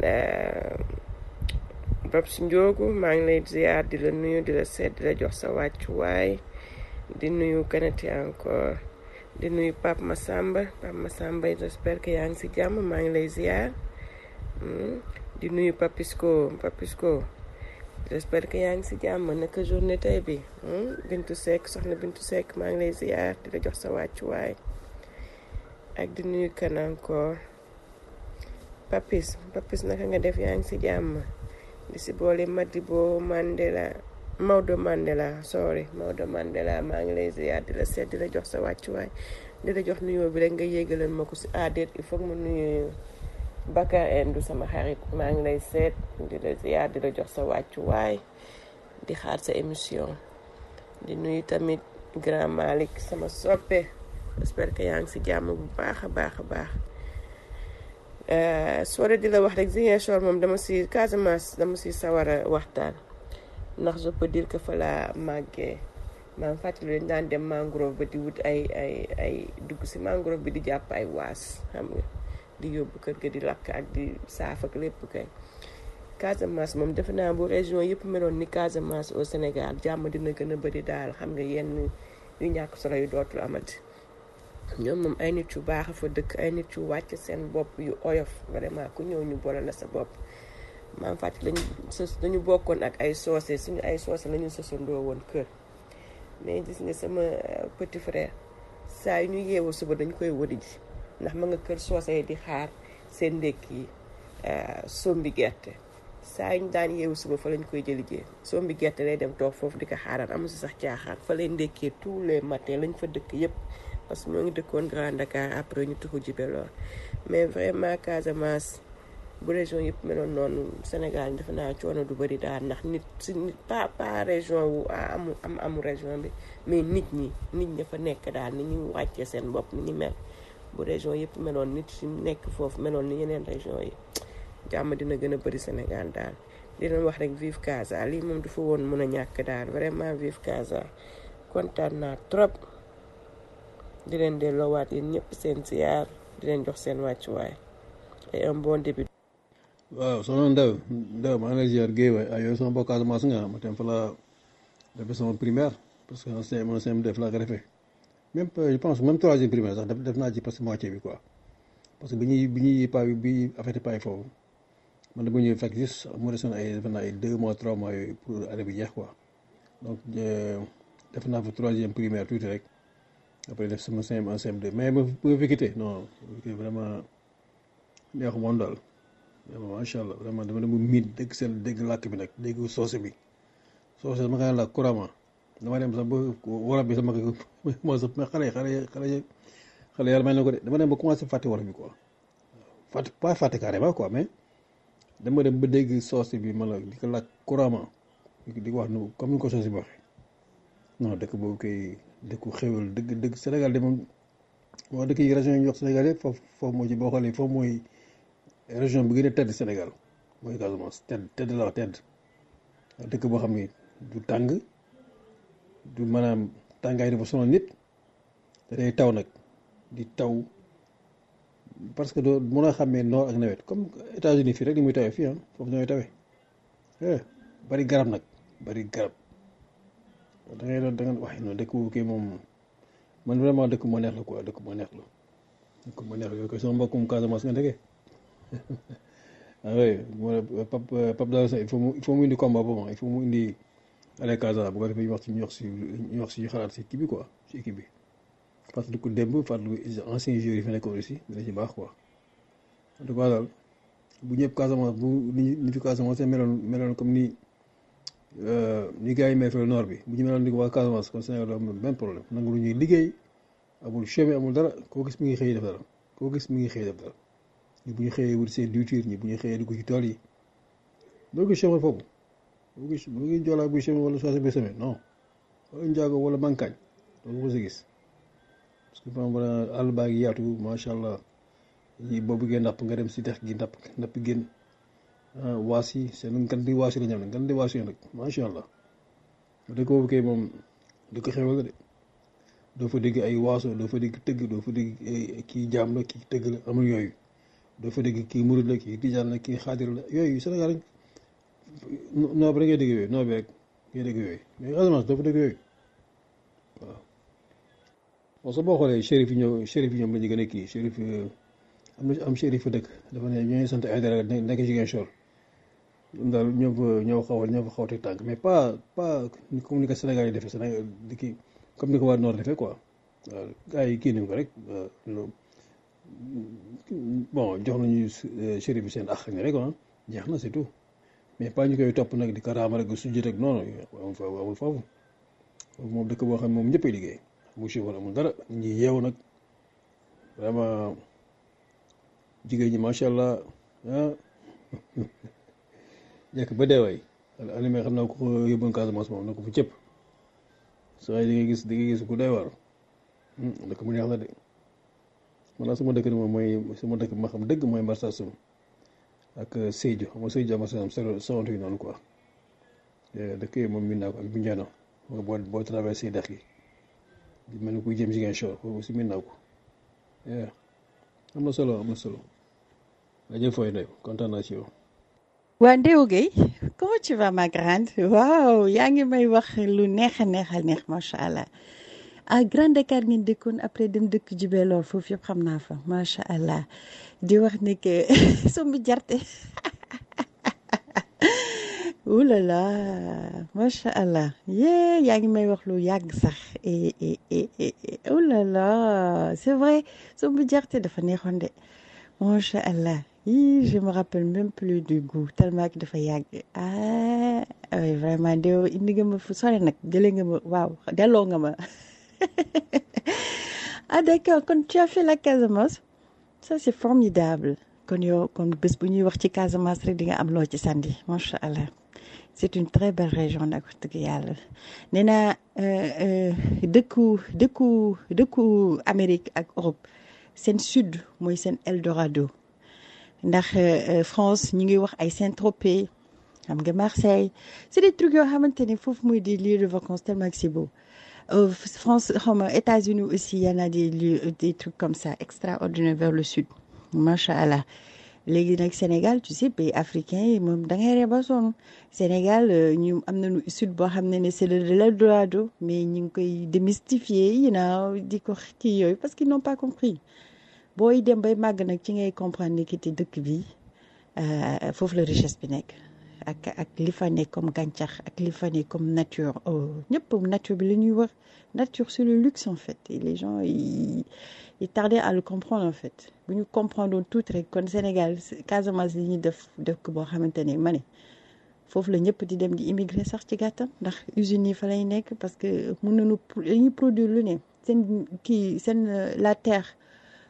Babs Ndiogu maa ngi lay ziar di la nuyu di la seet di la jox sa wàccuwaay di nuyu kanati encore di nuyu Pape Massamba Pape Massamba j'espère que yaa ngi si jàmm maa ngi lay ziar di nuyu Papisco Papisco j'espère que yaa ngi si jàmm naka journée tey bi Bintu Seck soxna Bintu Seck maa ngi lay ziar di la jox sa wàccuwaay ak di nuyu kan encore Papis Papis naka nga def yaa ngi si jàmm di si boole Madibo Mandela Maodo Mandela sorry Maodo Mandela maa ngi lay ziar di la seet di la jox sa wàccuwaay di la jox nuyoo bi rek nga yéegalal ma ko si adet il faut ma nuyu Bakar Endu sama xarit maa ngi lay seet di la ziar di la jox sa wàccuwaay di xaar sa émission di nuyu tamit Grand Malick sama soppe j'espère que yaa ngi si jàmm bu baax a baax a baax soo di la wax rek Ziguinchor moom dama si Casamance dama si sawar a waxtaan ndax je peux dire que fa laa màggee maa ngi fàttali dañ daan dem mangrove ba di wut ay ay ay dugg si mangrove bi di jàpp ay waas xam nga di yóbbu kër ga di lakk ak di saaf ak lépp kay Casamance moom defe naa bu région yëpp meloon ni Casamance au Sénégal jàmm dina gën a bëri daal xam nga yenn yu ñàkk solo yu dootul amati ñoom moom ay nit yu baax a fa dëkk ay nit yu wàcc seen bopp yu oyof vraiment ku ñëw ñu boole la sa bopp maam fàttali lañu sos dañu bokkoon ak ay soose suñu ay soose la ñu sosandoo woon kër mais gis nga sama petit frère saa yu ñu yeewu suba dañ koy wëri ji ndax ma nga kër soose yi di xaar seen ndékki yi sombi gerte saa yu ñu daan yeewu suba fa lañ koy jëli jee sombi gerte lay dem toog foofu di ko xaaraan amu si sax caaxaan fa lay ndékkee tous les matins lañ fa dëkk yépp parce que ñoo ngi dëkkoon Grand Dakar après ñu tuxu Djibélor mais vraiment Casamance bu région yëpp meloon noonu Sénégal defe naa coono du bëri daal ndax nit si nit pas pas région wu amu am amu région bi mais nit ñi nit ña fa nekk daal ni ñu wàccee seen bopp ni ñu mel bu région yëpp meloon nit si nekk foofu meloon ni yeneen région yi jàmm dina gën a bëri Sénégal daal di leen wax rek vive Casa lii moom du fa woon mën a ñàkk daal vraiment vive Casa kontaan naa trop di leen delloowaat yéen ñëpp seen ziar di leen jox seen wàccuwaay et un bon début. waaw soxna Ndaw Ndaw maa ngi lay ziar Guèye waay ah yow sama mbokk Casamance nga ma tam fa la defee sama primaire parce que en CM en CM def laa ko defee même je pense même troisième primaire sax def naa ci parce que moitié bi quoi parce que bi ñuy bi ñuy pa bi affecté pay foofu man dama ñëw fekk juste mu desoon ay def naa ay deux mois trois mois yooyu pour année bi jeex quoi donc def naa fa troisième primaire tuuti rek après def sama CM en CM2 mais ma ma fi quitté non vraiment neexu moom daal vraiment macha allah vraiment dama dem miin dégg seen dégg làkk bi nag dégg soose bi soose dama koy làkk couramment dama dem sax ba wolof bi sama moo sax mais xale yi xale yi xale yi xale yàlla may na ko de dama dem ba commencé fàtte wolof bi quoi fàtte pas fàtte carrément quoi mais dama dem ba dégg soos bi ma la di ko laaj couramment di ko wax nu comme ni ko soos bi waxee non dëkk boobu koy dëkku xéwal dëgg dëgg Sénégal de moom wax dëkk yi région yi ñu wax Sénégal yëpp foofu foofu moo ci boo xoolee foofu mooy région bi gën a tedd Sénégal mooy Casamance tedd tedd la wax tedd dëkk boo xam ni du tàng du maanaam tàngaay dafa sonal nit te day taw nag di taw parce que doo mën a xàmmee noor ak nawet comme États-Unis fii rek ni muy tawee fii ah foofu ñooy tawee bari garab nag bari garab da ngay doon da nga wax non dëkk boobu kay moom man vraiment dëkk moo neex la quoi dëkk moo neex la dëkk moo neex la yow koy sama mbokkum Casamance nga ndeke ah oui Pape Pape Daouda il faut mu il faut mu indi combat boobu il faut mu indi Allez Casa bu ko defee ñu wax ci ñu wax si ñu wax si xalaat si kii bi quoi si équipe bi fàttaliku démb fàttaliku ancien joueurs yi fi nekkoon aussi dina ci baax quoi en tout cas daal bu ñëpp Casamance bu ni ni fi Casamance meloon meloon comme ni ni gars yi may fay nord bi bu ñu meloon ni waa Casamance kon Sénégal doo am benn problème nangu lu ñuy liggéey amul chemin amul dara koo gis mi ngi xëy def dara koo gis mi ngi xëy def dara ñi bu ñu xëyee wut seen diwtiir ñi bu ñu xëyee dugg ci tool yi doo gis chemin foofu doo gis doo gis joolaa buy chemin wala soose bi chemin non wala njaago wala mankaañ doo ko gis parce que fam wala àll baa ngi yaatu macha allah yi boo bëggee napp nga dem si dex gi napp napp génn waas yi seen ngan di waas yi la ñam ne ngan di waas yi nag macha allah dëkk boobu kay moom di ko xewal la de doo fa dégg ay waaso doo fa dégg tëgg doo fa dégg kii jaam la kii tëgg la amul yooyu doo fa dégg kii murid la kii tijaan la kii xaadir la yooyu Sénégal rek noo bi rek ngay dégg yooyu noo bi rek ngay dégg yooyu mais Casamance doo fa dégg yooyu waaw bon soo boo xoolee shérif yi ñëw shérif yi ñoom la ñu gën a kii shérif am na am shérif fa dëkk dafa ne ñooy sant ay dara nekk Ziguinchor ñoom daal ñoo fa ñoo xaw a ñoo fa xaw a teg tànk mais pas pas comme ni ko Sénégal yi defee Sénégal di kii comme ni ko waa Nord defee quoi waaw gars yi kii nañ ko rek bon jox nañu shérif bi seen ax ni rek ah jeex na c'est tout mais pas ñu koy topp nag di ko raama rek sujjit rek noonu amul foofu amul foofu moom dëkk boo xam ne moom ñëppay liggéey mu chauffeur amul dara ñi yeewu nag vraiment jigéen ñi macha allah ah jekk ba dee waay animé xam naa ko yóbbuwoon Casamance moom na ko fu cëpp saa yi di nga gis di nga gis ku doy waar dëkk mu neex la de man sama dëkk moom mooy sama dëkk ma xam dëgg mooy Marsassoum ak Sédhiou xam nga Sédhiou Marsassoum solo soxantu yi noonu quoi dëkk yi moom min naa ko ak Bignona boo boo traversé dex gi di mel ni kuy jëm Ziguinchor foofu aussi min naa ko am na solo am na solo jërëjëf Foy Ndeye kontaan naa ci yow. waa Ndéo Guèye comment tu vas ma grande waaw yaa ngi may wax lu neex a neex a neex macha allah ah Grand Dakar ngeen dëkkoon après dem dëkk Jubelor foofu yëpp xam naa fa macha allah di wax ne que sombi jarte ouh là là macha allah yee yaa ngi may wax lu yàgg sax et et et ouh là là c'est vrai sombi jarte dafa neexoon de macha allah. Hi, je me rappelle même plus du goût tellement que dafa yàgg ah oui vraiment de indi nga ma fu sore nag jëlee nga ma waaw delloo nga ma ah d'accord kon tu as fait la Casamance ça c'est formidable kon yow kon bés bu ñuy wax ci Casamance rek di nga am loo ci sandi macha allah c'est une très belle région nag wax dëgg yàlla nee naa dëkku dëkku dëkku Amérique ak Europe seen sud mooy seen Eldorado ndax France ñu ngi wax ay Saint-Tropez xam nga Marseille c'est des trucs yoo xamante ne foofu mooy des lieux de vacances tellement que c'est beau France xaw ma États-Unis aussi y en a des lieux des trucs comme ça extraordinaires vers le sud macha allah léegi nag Sénégal tu sais pays africain yi moom da ngay reba sonn Sénégal ñu am nañu sud boo xam ne ne c'est le l'Eldorado mais ñu ngi koy démystifier you know di ko kii yooyu parce qu'ils n'ont pas compris booy dem bay màgg nag ci ngay comprendre ni ki te dëkk bi foofu la richesse bi nekk ak ak li fa nekk comme gàncax ak li fa nekk comme nature ñëpp nature bi la ñuy wax nature c'est le luxe en fait et les gens ils ils tardaient à le comprendre en fait bu ñu comprendre tout rek kon Sénégal Casamance li ñuy def dëkk boo xamante ne ma ne foofu la ñëpp di dem di immigré sax ci gàttam ndax usines yi fa lay nekk parce que mën nañu dañuy produire lu ne seen kii seen la terre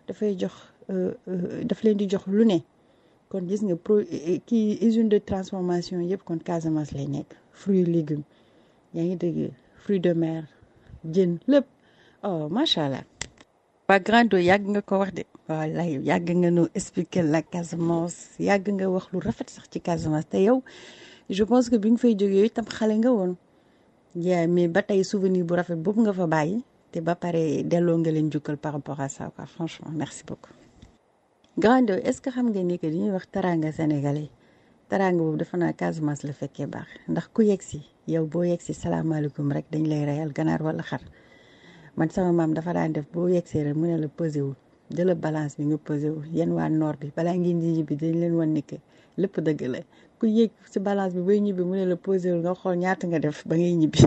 dafay jox daf leen di jox lu ne kon gis nga pro kii usine de transformation yëpp kon Casamance lay nekk fruits légumes yaa ngi dégg fruits de mer jën lépp oh macha allah. waa Grando yàgg nga ko wax de wallaay yàgg nga nu expliquer la Casamance yàgg nga wax lu rafet sax ci Casamance te yow je pense que bi nga fay jógee itam xale nga woon yaa mais ba tey souvenir bu rafet boobu nga fa bàyyi te ba pare delloo nga leen jukkal par rapport à ça quoi franchement merci beaucoup. Grando est-ce que xam nga ni que li ñuy wax taranga sénégalais taranga boobu dafa naa Casamance la fekkee baax ndax ku yegg si yow boo yegg si salaamaaleykum rek dañ lay reyal ganaar wala xar. man sama maam dafa daan def boo yegsee rek mu ne la pesé wu jëla balance bi nga pesé wu yéen waa nord bi balaa ngeen di ñibbi dañ leen wan ni que lépp dëgg la ku yéeg si balance bi bay ñibbi mu ne la pesé wu nga xool ñaata nga def ba ngay ñibbi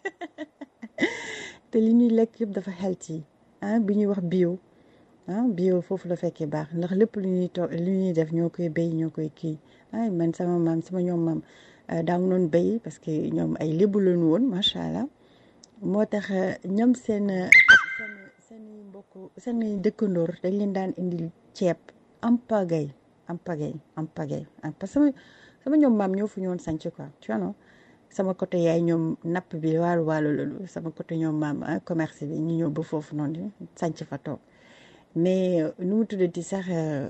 te li ñuy lekk yëpp dafa healthy ah bi ñuy wax bio ah bio foofu la fekkee baax ndax lépp lu ñuy toog lu ñuy def ñoo koy béy ñoo koy kii ay man sama maam sama ñoom maam daa noon béy parce que ñoom ay lébu lañu woon macha allah. moo tax ñoom seen seen seen mbokk seen dëkkandoor dañ leen daan indil ceeb am pagay am pagay am pagay parce que sama sama ñoom maam ñoo fu ñoon sanc quoi tu vois sama côté yaay ñoom napp bi waalu waalu loolu sama côté ñoom maam commerce bi ñu ñëw ba foofu noonu sanc fa toog mais nu mu tuddati sax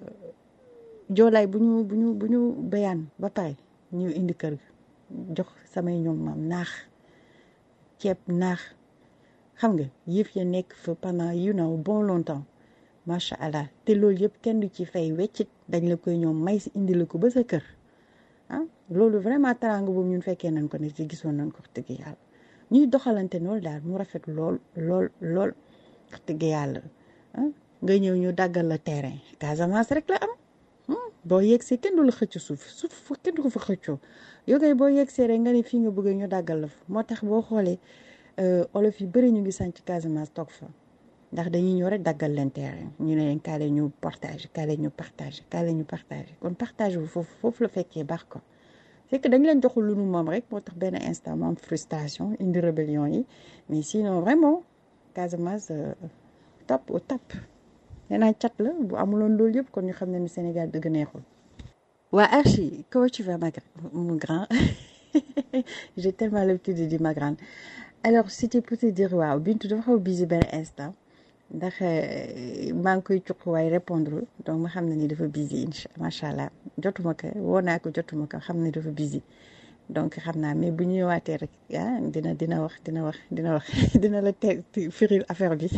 joolaay bu ñu bu ñu bu ñu béyaan ba pare ñu indi kër jox samay ñoom maam naax ceeb naax xam nga yëf ya nekk fa pendant you know bon longtemps macha allah te loolu yëpp kenn du ci fay weccit dañ la koy ñoom may si indi la ko ba sa kër ah loolu vraiment teraanga boobu ñun fekkee nañ ko ne ci gisoon nañ ko wax dëgg yàlla ñuy doxalante noonu daal mu rafet lool lool lool wax dëgg yàlla ah nga ñëw ñu daggal la terrain Casamance rek la am boo yegsee kenn du la xëcc suuf suuf kenn du ko fa xëccoo yow kay boo yegsee rek nga ne fii nga bëgg ñu daggal la fa moo tax boo xoolee olof yi bëri ñu ngi sànc Casamance toog fa ndax dañuy ñëw rek daggal leen terrain ñu ne leen kaale ñu partage kaale ñu partage kaale ñu partage kon partage bu foofu foofu la fekkee baax ko c'est que dañ leen joxul lu nu moom rek moo tax benn instant mu am frustration indi rébellion yi mais sinon vraiment Casamance top au top nee naa cat la bu amuloon loolu yëpp kon ñu xam ne ni Sénégal dëgg neexul waa Archie comment tu vas mon grand j'ai tellement l'habitude de dire ma grande alors c'était pour te dire waaw Bintu dafa xaw busy benn instant ndax maa ngi koy cuq waaye répondre donc ma xam ne ni dafa busy incha macha allah jotuma ko woo naa ko jotuma ko xam ne dafa busy donc xam naa mais bu ñu ñëwaatee rek ah dina dina wax dina wax dina wax dina la teg firil affaire bi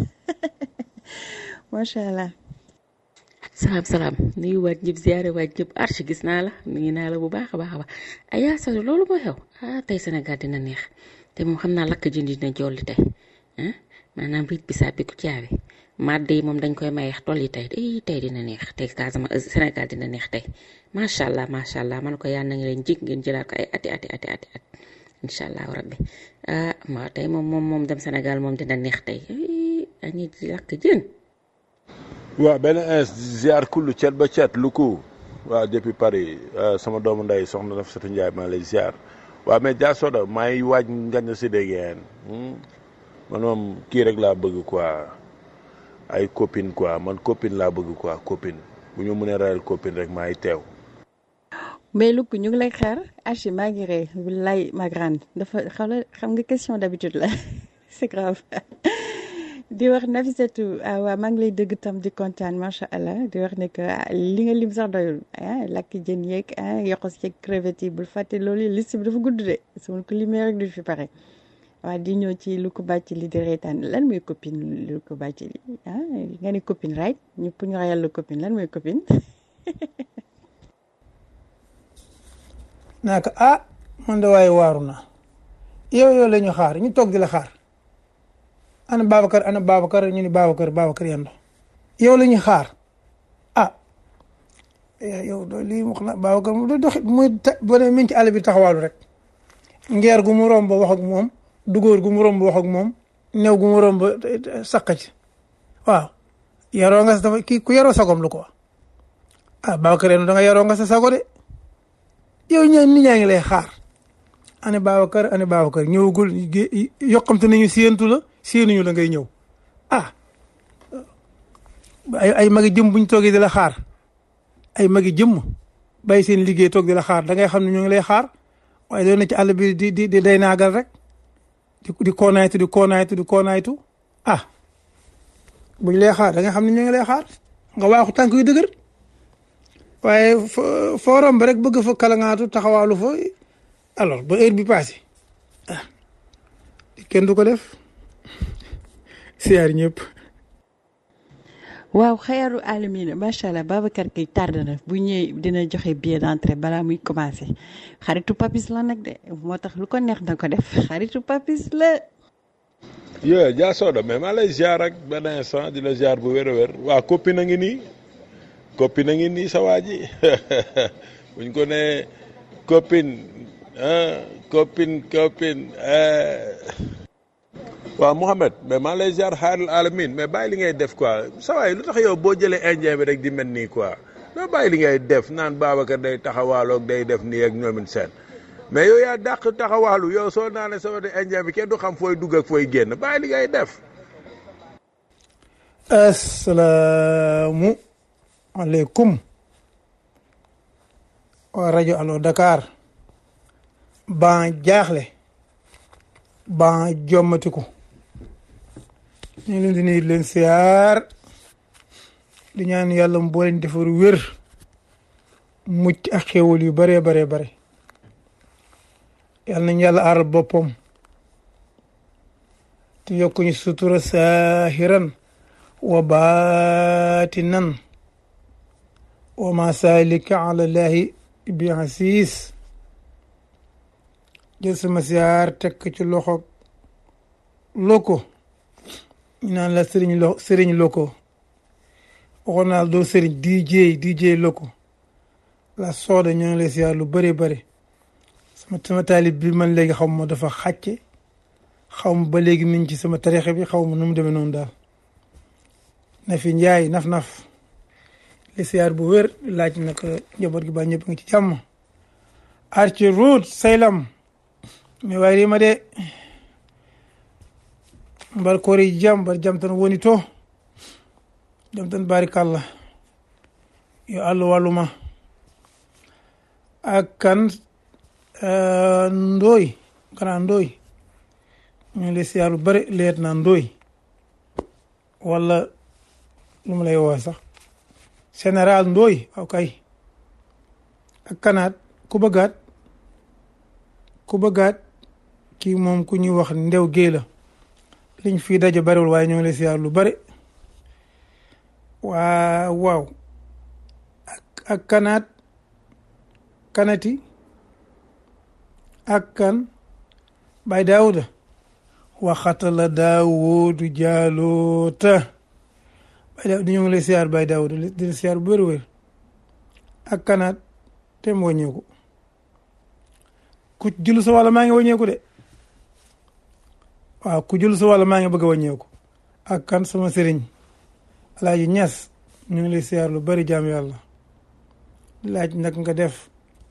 macha allah. salaam salaam nuyu waat ñëpp ziare waat ñëpp archi gis naa la nuyu naa la bu baax a baax a baax ayaa sa loolu moo xew ah tey Sénégal dina neex te moom xam naa lakk jënd dina jolli tey ah maanaam riit bi saa bi ku caabi màdd yi moom dañ koy mayeex tool yi tey day tey dina neex tey Casamance Sénégal dina neex tey macha allah macha allah man ko yàlla na nga leen jig ngeen jëlaat ko ay ati ati ati ati at incha allah rabbi ah ma tey moom moom moom dem Sénégal moom dina neex tey dañuy lakk jën. waaw benn ins ziar kullu cet ba cet lu ko waaw depuis Paris sama doomu nday soxna Nafisatu Njaay maa lay ziar waaw mais Dia Soda maa ngi waaj ngañ si déggeen man moom kii rek laa bëgg quoi ay copine quoi man copine laa bëgg quoi copine bu ñu mënee rayal copine rek maa ngi teew mais Luk ñu ngi lay xaar Archie maa ngi ree wallaay ma grande dafa xam nga question d'habitude la c'est grave di wax Nafisatu waaw maa ngi lay dëgg tam di kontaan macha allah di wax ne que li nga lim sax doyul ah lakk jën yeeg ah yokkos yeeg crevette yi bul fàtte loolu liste bi dafa gudd de su ma ko limee rek du fi pare waaw di ñëw ci lu ko bàcc li di reetaan lan mooy copine lu ko bàcc li ah nga ne copine right ñu pour ñu rayal la copine lan mooy copine. naa ko ah man de waaye waaru naa yow yow la ñu xaar ñu toog di la xaar. ana Babacar ana Babacar ñu ni Babacar Babacar yando yow la ñuy xaar ah yow do lii wax na Babacar mu dox muy boo demee min ci àll bi taxawaalu rek ngeer gu mu romb wax ak moom dugóor gu mu romb wax ak moom new gu mu romb saq ci waaw yaroo nga sa dafa kii ku yaroo sagom lu ko ah Babacar yando da nga yaroo nga sa sago de yow ñaa nit ñaa ngi lay xaar ana Babacar ana Babacar ñëwagul yokkamte nañu séentu la séenuñu la ngay ñëw ah ay ay magi jëm bu ñu toogee di la xaar ay magi jëmm bàyyi seen liggéey toog di la xaar da ngay xam ne ñu ngi lay xaar waaye doon na ci àll bi di di di day naagal rek di di koonaaytu di koonaaytu di koonaaytu ah buñ lay xaar da nga xam ne ñu ngi lay xaar nga waaxu tànk yu dëgër waaye foo romb rek bëgg fa kalangaatu taxawaalu fa alors ba heure bi passé ah kenn du ko def siyaar ñëpp waaw xayaaru alamina macha allah Babacar kay tardé na bu ñëwee dina joxe billet d'entrée balaa muy commencé xaritu papis la nag de moo tax lu ko neex na ko def xaritu papis la. yo Dia Soda mais maa lay ziar ak benn instant di la ziar bu wér a wér waa copine a ngi nii copine a ngi nii sa waa ji buñ ko nee copine ah copine copine waaw Mouhamed mais maa lay ziar xaarul alamin mais bàyyi li ngay def quoi sa waay lu tax yow boo jëlee indien bi rek di mel nii quoi doo bàyyi li ngay def naan Babacar day taxawaaloog day def nii ak ñoomin seen mais yow yaa dàq taxawaalu yow soo naanee sama de indien bi kenn du xam fooy dugg ak fooy génn bàyyi li ngay def. asalaamu aleykum waa rajo Allo Dakar ban jaaxle ban jommatiku ñu leen di nuyu leen siyaar di ñaan yàlla mu boo leen defar wér mucc ak xéwal yu baree baree bare yàlla nañ yàlla aaral boppam te yokk ñu sutura saahiran wa baatinan wa ma saalika ala llahi bi asiis jël sama siyaar tekk ci loxo loko ñu naan la sëriñ lo sëriñ loko waxoon naa doo sëriñ DJ DJ loko la sooda ñoo ngi lay siyaar lu bëri bëri sama sama taalib bi man léegi xaw ma dafa xàcce xaw ma ba léegi mi ngi ci sama tarixe bi xaw ma nu mu demee noonu daal na fi njaay naf-naf li siyaar bu wér laaj na ko njaboot gi ba ñëpp ngi ci jàmm arci route saylam mi wayrima de mbar koori jam mbar jam tan woni to jam tan barikalla yo allah walluma ak kan ndooy kana ndooy ñu ngi lay siyaar lu bëri leet naa ndooy wala lu mu lay woo sax général ndooy waaw kay ak kanaat ku bëggaat ku bëggaat kii moom ku ñuy wax ndew géey la liñ fii daje bariwul waaye ñu ngi lay siyaar lu bëri waa waaw ak ak kanaat kanati ak kan bay daawuda waxatala daawudu jaaloota bay daawuda ñu ngi lay siyaar bay daawuda di la siyaar bu wér-wér ak kanaat te mu wàññeeku ku julu sa wàlla maa ngi wàññeeku de waaw ku julu sa wàlla maa ngi bëgg a wàññeeku ak kan sama sëriñ alaaji ñas ñu ngi lay siyaar lu bari jaam yàlla laaj nag nga def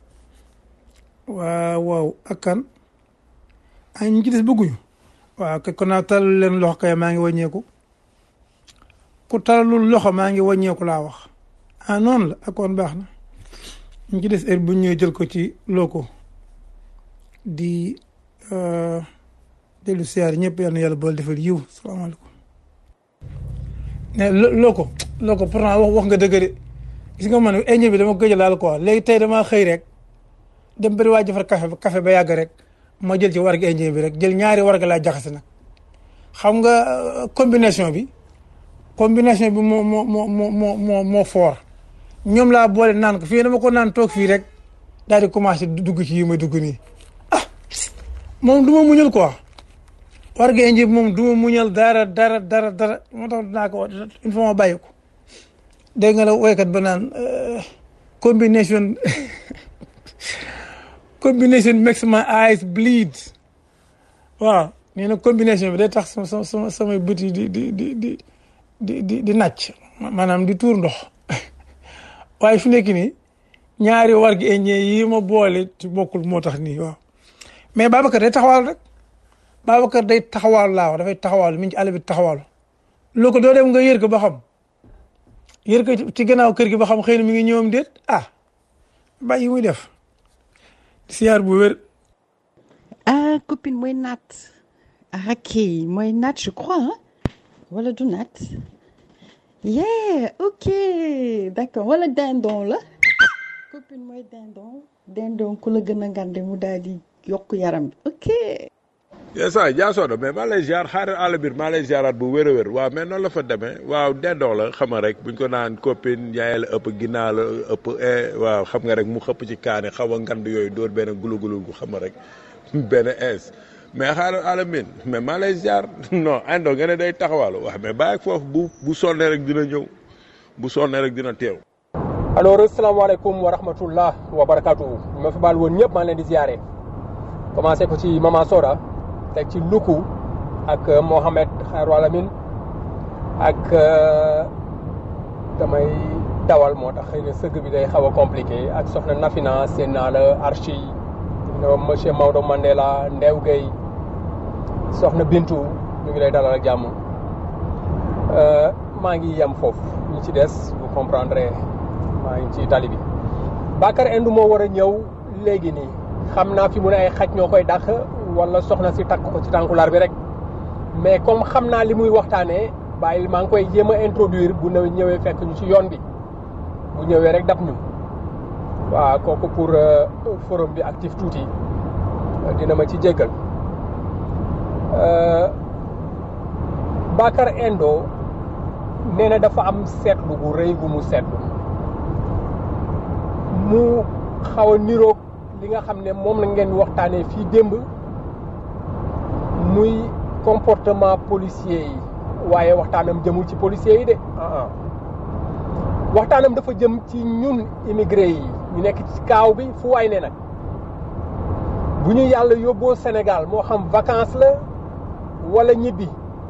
waaw waaw ak kan ay ñu ci des bëgguñu waaw kay kon naa talal leen loxo kay maa ngi wàññeeku ku talalul loxo maa ngi wàññeeku laa wax ah noonu la ak kon baax na ñu ci des heure bu ñëwee jël ko ci loko di dellu siyaar ñëpp yal na yàlla boole defal yiw salaamaaleykum ne loko loko pourtant wax wax nga dëgg de gis nga man indien bi dama gëj laal quoi léegi tey damaa xëy rek dem bëri waa jëfar café café ba yàgg rek ma jël ci warga indien bi rek jël ñaari warga laa jaxase nag xam nga combination bi combination bi moo moo moo moo moo moo fort ñoom laa boole naan ko fii dama ko naan toog fii rek daal di commencé dugg ci yi may dugg nii ah moom du ma muñal quoi warga indien bi moom du ma muñal dara dara dara dara moo tax dinaa ko il faut ma bàyyi ko dégg nga la woykat ba naan combination combination makes my eyes bleed waaw nee na combination bi day tax sama sama samay bët yi di di di di di di di nàcc maanaam di tuur ndox waaye fi nekk nii ñaari war gi indien yi ma boole ci bokkul moo tax nii waaw mais Babacar day taxawal rek Babacar day taxawal laa wax dafay taxawal mi ngi ci àll bi taxawal loo ko doo dem nga yër ko ba xam yër ko ci gannaaw kër gi ba xam xëy na mi ngi ñëwam déet ah bàyyi muy def siyaar bu wér ah copine mooy naat ah kii mooy naat je crois hein wala du naat yeah ok d'accord wala dindon la copine mooy dindon dindon ku la gën a ngande mu daal di yokk yaram bi ok yes ay jaasoodo mais maa lay ziar xaaral àll biir maa lay ziaraat bu wér a wér waaw mais noonu la fa demee waaw dendoo la xam nga rek buñ ko naan copine yaay la ëpp ginnaaw la ëpp eh waaw xam nga rek mu xëpp ci kaani xaw a ngand yooyu dóor benn gulu-gulu gu xam nga rek benn ins mais xaaral àll min mais maa lay ziar non indo nga ne day taxawaalu waaw mais bàyyi foofu bu bu sonnee rek dina ñëw bu sonnee rek dina teew alors asalaamaaleykum wa rahmatullah wa barakatuhu ñu ma fi baal woon ñëpp maa ngi leen di ziare commencé ko ci Mama Soda teg ci Luku ak Mohamed Xayru Alamin ak damay dawal moo tax xëy na sëgg bi day xaw a compliqué ak soxna Nafina seen naa la Archi monsieur Maodo Mandela Ndew Gueye soxna Bintu ñu ngi lay dalal ak jàmm maa ngi yem foofu ñu ci des vous comprendrez maa ngi ci tali bi Bakar Indu moo war a ñëw léegi nii xam naa fi mu ne ay xaj ñoo koy dàq wala soxna si takk ko ci tànkulaar bi rek mais comme xam naa li muy waxtaanee bàyyil maa ngi koy jéem a introduire bu ñëwee ñëwee fekk ñu ci yoon bi bu ñëwee rek dab ñu waaw kooku pour forum bi actif tuuti dina ma ci jéggal Bakar Endo nee na dafa am seetlu gu rëy gu mu seetlu mu xaw a niroog li nga xam ne moom la ngeen waxtaanee fii démb muy comportement policier yi waaye waxtaanam jëmul ci policier yi de ah waxtaanam dafa jëm ci ñun immigré yi ñu nekk ci kaaw bi fu waay ne nag bu ñu yàlla yóbboo Sénégal moo xam vacances la wala ñibbi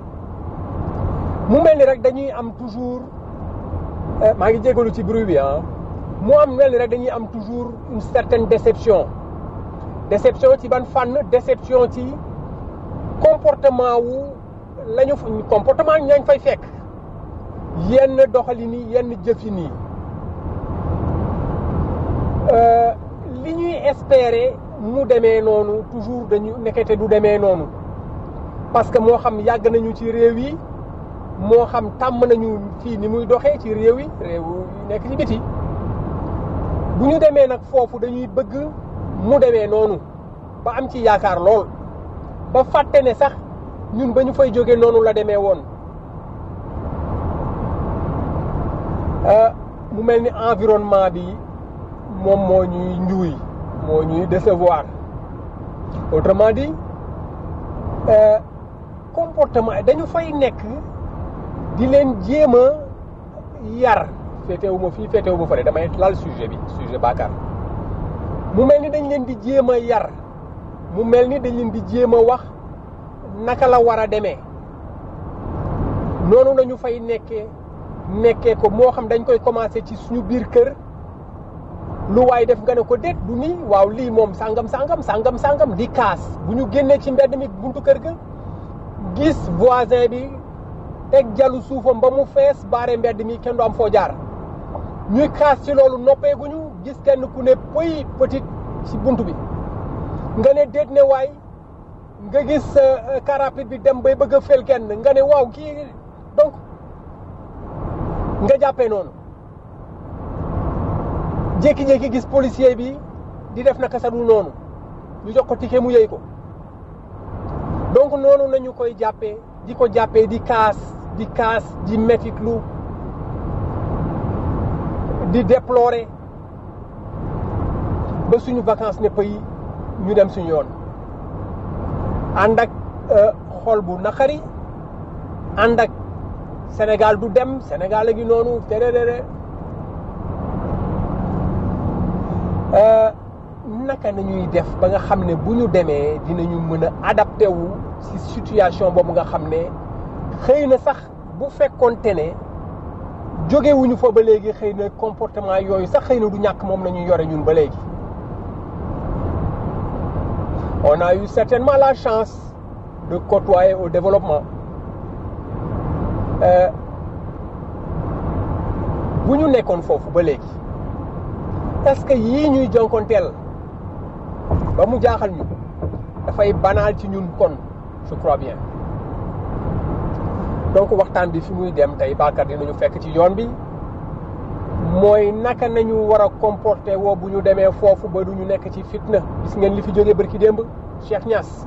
mu mel ni rek dañuy am toujours maa ngi jégalu ci bruit bi ah mu am mel ni rek dañuy am toujours une certaine déception déception ci ban fànn déception ci comportement wu lañu comportement ñañ fay fekk yenn doxalin yi yenn jëfin yi li ñuy espérer mu demee noonu toujours dañu nekkete du demee noonu parce que moo xam yàgg nañu ci réew yi moo xam tàmm nañu fii ni muy doxee ci réew yi réew yi nekk ci biti bu ñu demee nag foofu dañuy bëgg mu demee noonu ba am ci yaakaar lool ba fàtte ne sax ñun ba ñu fay jógee noonu la demee woon mu mel ni environnement bi moom moo ñuy njuuy moo ñuy décevoir autrement dit comportement dañu fay nekk di leen jéem a yar féetewu ma fii féetewu ma fële damay lal sujet bi sujet Bakar mu mel ni dañ leen di jéem a yar mu mel ni dañ leen di jéem a wax naka la war a demee noonu lañu fay nekkee nekkee ko moo xam dañ koy commencé ci suñu biir kër lu waay def nga ne ko déet du nii waaw lii moom sangam sangam sangam sangam di kaas bu ñu génnee ci mbedd mi buntu kër ga gis voisin bi teg jalu suufam ba mu fees baare mbedd mi kenn du am foo jaar ñuy kaas ci loolu noppeeguñu gis kenn ku ne pëy petit ci bunt bi nga ne déet ne waay nga gis car rapide bi dem bay bëgg a fel kenn nga ne waaw kii donc nga jàppee noonu jékki-jékki gis policier bi di def naka sa dul noonu ñu jox ko ticket mu yëy ko donc noonu nañu koy jàppee di ko jàppee di kaas di kaas di metitlu di déplorer ba suñu vacances ne pays ñu dem suñu yoon ànd ak xol bu naqari ànd ak Sénégal du dem Sénégal a ngi noonu tererere naka nañuy def ba nga xam ne bu ñu demee dinañu mën a adapté wu ci situation boobu nga xam ne xëy na sax bu fekkoonte ne jógewuñu fa ba léegi xëy na comportement yooyu sax xëy na du ñàkk moom la ñuy yore ñun ba léegi on a eu certainement la chance de côtoyer au développement bu ñu nekkoon foofu ba léegi est-ce que yii ñuy jonkonteel ba mu jaaxal ñu dafay banal ci ñun kon je crois bien donc waxtaan bi fi muy dem tey Bakar dinañu fekk ci yoon bi mooy naka nañu war a comporter woo bu ñu demee foofu ba du ñu nekk ci fitna gis ngeen li fi jógee bërki démb Cheikh Niass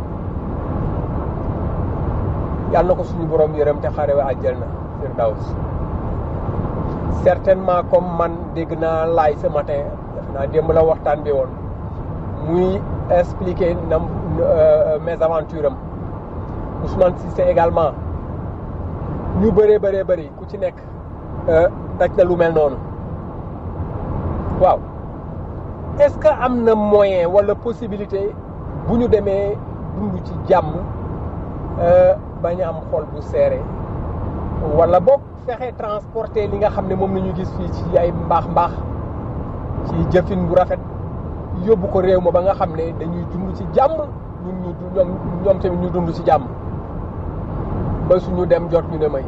yàlla na ko suñu borom yërëm te xaare wa àjjana firdaws certainement comme man dégg naa laay ce matin def naa démb la waxtaan bi woon muy expliquer nam mes aventures am Ousmane Cissé également ñu bëree bëree bëri ku ci nekk daj na lu mel noonu waaw est-ce que am na moyen wala possibilité bu ñu demee dund ci jàmm bañ a am xol bu seere wala boog fexe transporter li nga xam ne moom la ñu gis fii ci ay mbaax mbaax ci jëfin bu rafet yóbbu ko réew ma ba nga xam ne dañuy dund ci jàmm ñun ñu ñoom ñoom tamit ñu dund ci jàmm ba suñu dem jot ñu ne may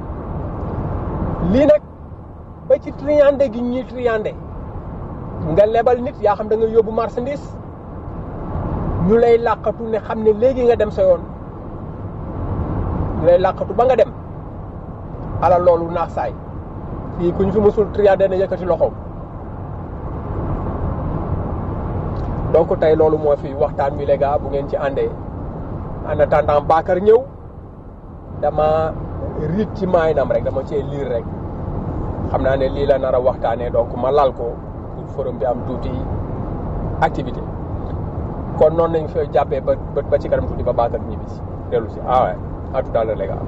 lii nag ba ci triande gi ñuy triande nga lebal nit yaa xam da nga yóbbu marchandise ñu lay làqatu ne xam ne léegi nga dem sa yoon ñu lay làqatu ba nga dem ala loolu naax saay fii ku ñu fi mësul triande na yëkkati loxoom donc tey loolu moo fi waxtaan wi les gars bu ngeen ci àndee en attendant Bakar ñëw dama riit ci maayinam rek dama cee liir rek xam naa ne lii la nar a waxtaanee donc ma lal ko pour forum bi am tuuti activité kon noonu nañ fa jàppee ba ba ci kanam tuuti ba Bakar ñibbi si dellu si ah ouais à tout à l'heure les gars.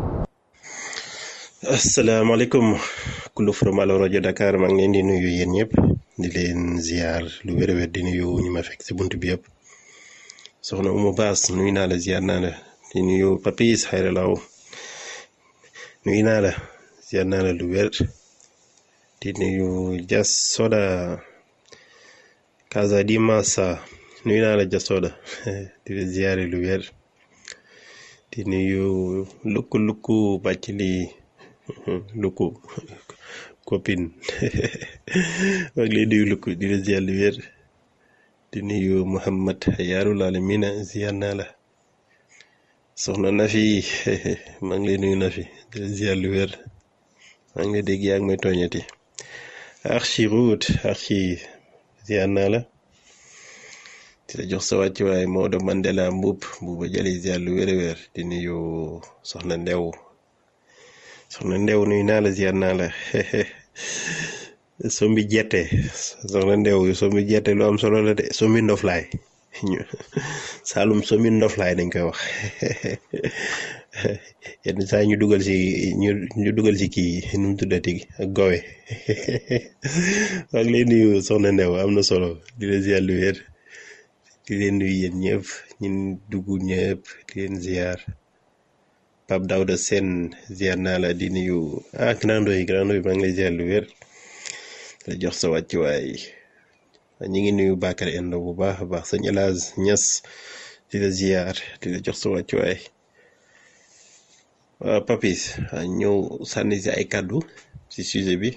asalaamaaleykum kullu forum Allo rajo Dakar maa ngi leen di nuyu yéen ñëpp di leen ziar lu wér a wér di nuyu ñi ma fekk si bunt bi yëpp soxna Umu Baas nuyu naa la ziar naa la di nuyu Papis Xayra Law nuyu naa la ziar naa la lu wér di nuyu Jas Soda Casa di Massa nuyu naa la Jas Soda di la ziare lu wér di nuyu lukku lukku bàcc li lukku copine maa ngi lay nuyu lukku di la ziar lu wér di nuyu Muhammad yaarul alamina ziar naa la soxna Nafi maa ngi lay nuyu Nafi di la ziar lu wér maa ngi lay dégg yaa ngi may tooñati archi route archi ziar naa la di la jox sa wàccuwaay Maodo Mandela Mbuub Mbuuba jëli ziar lu wér a wér di nuyu soxna Ndew soxna Ndew nuyu naa la ziar naa la sombi jette soxna Ndew sombi jette lu am solo la de sombi ndoflaay ñu Saalum sombi ndoflaay dañ koy wax yenn saa ñu dugal si ñu ñu dugal si kii nu mu tuddati ak gowe maa ngi lay nuyu soxna Ndew am na solo di la ziar lu wér di leen nuyu yéen ñëpp ñun dugg ñëpp di leen ziar Pape Daouda Sène ziar naa la di nuyu ah grand doy grand doy maa ngi lay ziar lu wér la jox sa wàccuwaay ñi ngi nuyu Bakar Endo bu baax a baax sëñ El Hadj Niass di la ziar di la jox sa wàccuwaay waaw Papis ñëw sànni si ay kàddu si sujet bi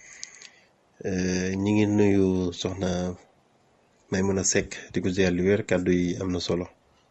ñi ngi nuyu soxna may mën a sekk di ko ziar lu wér kàddu yi am na solo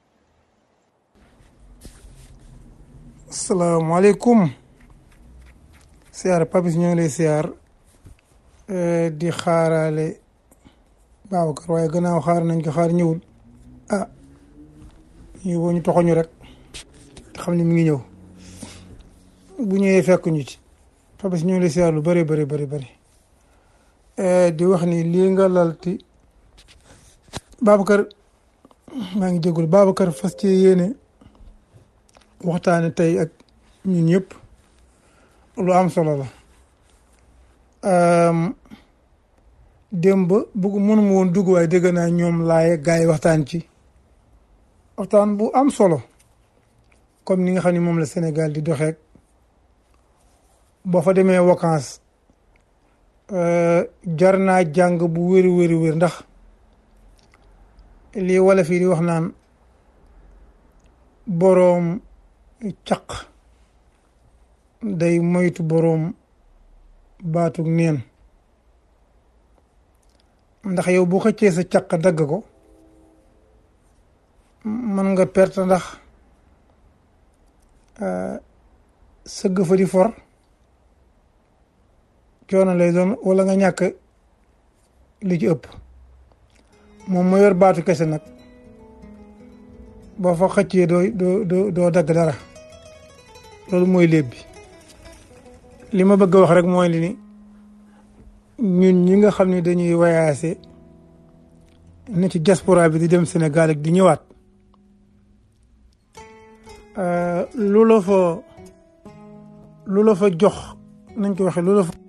asalaamaaleykum siyaar papis ñoo ngi lay siyaar di xaaraale Babacar waaye gannaaw xaar nañ ko xaar ñëwul ah ñu boo ñu toxoñu rek te xam ne mi ngi ñëw bu ñëwee fekk ñu ci papis ñoo ngi lay siyaar lu bëri bëri bëri bëri di wax ni lii nga lalti Babacar maa ngi jégalu Babacar fas ci yéene waxtaane tey ak ñun ñëpp lu am solo la démb bugg mënuma woon dugg waaye dégg naa ñoom laaye gaa yi waxtaan ci waxtaan bu am solo comme ni nga xam ne moom la Sénégal di doxeek boo fa demee vacances jar naa jàng bu wéri wéri wér ndax lii wala fii di wax naan boroom caq day moytu boroom baatug neen ndax yow bu xëccee sa caq dagg ko mën nga perte ndax sëgg fa di for coono lay doon wala nga ñàkk li ci ëpp moom mu yor baatu kese nag boo fa xëccee doo doo doo doo dagg dara loolu mooy léeb bi li ma bëgg a wax rek mooy li ni ñun ñi nga xam ne dañuy wayaase ne ci diaspora bi di dem Sénégal ak di ñëwaat lu la fa lu la fa jox nañ ko waxee lu la fa